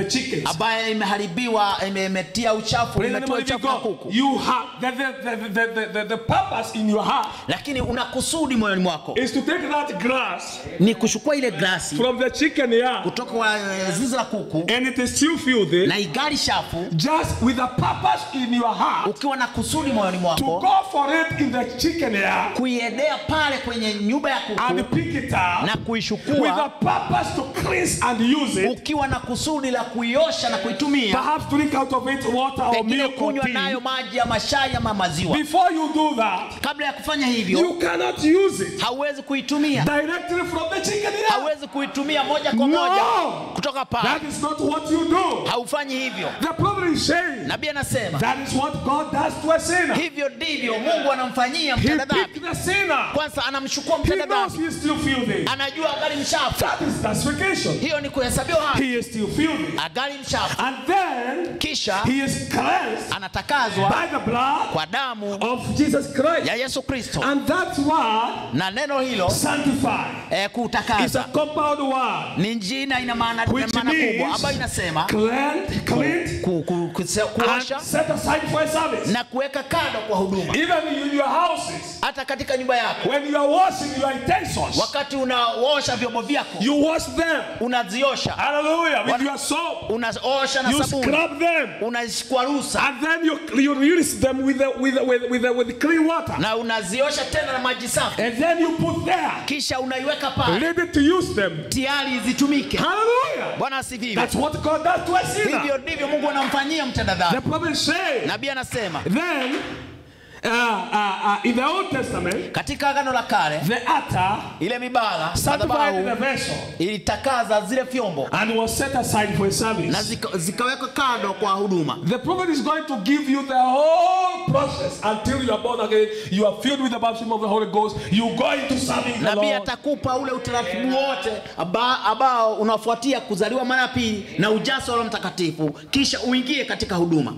ambaye imeharibiwa ime- imetia uchafu Praise the name imetiwa of the living uchafu na God. kuku You have the, the, the, the, the, the, the purpose in your heart lakini una kusudi moyoni mwako is to take that grass ni kuchukua ile glasi from the chicken yard kutoka kwa eh, zizi la kuku and it is still filthy na igali shafu just with a purpose in your heart ukiwa na kusudi moyoni to mwako go for it in the chicken yard kuiendea pale kwenye nyumba ya and kuku pick it up na with a kuichukua purpose to cleanse and use it. ukiwa na kusudi la kuiosha na kuitumia Perhaps drink out of it water or pengine milk or kunywa tea. nayo maji ama shai ama maziwa Before you do that, kabla ya kufanya hivyo you cannot use it hauwezi kuitumia directly from the chicken yard. hauwezi kuitumia moja kwa No. moja kutoka pale That is not what you do. haufanyi hivyo The problem is saying nabii anasema that is what God does to a sinner. hivyo ndivyo mungu anamfanyia He mtenda dhambi picked the sinner. kwanza anamchukua He mtenda knows dhambi he is still filthy. anajua agali mchafu That is justification. hiyo ni kuhesabiwa haki He is still filthy. agali mchafu And then kisha he is cleansed anatakazwa by the blood kwa damu of Jesus Christ. ya yesu kristo And that word, na neno hilo sanctify, eh, is a kutakaza compound word ni jina ina maana ina which maana kubwa means ambayo inasema cleaned, cleaned, ku, ku, kuse- and kuosha set aside for a service. na kuweka kando kwa huduma Even in your houses, hata katika nyumba yako when you are washing your utensils, wakati unaosha vyombo vyako you wash them. unaziosha Hallelujah. With What- your soap, unaosha na you sabuni scrub them. unazikwarusa And then you, you rinse them with, the, with, the, with, with, the, with clean water. na unaziosha tena na maji safi And then you put there, kisha unaiweka pale ready to use them. tayari zitumike Hallelujah. bwana asifiwe That's what God does to a sinner. hivyo ndivyo mungu anamfanyia mtenda dhambi The prophet says, nabii anasema then, uh, uh, uh, in the Old Testament, katika agano la kale the altar ile mibala sanctified the madhabahu vessel ilitakaza zile vyombo and was set aside for a na service. zika- zikawekwa kando kwa huduma The prophet is going to give you the whole process until you are born again. You are filled with the baptism of the Holy Ghost. You go into serving the nabii Lord. atakupa ule utaratibu wote aba- ambao unafuatia kuzaliwa mara ya pili na ujazo wa Roho mtakatifu kisha uingie katika huduma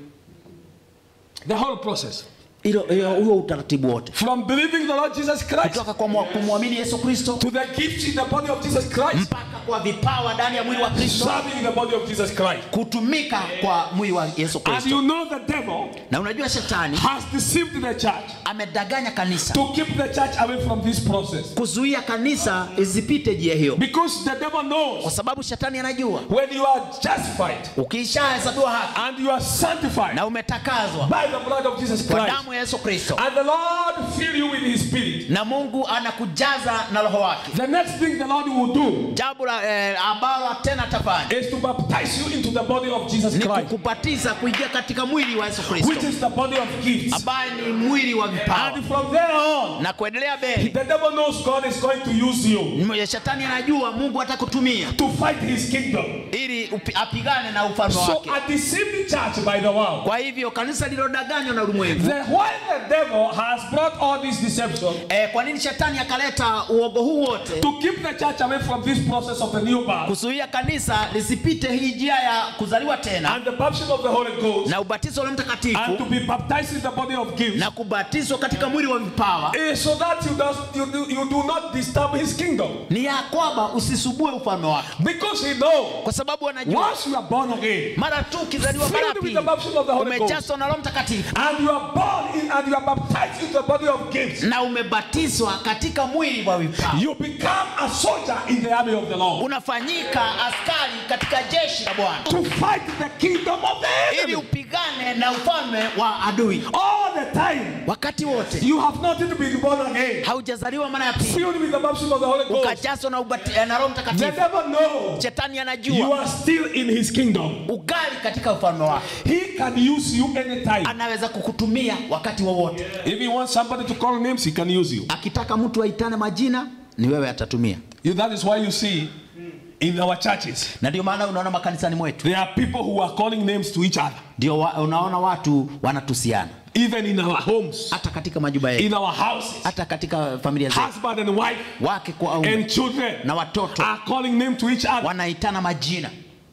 The whole process. hilo hilo- huo utaratibu wote From believing the Lord Jesus Christ kutoka kwa mwa- kumwamini yesu kristo to the gifts in the body of Jesus Christ, mpaka kwa vipawa ndani ya mwili wa kristo serving the body of Jesus Christ. kutumika kwa mwili wa yesu And kristo you know the devil na unajua shetani has deceived the church amedanganya kanisa to keep the church away from this process. kuzuia kanisa isipite njia hiyo Because the devil kwa knows sababu shetani anajua when you are justified ukishahesabiwa haki and you are sanctified na umetakazwa by the blood of Jesus kwa Christ, damu ya yesu kristo and the Lord fill you with His Spirit, na mungu anakujaza na roho wake the next thing the Lord will do jambo la eh, ambalo tena atafanya is to baptize you into the body of Jesus ni Christ, kukubatiza kuingia katika mwili wa yesu which kristo is the body of gifts. ambaye ni mwili wa vipawa And from there on, na kuendelea mbele the devil knows God is going to use you M- shetani anajua mungu atakutumia to fight His kingdom. ili upi- apigane na ufalme So wake a deceived church by the world. kwa hivyo kanisa lililodanganywa na ulimwengu The, why the devil has brought all this deception eh, kwa nini shetani akaleta uogo huu wote to keep the church away from this process of the new birth kuzuia kanisa lisipite hii njia ya kuzaliwa tena and the baptism of the Holy Ghost na ubatizo wa Roho and to mtakatifu be baptized in the body of gifts na kubatizwa katika mwili wa vipawa is so that you, does, you, do, you do not disturb his kingdom. ni ya kwamba usisubue ufalme wake Because he knows kwa sababu anajua once you are born again mara tu ukizaliwa mara ya Filled with pili the baptism of the Holy Ghost. umejazwa na Roho Mtakatifu and you are born in, and you are baptized into the body of gifts, na umebatizwa katika mwili wa vipawa you become a soldier in the army of the Lord unafanyika askari katika jeshi la Bwana to fight the kingdom of the ili enemy. upigane na ufalme wa adui All the time, wakati wote you have not yet been born again, haujazaliwa mara ya pili filled with the baptism of the Holy Ghost. ukajazwa na, ubati- eh, na Roho The Mtakatifu devil knows shetani you anajua are still in his kingdom. ugali katika ufalme wake He can use you anytime. anaweza kukutumia wakati wowote If he wants somebody to call names, he can use you. akitaka mtu aitane majina ni wewe atatumia You- That is why you see in our churches, na ndio maana unaona makanisani mwetu there are people who are calling names to each other, ndio wa, unaona watu wanatusiana even in our homes, hata katika majumba in yetu our houses. hata katika familia zetu Husband and wife wake kwa aume and children na watoto are calling name to each other. wanaitana majina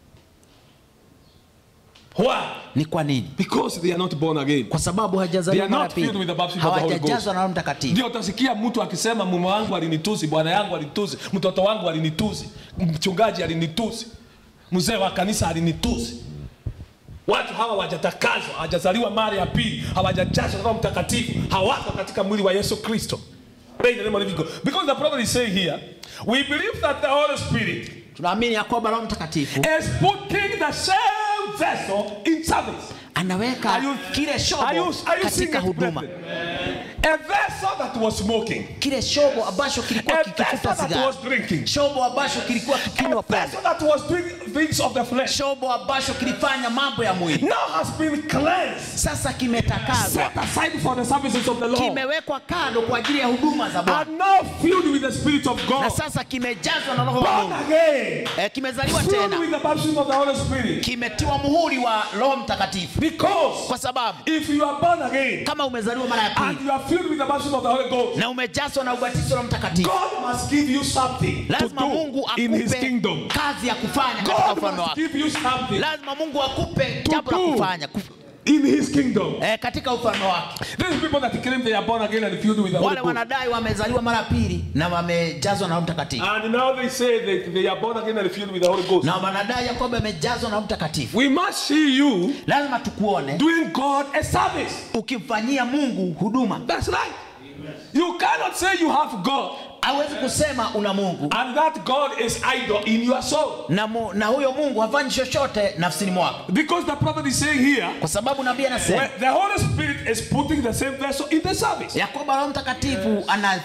Why? ni kwa nini Because they are not born again. kwa sababu They hawajazaliwa are mara not filled pili with the baptism of the Holy Ghost. hawajajazwa na Roho Mtakatifu Ndio utasikia mtu akisema mume wangu alinitusi, bwana yangu alinitusi, mtoto wangu alinitusi, mchungaji alinitusi. mzee wa kanisa alinitusi watu hawa hawajatakazwa hawajazaliwa mara ya pili hawajajazwa roho mtakatifu hawako katika mwili wa yesu kristo Praise the name of the living God. because the prophet is saying here we believe that the holy spirit tunaamini ya kwamba roho mtakatifu is putting the same vessel in service anaweka Are you- kile are shobo you, are you seeing katika it, huduma brethren? a vessel that was smoking kile shobo ambacho kilikuwa a vessel kikifuta that sigara was drinking shobo ambacho kilikuwa kikinywa a pombe vessel that was doing things of the flesh shobo ambacho kilifanya mambo ya mwili now has been cleansed sasa kimetakazwa set aside for the services of the Lord kimewekwa kando kwa ajili ya huduma za Bwana and now filled with the Spirit of na God. sasa kimejazwa na roho wa Born Mungu again, eh, kimezaliwa filled tena with the baptism of the Holy Spirit. kimetiwa muhuri wa roho mtakatifu Because kwa sababu if you are born again kama umezaliwa mara ya and pili you are filled with the baptism of the Holy Ghost, na umejazwa na ubatizo wa mtakatifu God must give you something to lazima mungu do in His akupe kingdom. kazi ya kufanya katika God ufalme must wake give you something lazima mungu akupe To jambo la do. kufanya kuf- in His kingdom. eh, katika ufalme wake These people that claim they are born again and filled with the Holy wale Ghost. wanadai wamezaliwa mara ya pili na wamejazwa na roho mtakatifu And now they say that they are born again and filled with the Holy Ghost. na wanadai ya kwamba amejazwa na roho mtakatifu We must see you lazima tukuone doing God a service. ukimfanyia mungu huduma That's right. You cannot say you have God hawezi kusema una mungu and that God is idle in your soul. na, mu, na huyo mungu hafanyi chochote nafsini mwako Because the prophet is saying here, kwa sababu nabii anasema when the Holy Spirit is putting the same vessel in the service. ya kwamba roho mtakatifu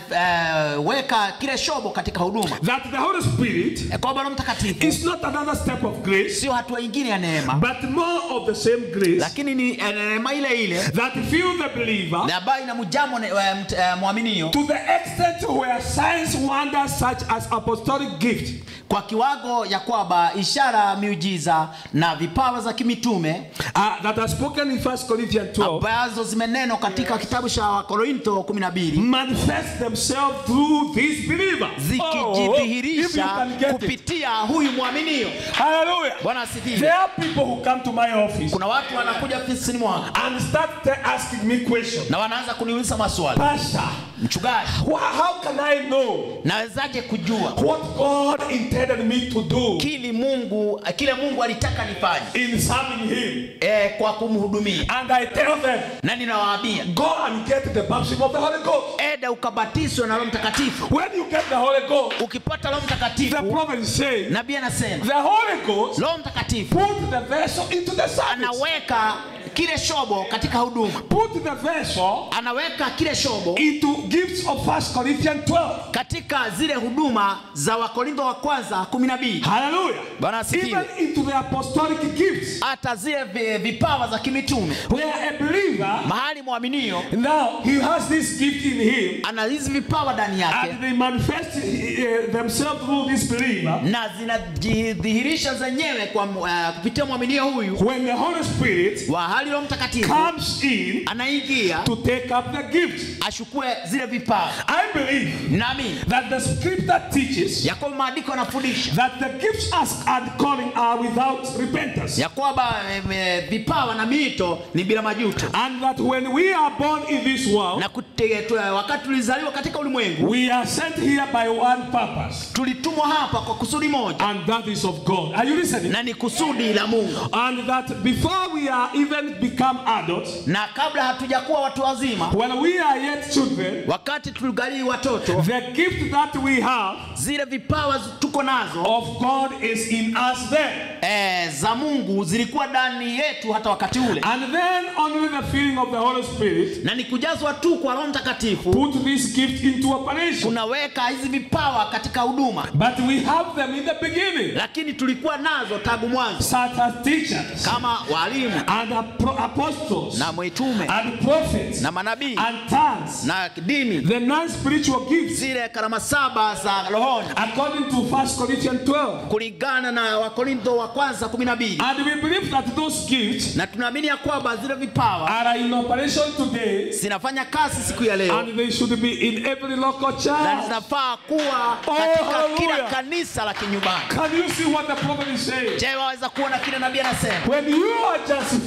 anaweka kile shobo katika huduma That the Holy Spirit ya kwamba roho mtakatifu is not another step of grace, sio hatua ingine ya neema but more of the same grace lakini ni eh, neema ile ile that fill the believer na ambayo inamjamo ne- eh, mt- eh, mwaminio to the extent where signs, wonders such as apostolic gift kwa kiwango ya kwamba ishara miujiza na vipawa za kimitume uh, that are spoken in 1 Corinthians 12 ambazo zimenenwa katika kitabu cha wakorinto 12 manifest themselves through this believer. Oh, if you zikijidhihirisha can get it. kupitia huyu mwaminio Hallelujah. bwana There asifiwe are people who come to my office kuna watu wanakuja ofisini mwangu and start te- asking me questions. na wanaanza kuniuliza maswali Pastor, mchungaji wha- how can I know nawezaje kujua what God intended me to do kili mungu kile mungu alitaka nifanye in serving Him? e, kwa kumhudumia And I tell them, na ninawaambia go and get the baptism of the Holy Ghost. eda ukabatizwe na roho mtakatifu When you get the Holy Ghost, ukipata roho the mtakatifu prophet is saying, nabii anasema the Holy Ghost roho mtakatifu put the vessel into the service. anaweka kile shobo katika huduma Put the vessel anaweka kile shobo into gifts of 1 Corinthians 12. katika zile huduma za wakorintho wa kwanza kumi na mbili Hallelujah. Bwana asifiwe. Even into the apostolic gifts. hata zile vi- vipawa za kimitume Where a believer, mahali mwaminio now he has this gift in him, ana hizi vipawa ndani yake and they manifest uh, themselves through this believer. na zinajidhihirisha zenyewe kwa uh, kupitia mwaminio huyu When the Holy Spirit wa hali roho mtakatifu comes in anaingia to take up the gift, ashukue zile vipawa I believe nami that the scripture teaches ya kwamba maandiko yanafundisha that the gifts as- and calling are without repentance. ya kwamba em, eh, vipawa na miito ni bila majuto And that when we are born in this world, na kute, tu, wakati tulizaliwa katika ulimwengu we are sent here by one purpose, tulitumwa hapa kwa kusudi moja and that is of God. Are you listening? na ni kusudi la mungu And that before we are even become adults, na kabla hatujakuwa watu wazima when we are yet children, wakati tuligalii watoto the gift that we have zile vipawa zi- tuko nazo of God is in us then. eh, za mungu zilikuwa ndani yetu hata wakati ule And then only the filling of the Holy Spirit na ni kujazwa tu kwa roho mtakatifu put this gift into operation. unaweka hizi vipawa katika huduma But we have them in the beginning, lakini tulikuwa nazo tangu mwanzo such as teachers kama walimu and apro- apostles na mwitume and prophets na manabii and tongues, na dini the non-spiritual gifts, zile karama saba za rohoni according to 1 Corinthians 12. kulingana na wakorintho wa kwanza kumi na mbili And we believe that those gifts na tunaamini ya kwamba zile vipawa are in operation today zinafanya kazi siku ya leo and they should be in every local na church. zinafaa kuwa Oh, katika hallelujah. kila kanisa la kinyumbani Can you see what the prophet is saying? je waweza kuona kile nabii anasema When you are justified,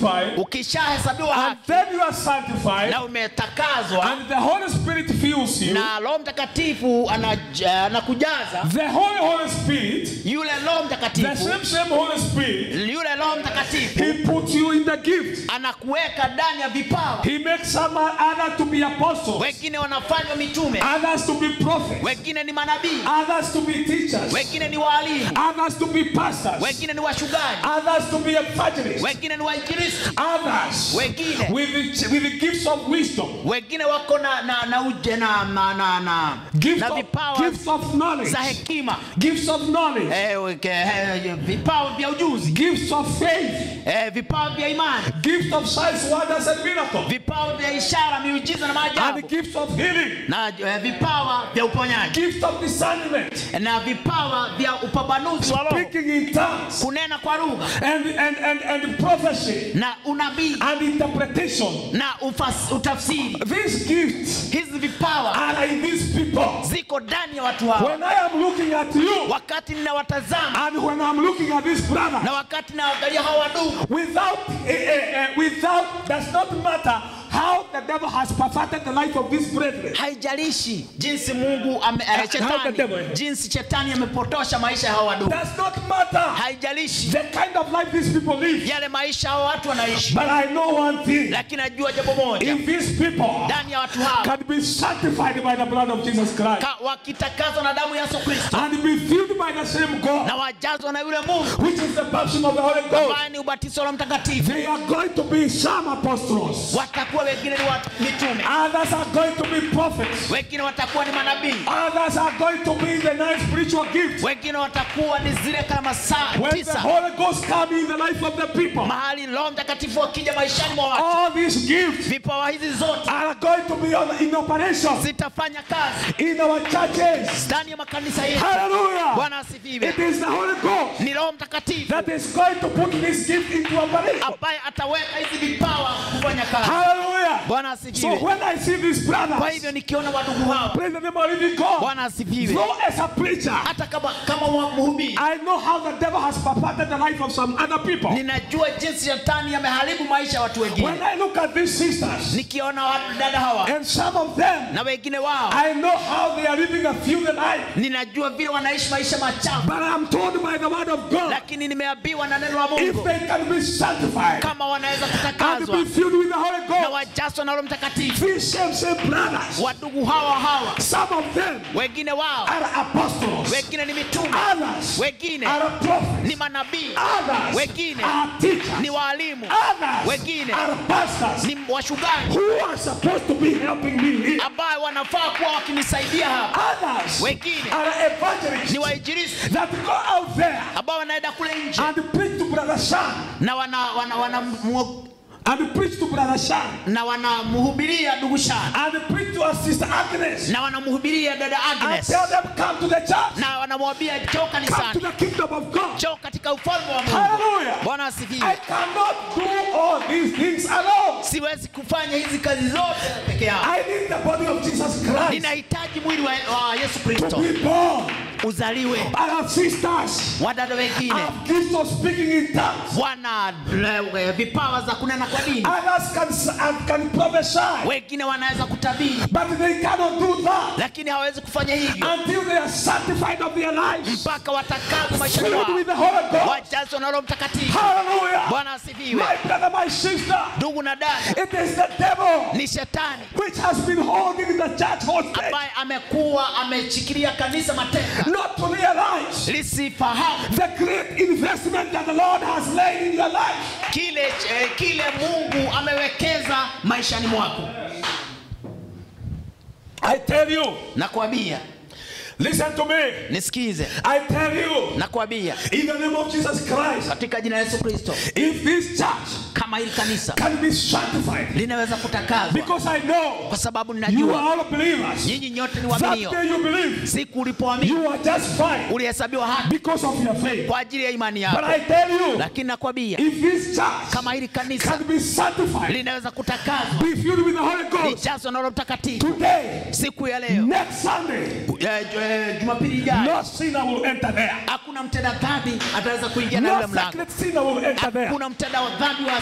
ukishahesabiwa and haki then you are sanctified, na umetakazwa and the Holy Spirit fills you, na roho mtakatifu anaja- anakujaza the Holy Holy Spirit, yule roho the mtakatifu same same Holy Spirit, yule roho mtakatifu He puts you in the gift. anakuweka ndani ya vipawa He makes some other to be apostles, wengine wanafanywa mitume others to be prophets, wengine ni manabii others to be teachers, wengine ni waalimu others to be pastors, wengine ni washugaji others to be evangelists, wengine ni wainjilisti others Wengine. with the, with the gifts of wisdom, wengine wako na na na uje na na na, na, gifts na of, vipawa gifts of knowledge, za hekima gifts of knowledge, eh, weke- eh, vipawa vya ujuzi gifts of faith, eh, vipawa vya imani gifts of signs, wonders, and miracles, vipawa vya ishara miujiza na and maajabu gifts of healing, na eh, vipawa vya uponyaji gifts of discernment, na vipawa vya upambanuzi wa roho speaking in tongues, kunena kwa lugha and, and, and, and prophecy, na unabii and interpretation. na ufas, utafsiri These gifts hizi vipawa are in these people. ziko ndani ya watu hawa When I am looking at you, wakati ninawatazama and when I'm looking at this brother, na wakati naangalia hawa wadugu without eh, eh, eh, without does not matter how the devil has perverted the life of these brethren. haijalishi jinsi mungu ame, eh, How the devil, shetani eh? jinsi shetani amepotosha maisha ya hawa wadugu Does not matter haijalishi the kind of life these people live. yale maisha hawa watu wanaishi But I know one thing: lakini najua jambo moja if these people ndani ya watu hawa can be sanctified by the blood of Jesus Christ ka- wakitakazwa na damu ya yesu kristo and be filled by the same God, na wajazwa na yule mungu which is the baptism of the Holy Ghost, ambaye ni ubatizo wa Roho mtakatifu they are going to be some apostles. watakuwa wengine ni watu mitume Others are going to be prophets. wengine watakuwa ni manabii Others are going to be the nine spiritual gifts. wengine watakuwa ni zile kama saa When the tisa Holy Ghost comes in the life of the people, mahali roho mtakatifu akija maishani mwa watu all these gifts vipawa hizi zote are going to be on, in operation zitafanya kazi in our churches. ndani ya makanisa yetu Hallelujah. bwana asifiwe It is the Holy Ghost ni roho mtakatifu that is going to put this gift into operation. ambaye ataweka hizi vipawa kufanya kazi Hallelujah. bwana So asifiwe when I see these kwa brothers, hivyo nikiona wadugu hawa praise the name of living God, bwana asifiwe though as a preacher, hata kama kama wa- mhubiri I know how the devil has perverted the life of some other people. ninajua jinsi shetani ameharibu maisha ya watu When wengine I look at these sisters nikiona wadada hawa and some of them, na wengine wao I know how they are living a feudal life. ninajua vile wanaishi maisha machafu But I am told by the word of God, lakini nimeambiwa na neno la if mungu they can be sanctified kama wanaweza and kutakazwa be filled with the Holy na Ghost, wajazwa na roho mtakatifu these same same brothers, wadugu hawa hawa some of them wengine wao are apostles, wengine ni mitume others wengine are prophets, ni manabii others wengine are teachers, ni waalimu others wengine are pastors ni washugaji who are supposed to be helping me here. ambayo wanafaa kuwa wakinisaidia hapa Others Wengine. are ni evangelists wainjilisti that go out there ambao wanaenda kule nje and preach to Brother Shan na wana, wana, wana, mu- and preach to Brother Shan na wanamhubiria ndugu Shana and preach to our sister Agnes na wanamhubiria dada and Agnes tell them come to the church, na wanamwambia njoo come to kanisani the kingdom of God. njoo katika ufalme wa Mungu Hallelujah. bwana I asifiwe cannot do all these things alone. siwezi kufanya hizi kazi zote peke yangu I need the body of Jesus Christ ninahitaji mwili wa, wa Yesu to Kristo be born. uzaliwe I have sisters. wadada I wengine have gifts of speaking in tongues. wana eh, vipawa za kunena kwa dini Others can, and can prophesy, wengine wanaweza kutabiri but they cannot do that lakini hawawezi kufanya hivyo until they are sanctified of their lives, mpaka watakazwa maisha filled yao with the Holy Ghost. wajazwa na Roho Mtakatifu. Hallelujah. Bwana asifiwe. My brother, my sister, Ndugu na dada, it is the devil ni shetani which has been holding the church hostage, ambaye amekuwa ameshikilia kanisa mateka not to realize lisifahamu the great investment that the Lord has laid in your life. kile eh, kile Mungu amewekeza maishani mwako. I tell you, Nakwambia, listen to me. nisikize, I tell you, nakwambia in the name of Jesus Christ, katika jina la Yesu Kristo, if this church kama hili kanisa can be sanctified, linaweza kutakazwa, because I know kwa sababu you ninajua are all believers. nyinyi nyote ni That waaminio. day you believe, Siku ulipoamini you are just fine ulihesabiwa haki because of your faith. kwa ajili ya imani But yako, I tell you, lakini nakwambia if this church kama hili kanisa can be sanctified, linaweza kutakazwa, be filled with the Holy Ghost lijazwa na Roho Mtakatifu today, siku ya leo, next Sunday, eh, ju- eh, Jumapili ijayo, no sinner will enter there. hakuna mtenda dhambi ataweza kuingia na No yule mlango. secret sinner will enter there. Hakuna mtenda wa dhambi wa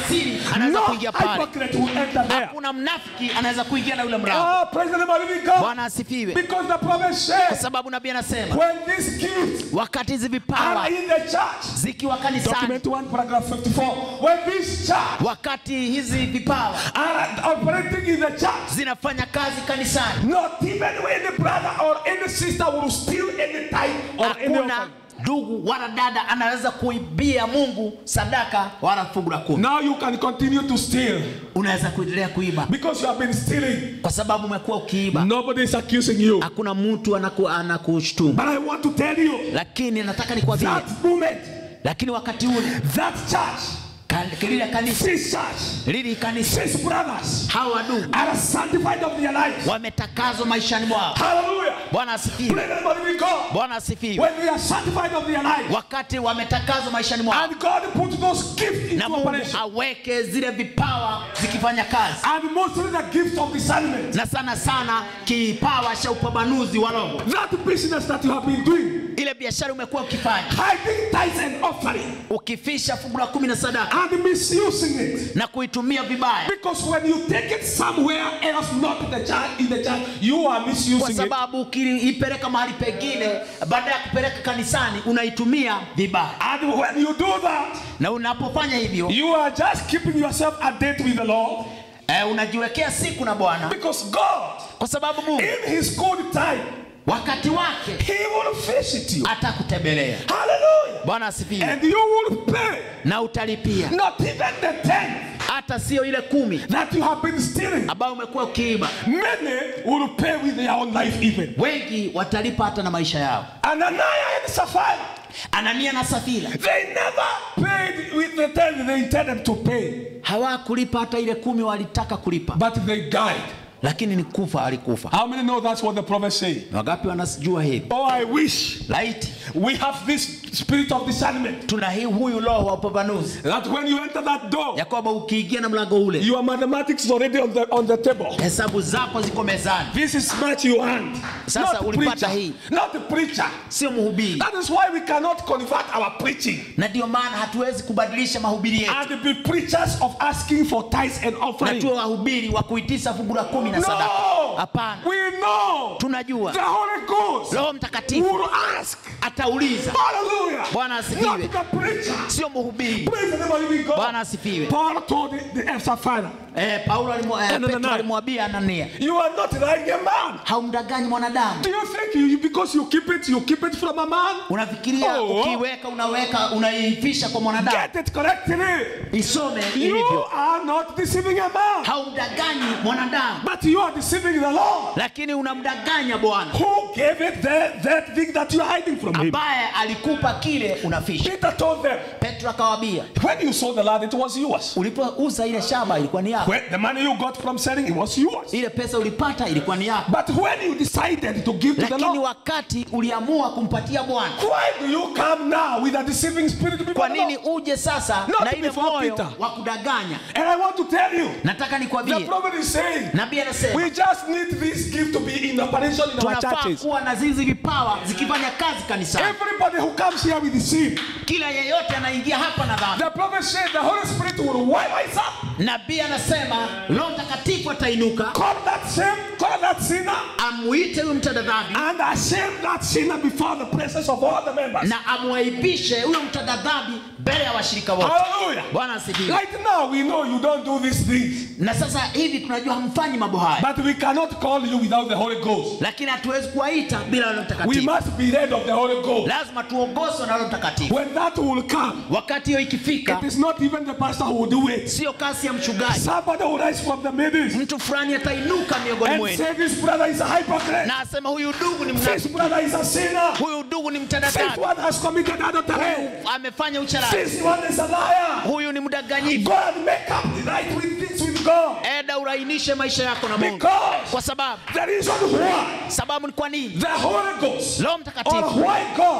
siri anaweza No kuingia pale hypocrite will enter there. hakuna mnafiki anaweza kuingia na yule mlango Ah, praise the name of the living God. bwana asifiwe Because the prophet kwa said, sababu nabii anasema when these gifts wakati hizi vipawa are in the church, zikiwa kanisani document 1, paragraph 54, when this church wakati hizi vipawa are operating in the church, zinafanya kazi kanisani not even any brother or any sister will steal any tithe or any hakuna offering. ndugu wala dada anaweza kuibia mungu sadaka wala fungu la kumi Now you can continue to steal unaweza kuendelea kuiba because you have been stealing. kwa sababu umekuwa ukiiba Nobody is accusing you. hakuna mtu anaku, anakushtumu But I want to tell you lakini nataka nikwambie that moment, lakini wakati ule that church, kan- lile kanisa this church, lili kanisa these brothers hawa ndugu are sanctified of their lives. wametakazwa maishani mwao Hallelujah. bwana asifiwe Praise the name of the living God. bwana asifiwe When they are sanctified of their lives, wakati wametakazwa maishani mwao and God put those gifts na into mungu operation, aweke zile vipawa zikifanya kazi and mostly the gift of discernment, na sana sana kipawa cha upambanuzi wa roho that business that you have been doing, ile biashara umekuwa ukifanya hiding tithes and offering, ukifisha fungu la kumi na sadaka and misusing it. na kuitumia vibaya Because when you take it somewhere else, not in the church, in the church, you are kwa misusing it. sababu ukiipeleka mahali pengine baada ya kupeleka kanisani unaitumia vibaya And when you do that, na unapofanya hivyo you are just keeping yourself at date with the Lord. eh, unajiwekea siku na bwana Because God, kwa sababu mungu in His good time, wakati wake He will visit you. atakutembelea Hallelujah. bwana asifiwe And you will pay na utalipia not even the tenth hata sio ile kumi that you have been stealing. ambayo umekuwa ukiiba Many will pay with their own life even. wengi watalipa hata na maisha yao Ananiah and Sapphira, anania na safira they never paid with the tenth they intended to pay, hawakulipa hata ile kumi walitaka kulipa but they died. lakini ni kufa alikufa How many know that's what the prophet said? wangapi wanajua hivi Oh, I wish laiti we have this spirit of discernment tuna hii huyu roho wa upambanuzi that when you enter that door, ya kwamba ukiingia na mlango ule your mathematics is already on the on the table. hesabu zako ziko mezani This is much you earned. Sasa Not the ulipata preacher. hii. Not the preacher. sio mhubiri That is why we cannot convert our preaching na ndio maana hatuwezi kubadilisha mahubiri yetu and be preachers of asking for tithes and na offering. tuwe wahubiri wa kuitisha fungu la kumi na sadaka No, hapana we know tunajua the Holy Ghost roho mtakatifu will ask. atauliza Hallelujah. Bwana asifiwe. Not the preacher. sio mhubiri Praise the name of the living God. bwana asifiwe Paul told the, the Sapphira, eh, paulo alimu- eh, No, no, no, petro no. alimwambia anania you are not like a man. haumdaganyi mwanadamu Do you think you, because you keep it, you keep it from a man? unafikiria Oh. ukiweka unaweka unaivisha kwa mwanadamu Get it correctly. isome You ilivyo are not deceiving a man, haumdaganyi mwanadamu but you are deceiving the Lord. lakini unamdanganya bwana Who gave it that, that thing that you are hiding from him? ambaye alikupa kile unafisha Peter told them, petro akawambia when you sold the land, it was yours. ulipouza ile shamba ilikuwa ni yako When the money you got from selling, it was yours. ile pesa ulipata ilikuwa ni yako But when you decided to give to the lakini Lord, wakati uliamua kumpatia bwana why do you come now with a deceiving spirit before kwa the nini Lord? uje sasa Not na ile before moyo Peter. wa kudanganya And I want to tell you, nataka the nikwambie prophet is saying, nabii anasema we just need this gift to be in operation in our tunafaa churches. kuwa na zizi vipawa zikifanya kazi kanisani Everybody who comes here with deceive. kila yeyote anaingia hapa na dhambi The prophet said the Holy Spirit will wipe us up. nabii anasema roho mtakatifu atainuka Call that same, call that sinner, amuite huyu mtenda dhambi and ashamed that sinner before the presence of all the members. na amwaibishe huyo mtenda dhambi mbele ya washirika wote Hallelujah. bwana asifiwe Right now, we know you don't do these things, na sasa hivi tunajua hamfanyi mambo haya but we cannot call you without the Holy Ghost. lakini hatuwezi kuwaita bila roho We mtakatifu must be led of the Holy Ghost. lazima tuongozwe na roho mtakatifu When that will come, wakati hiyo ikifika it is not even the pastor who will do it. sio kasi ya mchungaji Somebody will rise from the midst mtu fulani atainuka miongoni and mwenu say, This brother is a hypocrite. na asema huyu ndugu ni This mnafiki brother is a sinner. huyu ndugu ni mtenda This dhambi one has committed adultery. amefanya ucharaji This one is a liar. huyu ni mdanganyifu Go and make up right with this with God. eda urainishe maisha yako na mungu Because kwa sababu the reason why sababu ni kwa nini the Holy Ghost roho or mtakatifu why God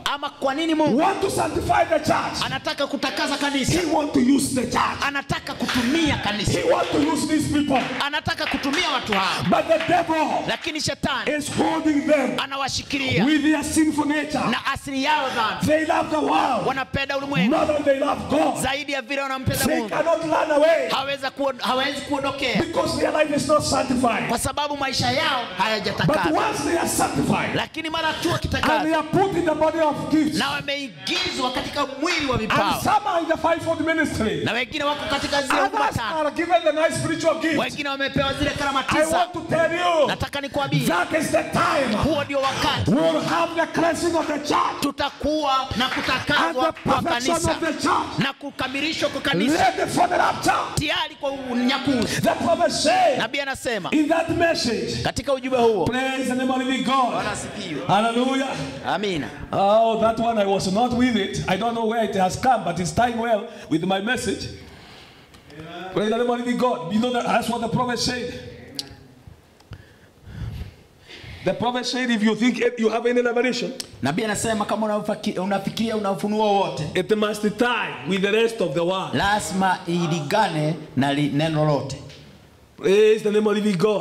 ama kwa nini mungu want to sanctify the church? anataka kutakasa kanisa He want to use the church. anataka kutumia kanisa He want to use these people. anataka kutumia watu hao But the devil lakini shetani is holding them anawashikilia with their sinful nature. na asili yao dhambi They love the world wanapenda ulimwengu more than they love God. zaidi ya vile wanampenda They mungu cannot run away hawezi kuon- hawezi kuondokea because their life is not sanctified. kwa sababu maisha yao But hayajatakaswa once they are sanctified lakini mara tu and they wakitakaswa are put in the body of gifts, na wameingizwa katika mwili wa and vipawa some are in the fivefold ministry, na wengine wako katika zile huduma others tano are given the nice spiritual gifts. wengine wamepewa zile karama I tisa want to tell you nataka nikwambie that is the time huo ndio wakati we'll have the cleansing of the church tutakuwa na and kutakazwa the kwa perfection kanisa of the church. na kukamilishwa kwa kanisa Ready for the rapture. tayari kwa unyakuzi The prophet said nabii anasema in that message, katika ujumbe huo praise the name of the living God. Bwana asifiwe. Hallelujah. amina Oh, that one I was not with it. I don't know where it has come, but it's tying well with my message. Praise the name of the living God. You know that that's what the prophet said. The prophet said, if you think it- you have any revelation, nabii anasema kama unafaki- unafikiria una ufunuo wote it must tie with the rest of the world. lazima iligane na li, neno lote Praise the name of the living God.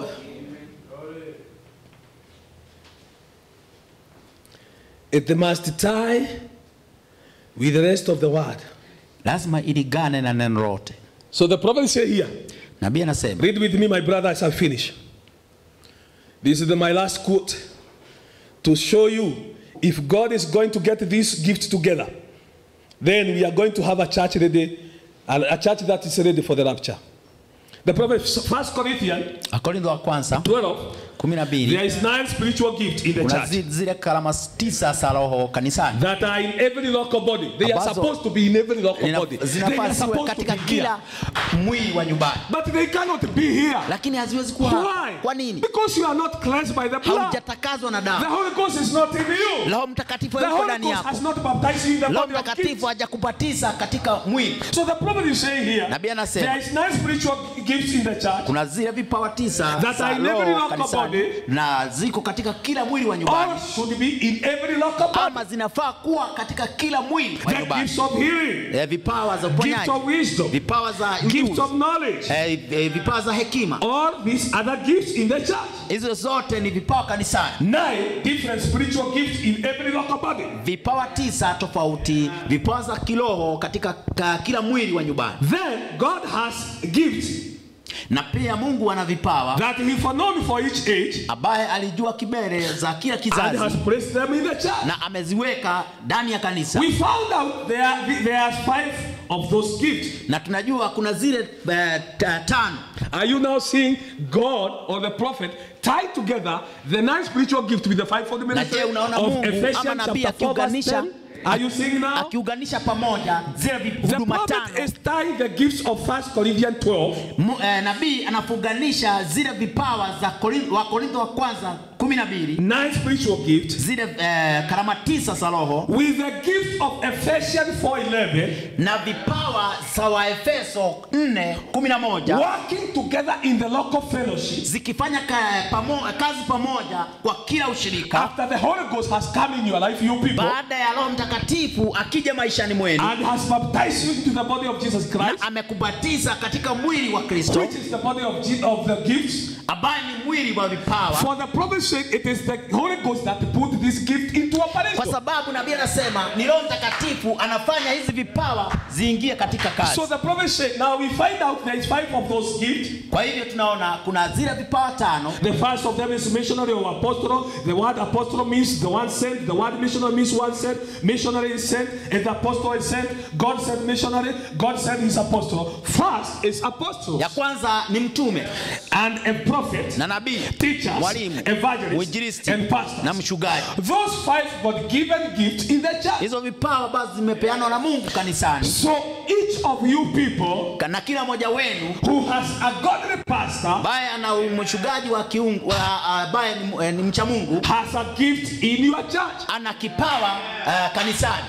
It must tie with the rest of the word. lazima iligane na neno lote So the prophet said here, nabii anasema read with me, my brother, as I finish. This is the, my last quote to show you if God is going to get these gifts together, then we are going to have a church ready, a a church that is ready for the rapture. The prophet, First Corinthians wakorintho wa kwanza 12, kumi na There mbili is nine spiritual gifts in the kuna church zi- zile karama tisa za roho kanisani that are in every local body. They are Ambazo- supposed to be in every local Ina- body. They zinafaa are ziwe supposed to katika be here. kila mwili wa nyumbani But they cannot be here. lakini haziwezi kuwa hapa. Why? kwa nini Because you are not cleansed by the blood. haujatakazwa na The damu Holy Ghost is not in you. roho mtakatifu The yuko Holy ndani Ghost yako has not baptized you in the roho body of mtakatifu gifts. hajakubatiza katika mwili So the prophet is saying here, Nabii anasema, there is nine spiritual gifts in the church. kuna zile vipawa tisa That za are in every roho local kanisani body. na ziko katika kila mwili wa nyumbani All should be in every local body. ama zinafaa kuwa katika kila mwili wa The nyumbani gifts of healing, Eh, vipawa za gifts uponyaji of wisdom, vipawa za gifts ujuzi of knowledge. eh, eh, vipawa za hekima All these other gifts in the church. hizo zote ni vipawa kanisani Nine different spiritual gifts in every local body. vipawa tisa tofauti vipawa za kiroho katika ka, kila mwili wa nyumbani Then God has gifts na pia mungu ana vipawa that He foreknown for each age ambaye alijua kibele za kila and has kizazi placed them in the church. na ameziweka ndani ya kanisa We found out there are, there are five of those gifts. na tunajua kuna zile eh, ta- tano Are you now seeing God or the prophet tie together the nine spiritual gifts with the fivefold ministry je, unaona of Mungu ama Ephesians nabii chapter 4 verse akiunganisha- 10? Are you seeing now? akiunganisha pamoja zile vi- The huduma prophet tano is tying the gifts of First Corinthians 12 Mu- eh, nabii anafunganisha zile vipawa za Korin- wa korintho wa kwanza kumi na mbili nine spiritual gifts zile eh, karama tisa za roho with the gift of Ephesians 4:11 na vipawa za waefeso 4 kumi na moja working together in the local fellowship zikifanya ka, pamo, kazi pamoja kwa kila ushirika after the Holy Ghost has come in your life, you people, baada ya roho mtakatifu akija maishani mwenu and has baptized you into the body of Jesus na Christ, amekubatiza katika mwili wa kristo which is the body of, Je- of the gifts. ambaye ni mwili wa vipawa For the prophet's sake, it is the Holy Ghost that put this gift into kwa operation. sababu nabii anasema ni roho mtakatifu anafanya hizi vipawa ziingie katika kazi So the prophet said, now we find out there is five of those gifts. kwa hivyo tunaona kuna zile vipawa tano The first of them is missionary or apostle. The word apostle means the one sent. The word missionary means one sent. Missionary is sent, and the apostle is sent. God sent missionary. God sent his apostle. First is apostle ya kwanza ni mtume and a prophet, na nabii teachers, mwalimu evangelists, mwinjilisti and pastors. na mchungaji Those five God-given gifts in the church. hizo vipawa ambazo zimepeanwa na mungu kanisani So each of you people na kila mmoja wenu who has a godly pastor ambaye ana mchungaji wa kiungu wa- ambaye ni, eh, ni mcha mungu has a gift in your church. ana kipawa uh, kanisani If you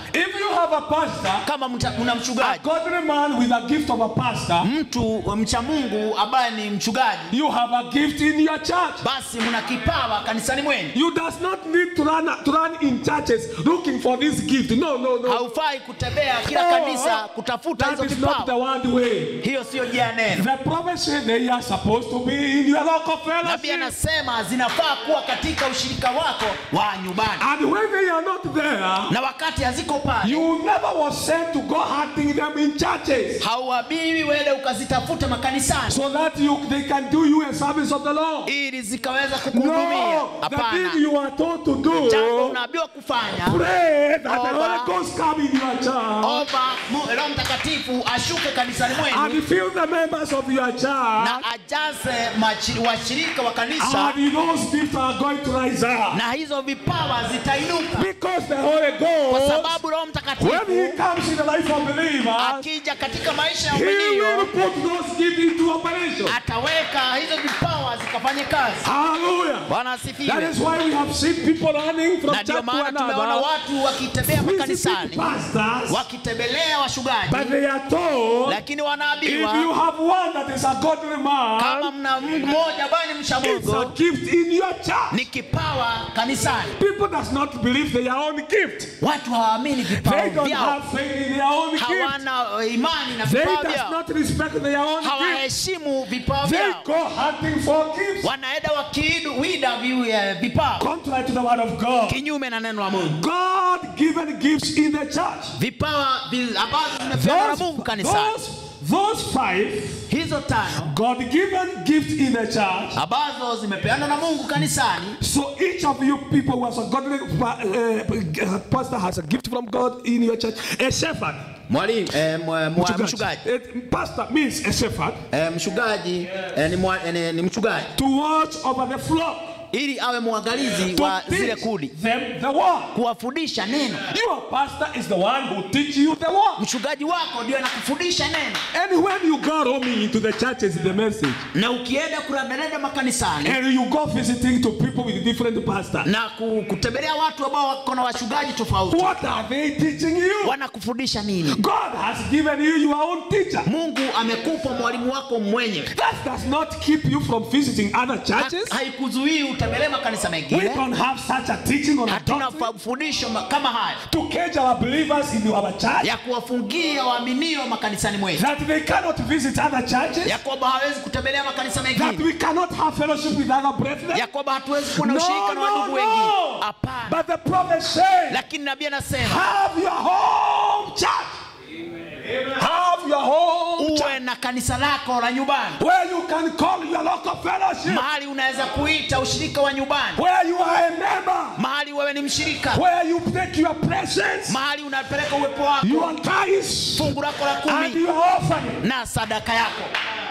you have a pastor, kama mta- una a mchungaji godly man with a gift of a pastor, mtu mcha mungu ambaye ni mchungaji you have a gift in your church. basi mna kipawa kanisani mwenu You does not need to run to run in churches looking for this gift. No, no, no. haufai kutembea kila Oh, kanisa kutafuta hizo That is not the vipawa one way. hiyo siyo njia ya neno The prophet said they are supposed to be in your local nabii fellowship. anasema zinafaa kuwa katika ushirika wako wa nyumbani And when they are not there, na wakati haziko pale you never was sent to go hunting them in churches hauabiwi wele ukazitafuta makanisani so that you they can do you a service of the Lord. ili zikaweza kukuhudumia No, the hapana thing you are told to jambo do, unaambiwa kufanya pray that the Over. Holy Ghost come in your church omba Mu- roho mtakatifu ashuke kanisani mwenu and fill the members of your church na ajaze machi- washirika wa kanisa and those gifts are going to rise up. na hizo vipawa zitainuka Because the Holy kwa Ghost, sababu roho when mtakatifu He comes in the life of believers, akija katika maisha ya He will umenio put those gifts into operation. ataweka hizo vipawa zikafanye kazi Hallelujah. bwana That asifiwe is why we have seen people running from na ndio church to maana tumeona another, watu wakitembea visiting makanisani pastors, wakitembelea washugaji but they are told lakini if you wanaambiwa have one that is a godly kama man, mna Mungu mmoja ambaye ni mcha it's a Mungu gift in your church. ni kipawa kanisani People does not believe their own gift. watu hawaamini vipawa They don't vyao have faith in their own gift. hawana uh, imani na They vipawa does vyao not respect their own gift. hawaheshimu vipawa They vyao go hunting for gifts. wanaenda wakiwida vi- eh, vipawa Contrary to the word of God. kinyume na neno la Mungu God given gifts in the church. vipawa vi- ambazo zimepewa na Mungu Those, kanisani those, those five hizo tano God given gifts in the church. ambazo zimepeana na Mungu kanisani So each of you people who has a godly uh, uh, pastor has a gift from God in your church. A shepherd. mwalimu eh, mwa- mwa- Mchungaji. mchungaji Eh, Pastor means a shepherd eh, mchungaji eh, ni, mwa, eh, ni, ni mchungaji to watch over the flock. ili awe mwangalizi To wa zile teach kundi them the word. kuwafundisha neno Your pastor is the one who teach you the word. mchungaji wako ndio anakufundisha neno And when you go roaming into the churches, the message, na ukienda kuradarada makanisani and you go visiting to people with different pastors, na ku- kutembelea watu ambao wako na wachungaji tofauti what are they teaching you? wanakufundisha nini God has given you your own teacher. mungu amekupa mwalimu wako mwenyewe That does not keep you from visiting other churches. Ha- haikuzuii utembelee makanisa We mengine don't have such a teaching on a hatuna doctrine mafundisho ma- kama haya to cage our believers in our church ya kuwafungia waaminio makanisani mwetu that they cannot visit other churches, ya kwamba hawezi kutembelea makanisa that mengine we cannot have fellowship with other brethren. ya kwamba hatuwezi kuwa na No, ushirika na no, wandugu wengine no. hapana But the prophet said, lakini nabii anasema have your home church. Have your home church uwe na kanisa lako la nyumbani where you can call your local fellowship, mahali unaweza kuita ushirika wa nyumbani where you are a member, mahali wewe ni mshirika where you take your presence, mahali unapeleka uwepo wako your tithes, fungu lako la and kumi your offering. na sadaka yako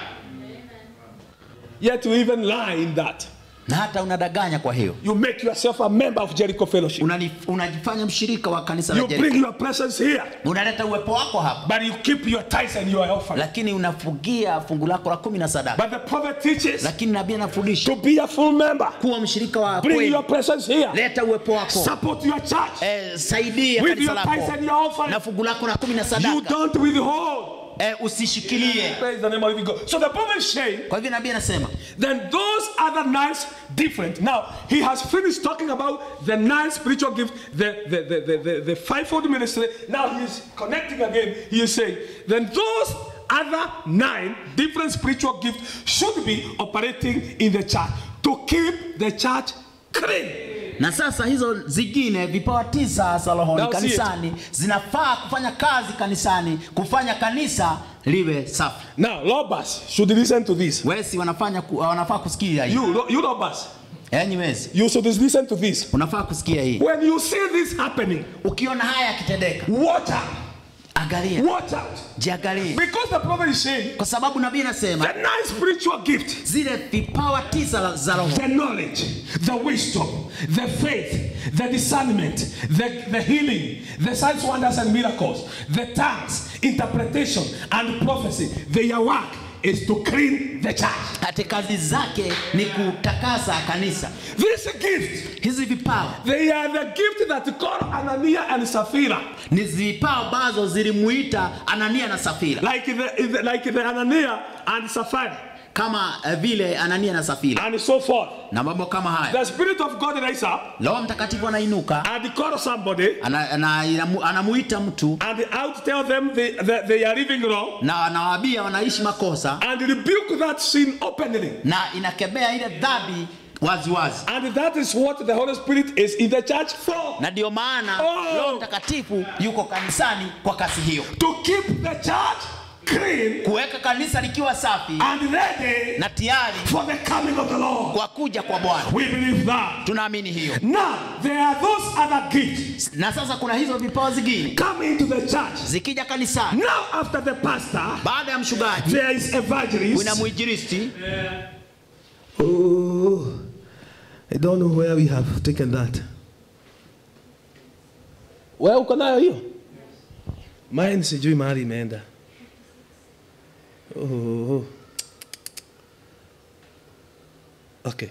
Yet you even lie in that. na hata unadanganya kwa hiyo You make yourself a member of Jericho Fellowship. Unani- unajifanya mshirika wa kanisa la You Jericho. bring your presence here, unaleta uwepo wako hapa but you keep your tithes and your offering. lakini unafugia fungu lako la kumi na sadaka But the prophet teaches lakini nabii anafundisha to be a full member. kuwa mshirika wa Bring kweli your presence here. leta uwepo wako Support your church eh, saidia with kanisa your tithes lako and your offering. na fungu lako la kumi na You sadaka don't withhold. eh, usishikilie Praise the name of living God. So the prophet is saying, kwa hivyo nabii anasema then those other nine different. Now he has finished talking about the nine spiritual gifts, the the the the, the, the fivefold ministry. Now he is connecting again. He is saying, then those other nine different spiritual gifts should be operating in the church to keep the church clean. na sasa hizo zingine vipawa tisa za rohoni Now see it. kanisani zinafaa kufanya kazi kanisani kufanya kanisa liwe safi Now, Lobas should listen to this. wesi wanafanya ku, wanafaa kusikia hii You, you Lobas, enyi wesi you should listen to this. unafaa kusikia hii When you see this happening, ukiona haya yakitendeka watch out. angalia Watch out. jiangalie Because the prophet is saying, kwa sababu nabii anasema the nine spiritual gifts zile vipawa tisa la- za roho the knowledge, the wisdom, the faith, the discernment, the, the healing, the signs, wonders, and miracles, the tongues, interpretation, and prophecy, they are work is to clean the church. hati kazi zake ni kutakasa kanisa This gift, hizi vipawa they are the gift that called Ananias and Sapphira. ni vipawa ambazo zilimuita anania na safira Like the, the like the Ananias and Sapphira kama eh, vile anania na safira and so forth. na mambo kama haya The Spirit of God rise up roho mtakatifu anainuka and call somebody ana, ana, anamu- anamuita mtu and out tell them they, they, they are living wrong na anawaambia wanaishi makosa and rebuke that sin openly. na inakemea ile dhambi waziwazi And that is what the Holy Spirit is in the church for. na ndio maana Oh. roho mtakatifu yuko kanisani kwa kazi hiyo To keep the church clean kuweka kanisa likiwa safi and ready na tayari for the coming of the Lord. kwa kuja kwa bwana We believe that. tunaamini hiyo Now, there are those other gifts na sasa kuna hizo vipawa zingine come into the church. zikija kanisani Now, after the pastor, baada ya mshugaji there is evangelist. kuna mwinjilisti Oh, I don't know where we have taken that. Wewe uko nayo hiyo? Mine sijui mahali imeenda. Oh. Okay.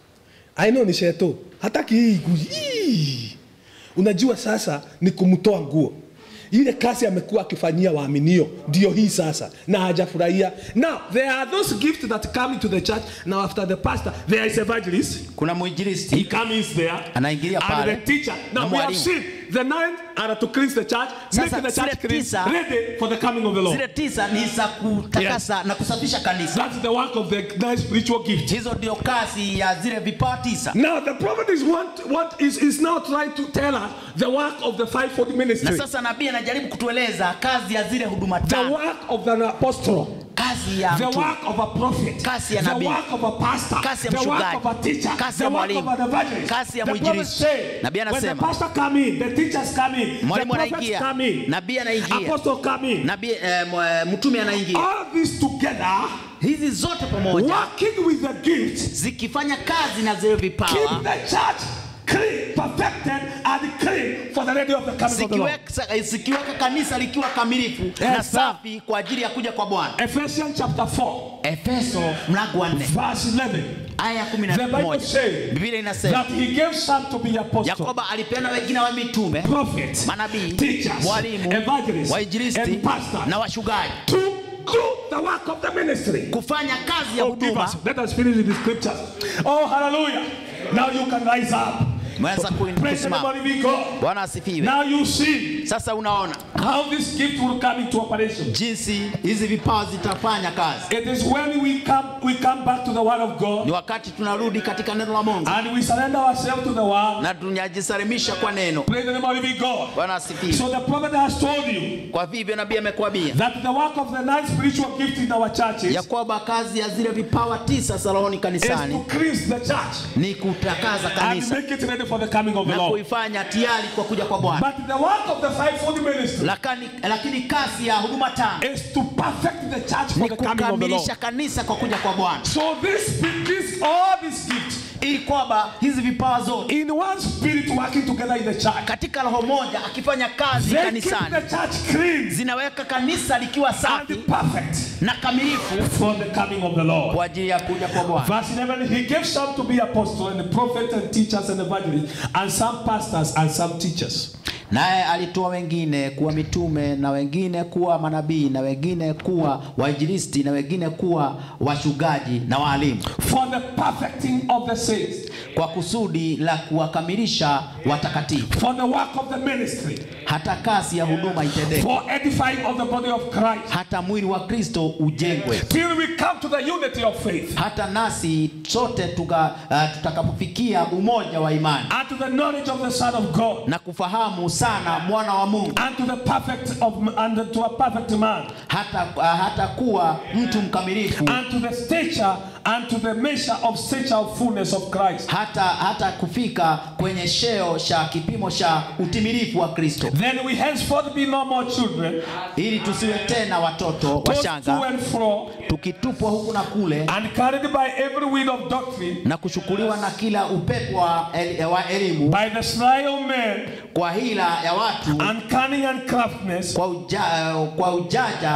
I know ni sheto. Hataki hii gu- hii. Unajua sasa ni kumtoa nguo. Ile kazi amekuwa akifanyia waaminio ndio hii sasa na hajafurahia. Now there are those gifts that come into the church. Now after the pastor there is evangelist. kuna He mwinjilisti comes there Anaingilia and pale. the teacher. Na Now we have mwalimu. seen the nine are to cleanse the church, Sasa make the zile church clean, tisa- ready for the coming of the Lord. zile tisa ni za kutakasa na kusafisha kanisa That's the work of the nine spiritual gifts. hizo ndio kazi ya zile vipawa tisa Now the prophet is what what is, is now trying to tell us the work of the fivefold na ministry, sasa nabii anajaribu kutueleza kazi ya zile huduma the tano work of an apostle, kazi ya the mtu work of a prophet, Kazi ya the nabii. work of a pastor, Kazi ya the work mchungaji. of a teacher, Kazi the ya work of mwalimu. an evangelist. Kazi ya the prophet mwinjilisti. say, Nabii when the anasema. pastor come in, the teachers come in, the Mwalimu prophets anaingia. come in, Nabii anaingia. apostle come in. nabii eh, mw- mtume anaingia All of this together, hizi zote pamoja working with the gifts, zikifanya kazi na zile keep vipawa the church clean, perfected, and clean for the ready of the coming of the Lord. zikiweka, zikiweka kanisa likiwa kamilifu na sir. safi kwa ajili ya kuja kwa bwana Ephesians chapter 4, efeso mlango wa nne verse 11. aya ya kumi The na Bible moja says biblia inasema that he gave some to be apostles, yakoba alipeana wengine wa mitume prophets, manabii teachers, walimu evangelists, wainjilisti and pastors na washugaji to do the work of the ministry. kufanya kazi ya Oh, give huduma us. Let us finish with the scriptures. Oh, hallelujah. Now you can rise up. mweza ku- Praise the kusimama living God. bwana asifiwe Now you see sasa unaona how this gift will come into operation. jinsi hizi vipawa zitafanya kazi It is when we come we come back to the word of God ni wakati tunarudi katika neno la mungu and we surrender ourselves to the word. na tunajisalimisha kwa neno Praise the name of the living God. bwana asifiwe So the prophet has told you kwa vivyo nabii amekwambia that the work of the nine spiritual gifts in our churches ya kwamba kazi ya zile vipawa tisa za rohoni is to kanisani cleanse the church ni kutakaza and kanisa make it ready for the coming of the na Lord. kuifanya tayari kwa kuja kwa bwana But the work of the fivefold ministry lakini, lakini kazi ya huduma tano is to perfect the church for ni the coming of the Lord. kukamilisha kanisa kwa kuja kwa bwana So this, this all these gifts ili kwamba hizi vipawa zote in one spirit working together in the church. katika roho moja akifanya kazi They keep kanisani the church clean zinaweka kanisa likiwa and safi perfect na kamilifu for the coming of the Lord. kwa ajili ya kuja kwa bwana Verse 11, he gave some to be apostles and prophets and teachers and evangelists, and some pastors and some teachers. naye alitoa wengine kuwa mitume na wengine kuwa manabii na wengine kuwa wainjilisti na wengine kuwa washugaji na waalimu For the perfecting of the saints, kwa kusudi la kuwakamilisha watakatifu for the work of the ministry, hata kazi ya huduma itendeke for edifying of the body of Christ, hata mwili wa kristo ujengwe till we come to the unity of faith hata nasi sote tuka, uh, tutakapofikia umoja wa imani and to the knowledge of the Son of God na kufahamu sana mwana wa mungu and to the perfect of and to a perfect man hata, uh, hata kuwa mtu mkamilifu and to the stature and to the measure of stature of fullness of Christ. hata hata kufika kwenye sheo cha kipimo cha utimilifu wa kristo Then we henceforth be no more children, ili tusiwe tena watoto tossed to wachanga and fro, tukitupwa huku na kule and carried by every wind of doctrine, na kuchukuliwa na kila upepo wa, el, wa elimu by the sly of men, kwa hila ya watu and cunning and craftiness, kwa, uja, kwa ujaja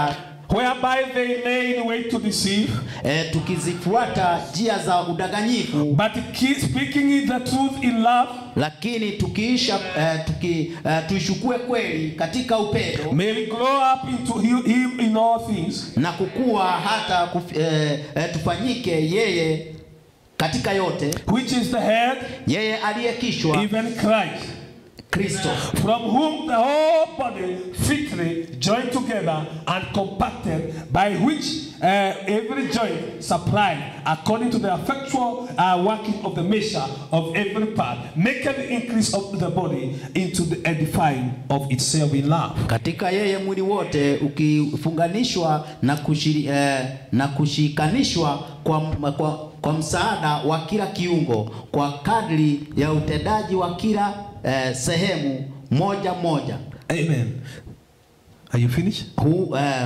whereby they may in way to deceive, e, tukizifuata njia za udanganyifu but keep speaking the truth in love, lakini tukiisha e, tuki, e, tuishukue kweli katika upendo may we grow up into hi- him in all things, na kukua hata kuf, e, e, tufanyike yeye katika yote which is the head, yeye aliye kichwa even Christ. Kristo from whom the whole body fitly joined together and compacted, by which uh, every joint supplied according to the effectual uh, working of the measure of every part, making the increase of the body into the edifying of itself in love. katika yeye mwili wote ukifunganishwa na, kushiri, eh, na kushikanishwa kwa, kwa, kwa msaada wa kila kiungo kwa kadri ya utendaji wa kila eh, sehemu moja moja Amen. Are you finished? hu, eh,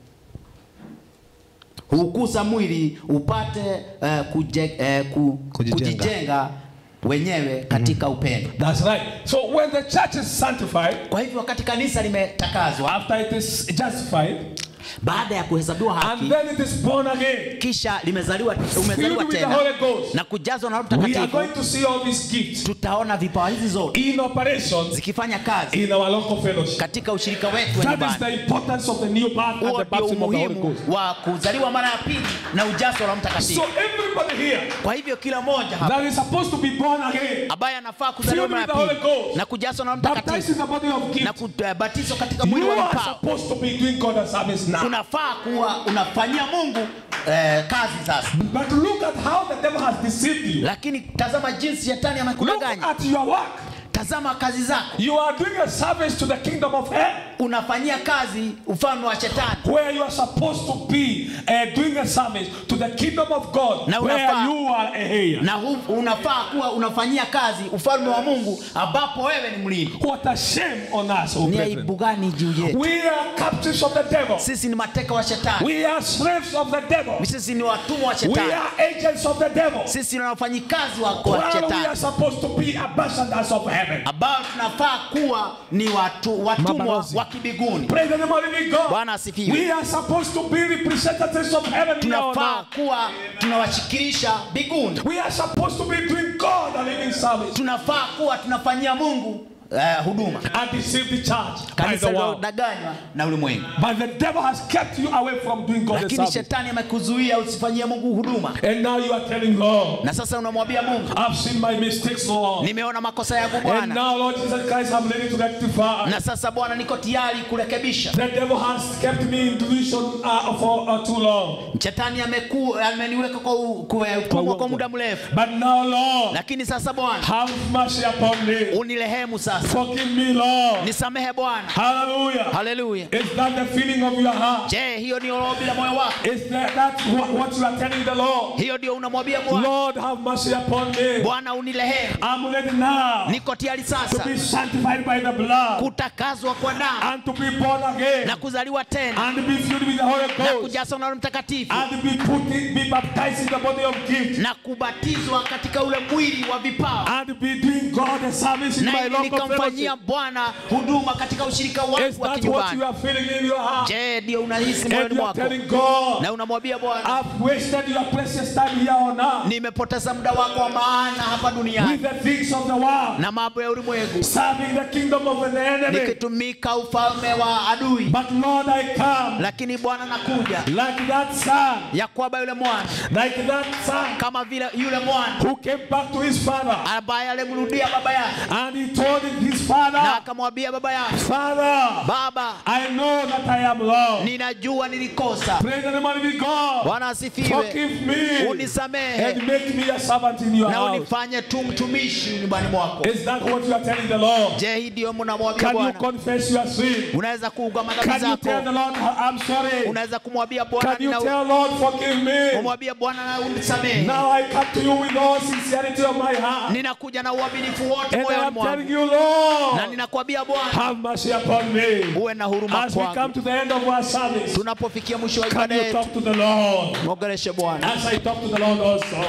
huukuza mwili upate eh, kuje, eh, ku, Kujijenga. kujijenga wenyewe katika upendo. That's right. So when the church is sanctified, Kwa hivyo wakati kanisa limetakazwa, after it is justified, baada ya kuhesabiwa and haki, then it is born again, kisha limezaliwa filled umezaliwa with the tena Holy Ghost, na kujazwa na Roho we are Mtakatifu, going to see all these gifts tutaona vipawa hizi zote in operation zikifanya kazi in our local fellowship. katika ushirika wetu wa That is nyumbani. the importance of the new birth and Huo the ndio baptism of the Holy umuhimu Ghost. wa kuzaliwa mara ya pili na ujazo wa Roho So Mtakatifu. everybody here Kwa hivyo kila mmoja hapa that is supposed to be born again, ambaye anafaa kuzaliwa Filled mara ya with the Holy pili Ghost. na kujazwa na Roho baptized in Mtakatifu the body of na gift, kubatizwa katika mwili you wa are vipawa, supposed to be doing God a service now. unafaa kuwa unafanyia Mungu eh, kazi sasa. But look at how the devil has deceived you. Lakini tazama jinsi shetani Look amekudanganya. at your work. Tazama kazi zako, You are doing a service to the kingdom of hell. unafanyia kazi ufalme wa shetani where you are supposed to be uh, doing a service to the kingdom of God, Na where unafaa- you are a heir. na hu, unafaa kuwa unafanyia kazi ufalme wa Mungu ambapo wewe ni mlinzi. What a shame on us, oh Ni brethren. aibu gani juu yetu? We are captives of the devil. Sisi ni mateka wa shetani, We are slaves of the devil. sisi ni watumwa wa We shetani, are agents of the devil. sisi ni wafanyikazi wa, wa While we are shetani supposed to be ambassadors of heaven. ambao tunafaa kuwa ni watu, watumwa Mabalozi. wa kibiguni. Praise the name of the living God. Bwana asifiwe. We are supposed to be representatives of heaven here on Tunafaa earth. kuwa tunawashikilisha biguni, We are supposed to be doing God a living service tunafaa kuwa tunafanyia Mungu eh, huduma. and deceive the church by the Kanisa world. lilodanganywa na ulimwengu, But the devil has kept you away from doing God a lakini service. shetani amekuzuia usifanyie Mungu huduma, And now you are telling Lord, na sasa unamwambia Mungu, I've seen my mistakes, Lord. nimeona makosa yangu And Bwana, now, Lord Jesus Christ, I'm ready to rectify. na sasa Bwana, niko tayari kurekebisha. The devil has kept me in delusion uh, for uh, too long. Shetani ameku, ameniweka kwa u- kwa utumwa kwa muda mrefu, But now, Lord, lakini sasa Bwana, have mercy upon me. unirehemu sasa, Forgive me, Lord. nisamehe Bwana. Hallelujah. Haleluya. Is that the feeling of your heart? Je, hiyo ndio ombi la moyo wako? Is that, that what, what you are telling the Lord? Hiyo ndio unamwambia Bwana, Lord, have mercy upon me. Bwana unirehemu, I'm ready now niko tayari to sasa be sanctified by the blood kutakazwa kwa damu and to be born again na kuzaliwa tena and be filled with the Holy na Ghost. kujazwa na Roho Mtakatifu and be put in, be baptized in the body of gift na kubatizwa katika ule mwili wa vipawa and be doing God a service in na my ili local nikamfanyia fellowship. Bwana huduma katika ushirika Is wangu wa that what kinyumbani. you are feeling in your heart? Je, ndio unahisi And moyoni you are mwako telling God, na unamwambia Bwana, I've wasted your precious time here on earth nimepoteza muda wako wa maana hapa with duniani the things of the world, na mambo ya ulimwengu, serving the kingdom of the enemy. nikitumika ufalme wa adui. But Lord, I come Lakini Bwana nakuja like that son, ya kwamba yule mwana like that son kama vile yule mwana who came back to his father ambaye alimrudia baba yake and he told his na father, akamwambia baba yake, Father, baba, I know that I am lost. ninajua nilikosa. Praise the name of the God. Bwana asifiwe, Forgive me unisamehe and make me a servant in your na house. unifanye tu mtumishi nyumbani mwako. Is that what you are telling the Lord? Je, hii ndio mnamwambia Can you Bwana? confess your sin? Unaweza kuugua madhambi Can you tell the zako, Lord, I'm sorry? unaweza kumwambia Bwana, Can you nina- tell Lord, forgive me? umwambie Bwana na unisamehe. Now I come to you with all sincerity of my heart. Ninakuja na uaminifu wote And moyoni I'm telling mwangu, you, na Lord, ninakwambia Bwana, have mercy upon me. uwe na huruma As we come kwangu. to the end of our service, Tunapofikia mwisho wa can ibada you yetu, talk to the Lord? mwongeleshe Bwana. As I talk to the Lord also,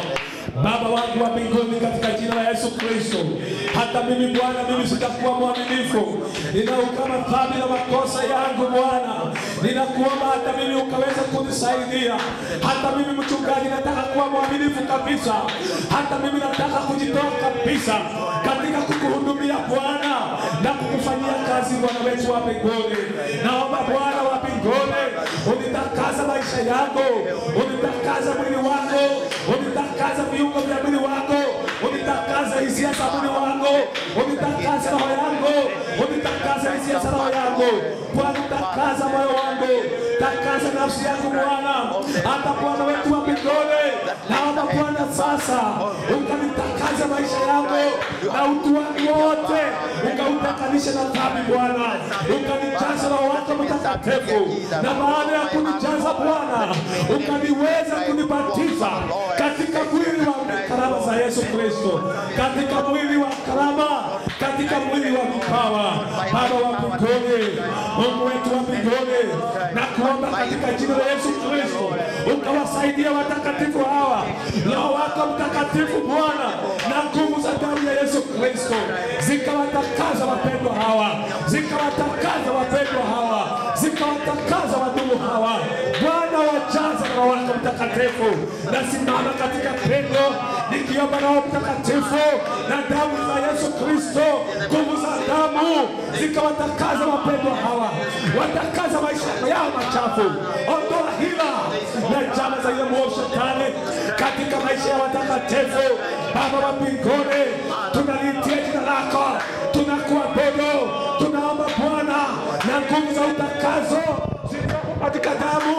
Baba wangu wa mbinguni, katika jina la Yesu Kristo, hata mimi Bwana, mimi sitakuwa mwaminifu, ninaukama dhambi na makosa yangu Bwana, ninakuomba hata mimi ukaweza kunisaidia. Hata mimi mchungaji, nataka kuwa mwaminifu kabisa, hata mimi nataka kujitoa kabisa katika kukuhudumia Bwana na kukufanyia kazi Bwana wetu wa mbinguni. Naomba Bwana wa mbinguni unitakasa maisha yangu, unitakasa mwili wako, unitakasa viungo vya mwili wako, unitakasa hisia za mwili wangu, unitakasa roho yangu, unitakasa hisia za roho yangu. Bwana takasa moyo wangu, takasa nafsi yangu Bwana, hata Bwana wetu wa mbinguni. Naomba Bwana sasa ukanitakasa maisha yangu na utu wangu wote, ukautakanishe na dhambi Bwana, ukanijaza roho wako mtakatifu, na baada ya kunijaza Bwana, ukaniweza kunibatiza katika mwili wa karama za Yesu Kristo, katika mwili wa karama, katika mwili wa vipawa. Baba wa mbinguni, Mungu wetu wa mbinguni, na kuomba katika jina la Yesu Kristo ukawasaidia watakatifu hawa, Roho wako Mtakatifu Bwana, na nguvu za damu ya Yesu Kristo zikawatakaza wapendwa hawa, zikawatakaza wapendwa hawa, zikawatakaza wadumu hawa. Bwana wajaza Roho wako Mtakatifu, nasimama katika pendo nikiomba Roho Mtakatifu na damu za Yesu Kristo, nguvu za damu zikawatakaza wapendwa hawa, watakaza maisha yao machafu, ondoa hila na njama za ile mwovu shetani katika maisha ya watakatifu. Baba wa mbinguni, tunaliitia jina lako, tunakuabudu, tunaomba Bwana na nguvu za utakazo zilizoko katika damu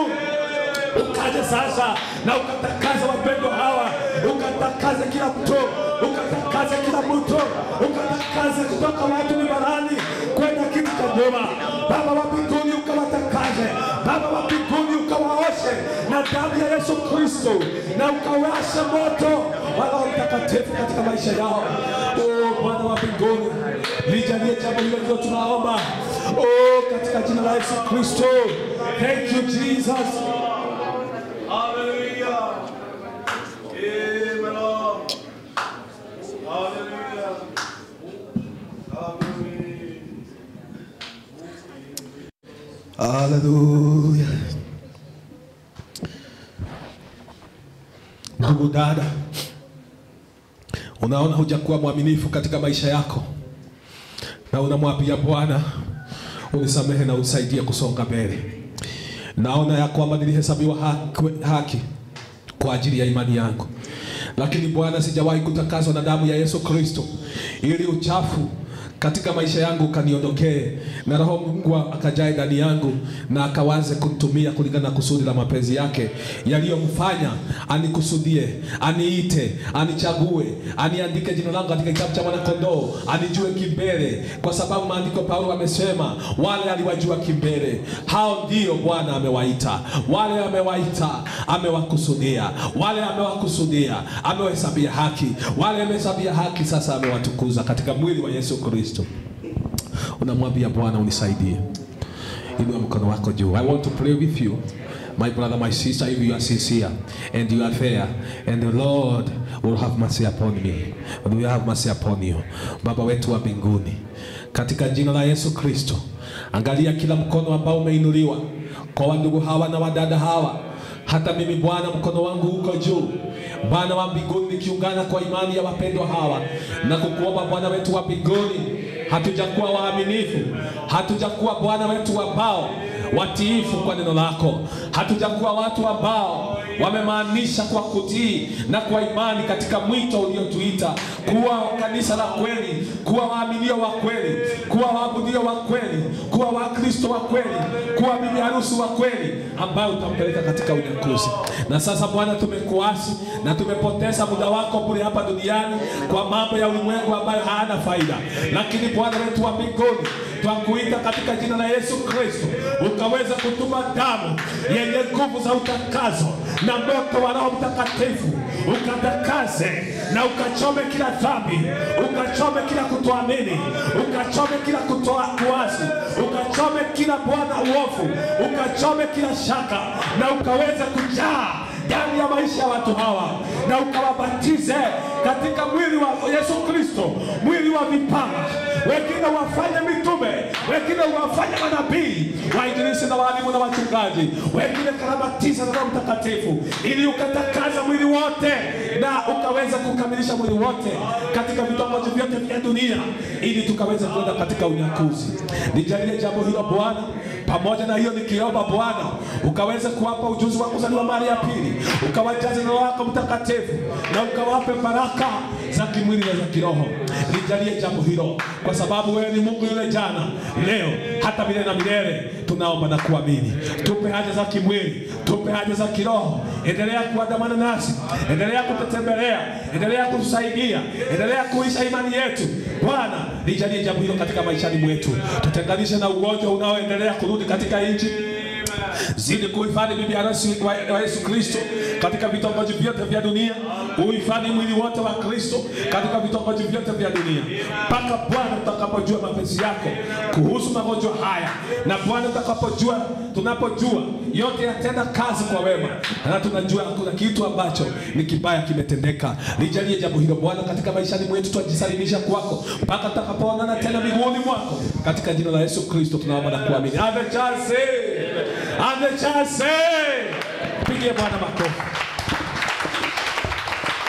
ukaja sasa na ukatakaza wapendo hawa, ukatakaza kila mtu, ukatakaza kila mtu, ukatakaza kutoka watu ni barani kwenda kitu cha nyuma. Baba wa mbinguni ukawatakaze, Baba wa mbinguni ukawaoshe na damu ya Yesu Kristo, na ukawashe moto wa Roho Mtakatifu katika maisha yao. Oh Bwana wa mbinguni, lijalie jambo hilo ndio tunaomba, oh katika jina la Yesu Kristo. Thank you Jesus. Hallelujah. Amen. Lord. Hallelujah. Hallelujah. Haleluya. Ndugu dada, unaona hujakuwa mwaminifu katika maisha yako, na unamwambia Bwana, unisamehe na unisaidie kusonga mbele. Naona ya kwamba nilihesabiwa haki, haki kwa ajili ya imani yangu, lakini Bwana, sijawahi kutakaswa na damu ya Yesu Kristo ili uchafu katika maisha yangu ukaniondokee na roho Mungu akajae ndani yangu na akawaze kunitumia kulingana na kusudi la mapenzi yake yaliyomfanya anikusudie, aniite, anichague, aniandike jina langu katika kitabu cha mwanakondoo, anijue kimbele, kwa sababu maandiko Paulo amesema wale aliwajua kimbele, hao ndio Bwana amewaita. Wale amewaita, amewakusudia. Wale amewakusudia, amewahesabia haki. Wale amehesabia haki, sasa amewatukuza katika mwili wa Yesu Kristo. Unamwambia Bwana, unisaidie. Inua mkono wako juu. I want to pray with you. My brother, my sister, if you are sincere and you are fair, and the Lord will have mercy upon me, and will have mercy upon you. Baba wetu wa mbinguni, katika jina la Yesu Kristo, angalia kila mkono ambao umeinuliwa kwa wandugu hawa na wadada hawa. Hata mimi Bwana, mkono wangu uko juu Bwana wa mbinguni, nikiungana kwa imani ya wapendwa hawa na kukuomba Bwana wetu wa mbinguni, hatujakuwa waaminifu, hatujakuwa Bwana wetu ambao watiifu kwa neno lako, hatujakuwa watu ambao wamemaanisha kwa kutii na kwa imani katika mwito uliotuita kuwa kanisa la kweli, kuwa waaminio wa kweli, kuwa waabudio wa kweli, kuwa wakristo wa kweli, kuwa bibi harusi wa kweli ambayo utampeleka katika unyakuzi. Na sasa Bwana, tumekuasi na tumepoteza muda wako bure hapa duniani kwa mambo ya ulimwengu ambayo hayana faida, lakini Bwana wetu wa mbinguni twakuita katika jina la Yesu Kristo, ukaweza kutuma damu yenye nguvu za utakazo na moto wa Roho Mtakatifu, ukatakaze na ukachome kila dhambi, ukachome kila kutoamini, ukachome kila kutoa kuasi, ukachome kila Bwana uovu, ukachome kila shaka na ukaweza kujaa ndani ya maisha ya watu hawa na ukawabatize katika mwili wa Yesu Kristo, mwili wa vipawa. Wengine wafanye mitume, wengine wafanye manabii, wainjilisti na walimu na wachungaji, wengine karabatiza na Roho Mtakatifu, ili ukatakaza mwili wote na ukaweza kukamilisha mwili wote katika vitongoji vyote vya dunia, ili tukaweza kwenda katika unyakuzi. Nijalie jambo hilo Bwana, pamoja na hiyo nikiomba Bwana ukaweze kuwapa ujuzi wa kuzaliwa mara ya pili, ukawajaze na Roho wako Mtakatifu na ukawape baraka za kimwili na za kiroho. Nijalie jambo hilo, kwa sababu wewe ni Mungu yule jana, leo, hata milele na milele. Tunaomba na kuamini. Tupe haja za kimwili, tupe haja za kiroho. Endelea kuandamana nasi, endelea kututembelea, endelea kutusaidia, endelea kuisha imani yetu. Bwana, nijalie jambo hilo katika maishani mwetu, tutenganishe na ugonjwa unaoendelea kurudi katika nchi zidi kuhifadhi bibi harusi wa wa Yesu Kristo katika vitongoji vyote vya dunia, uhifadhi mwili wote wa Kristo katika vitongoji vyote vya dunia, mpaka Bwana utakapojua mapenzi yako kuhusu magonjwa haya, na Bwana utakapojua, tunapojua yote yatenda kazi kwa wema, na tunajua hakuna kitu ambacho ni kibaya kimetendeka. Lijalie jambo hilo Bwana katika maishani mwetu, twajisalimisha kwako mpaka tutakapoonana tena miguuni mwako, katika jina la Yesu Kristo tunaomba na kuamini. Ave chance, ave chance, pigie Bwana makofi.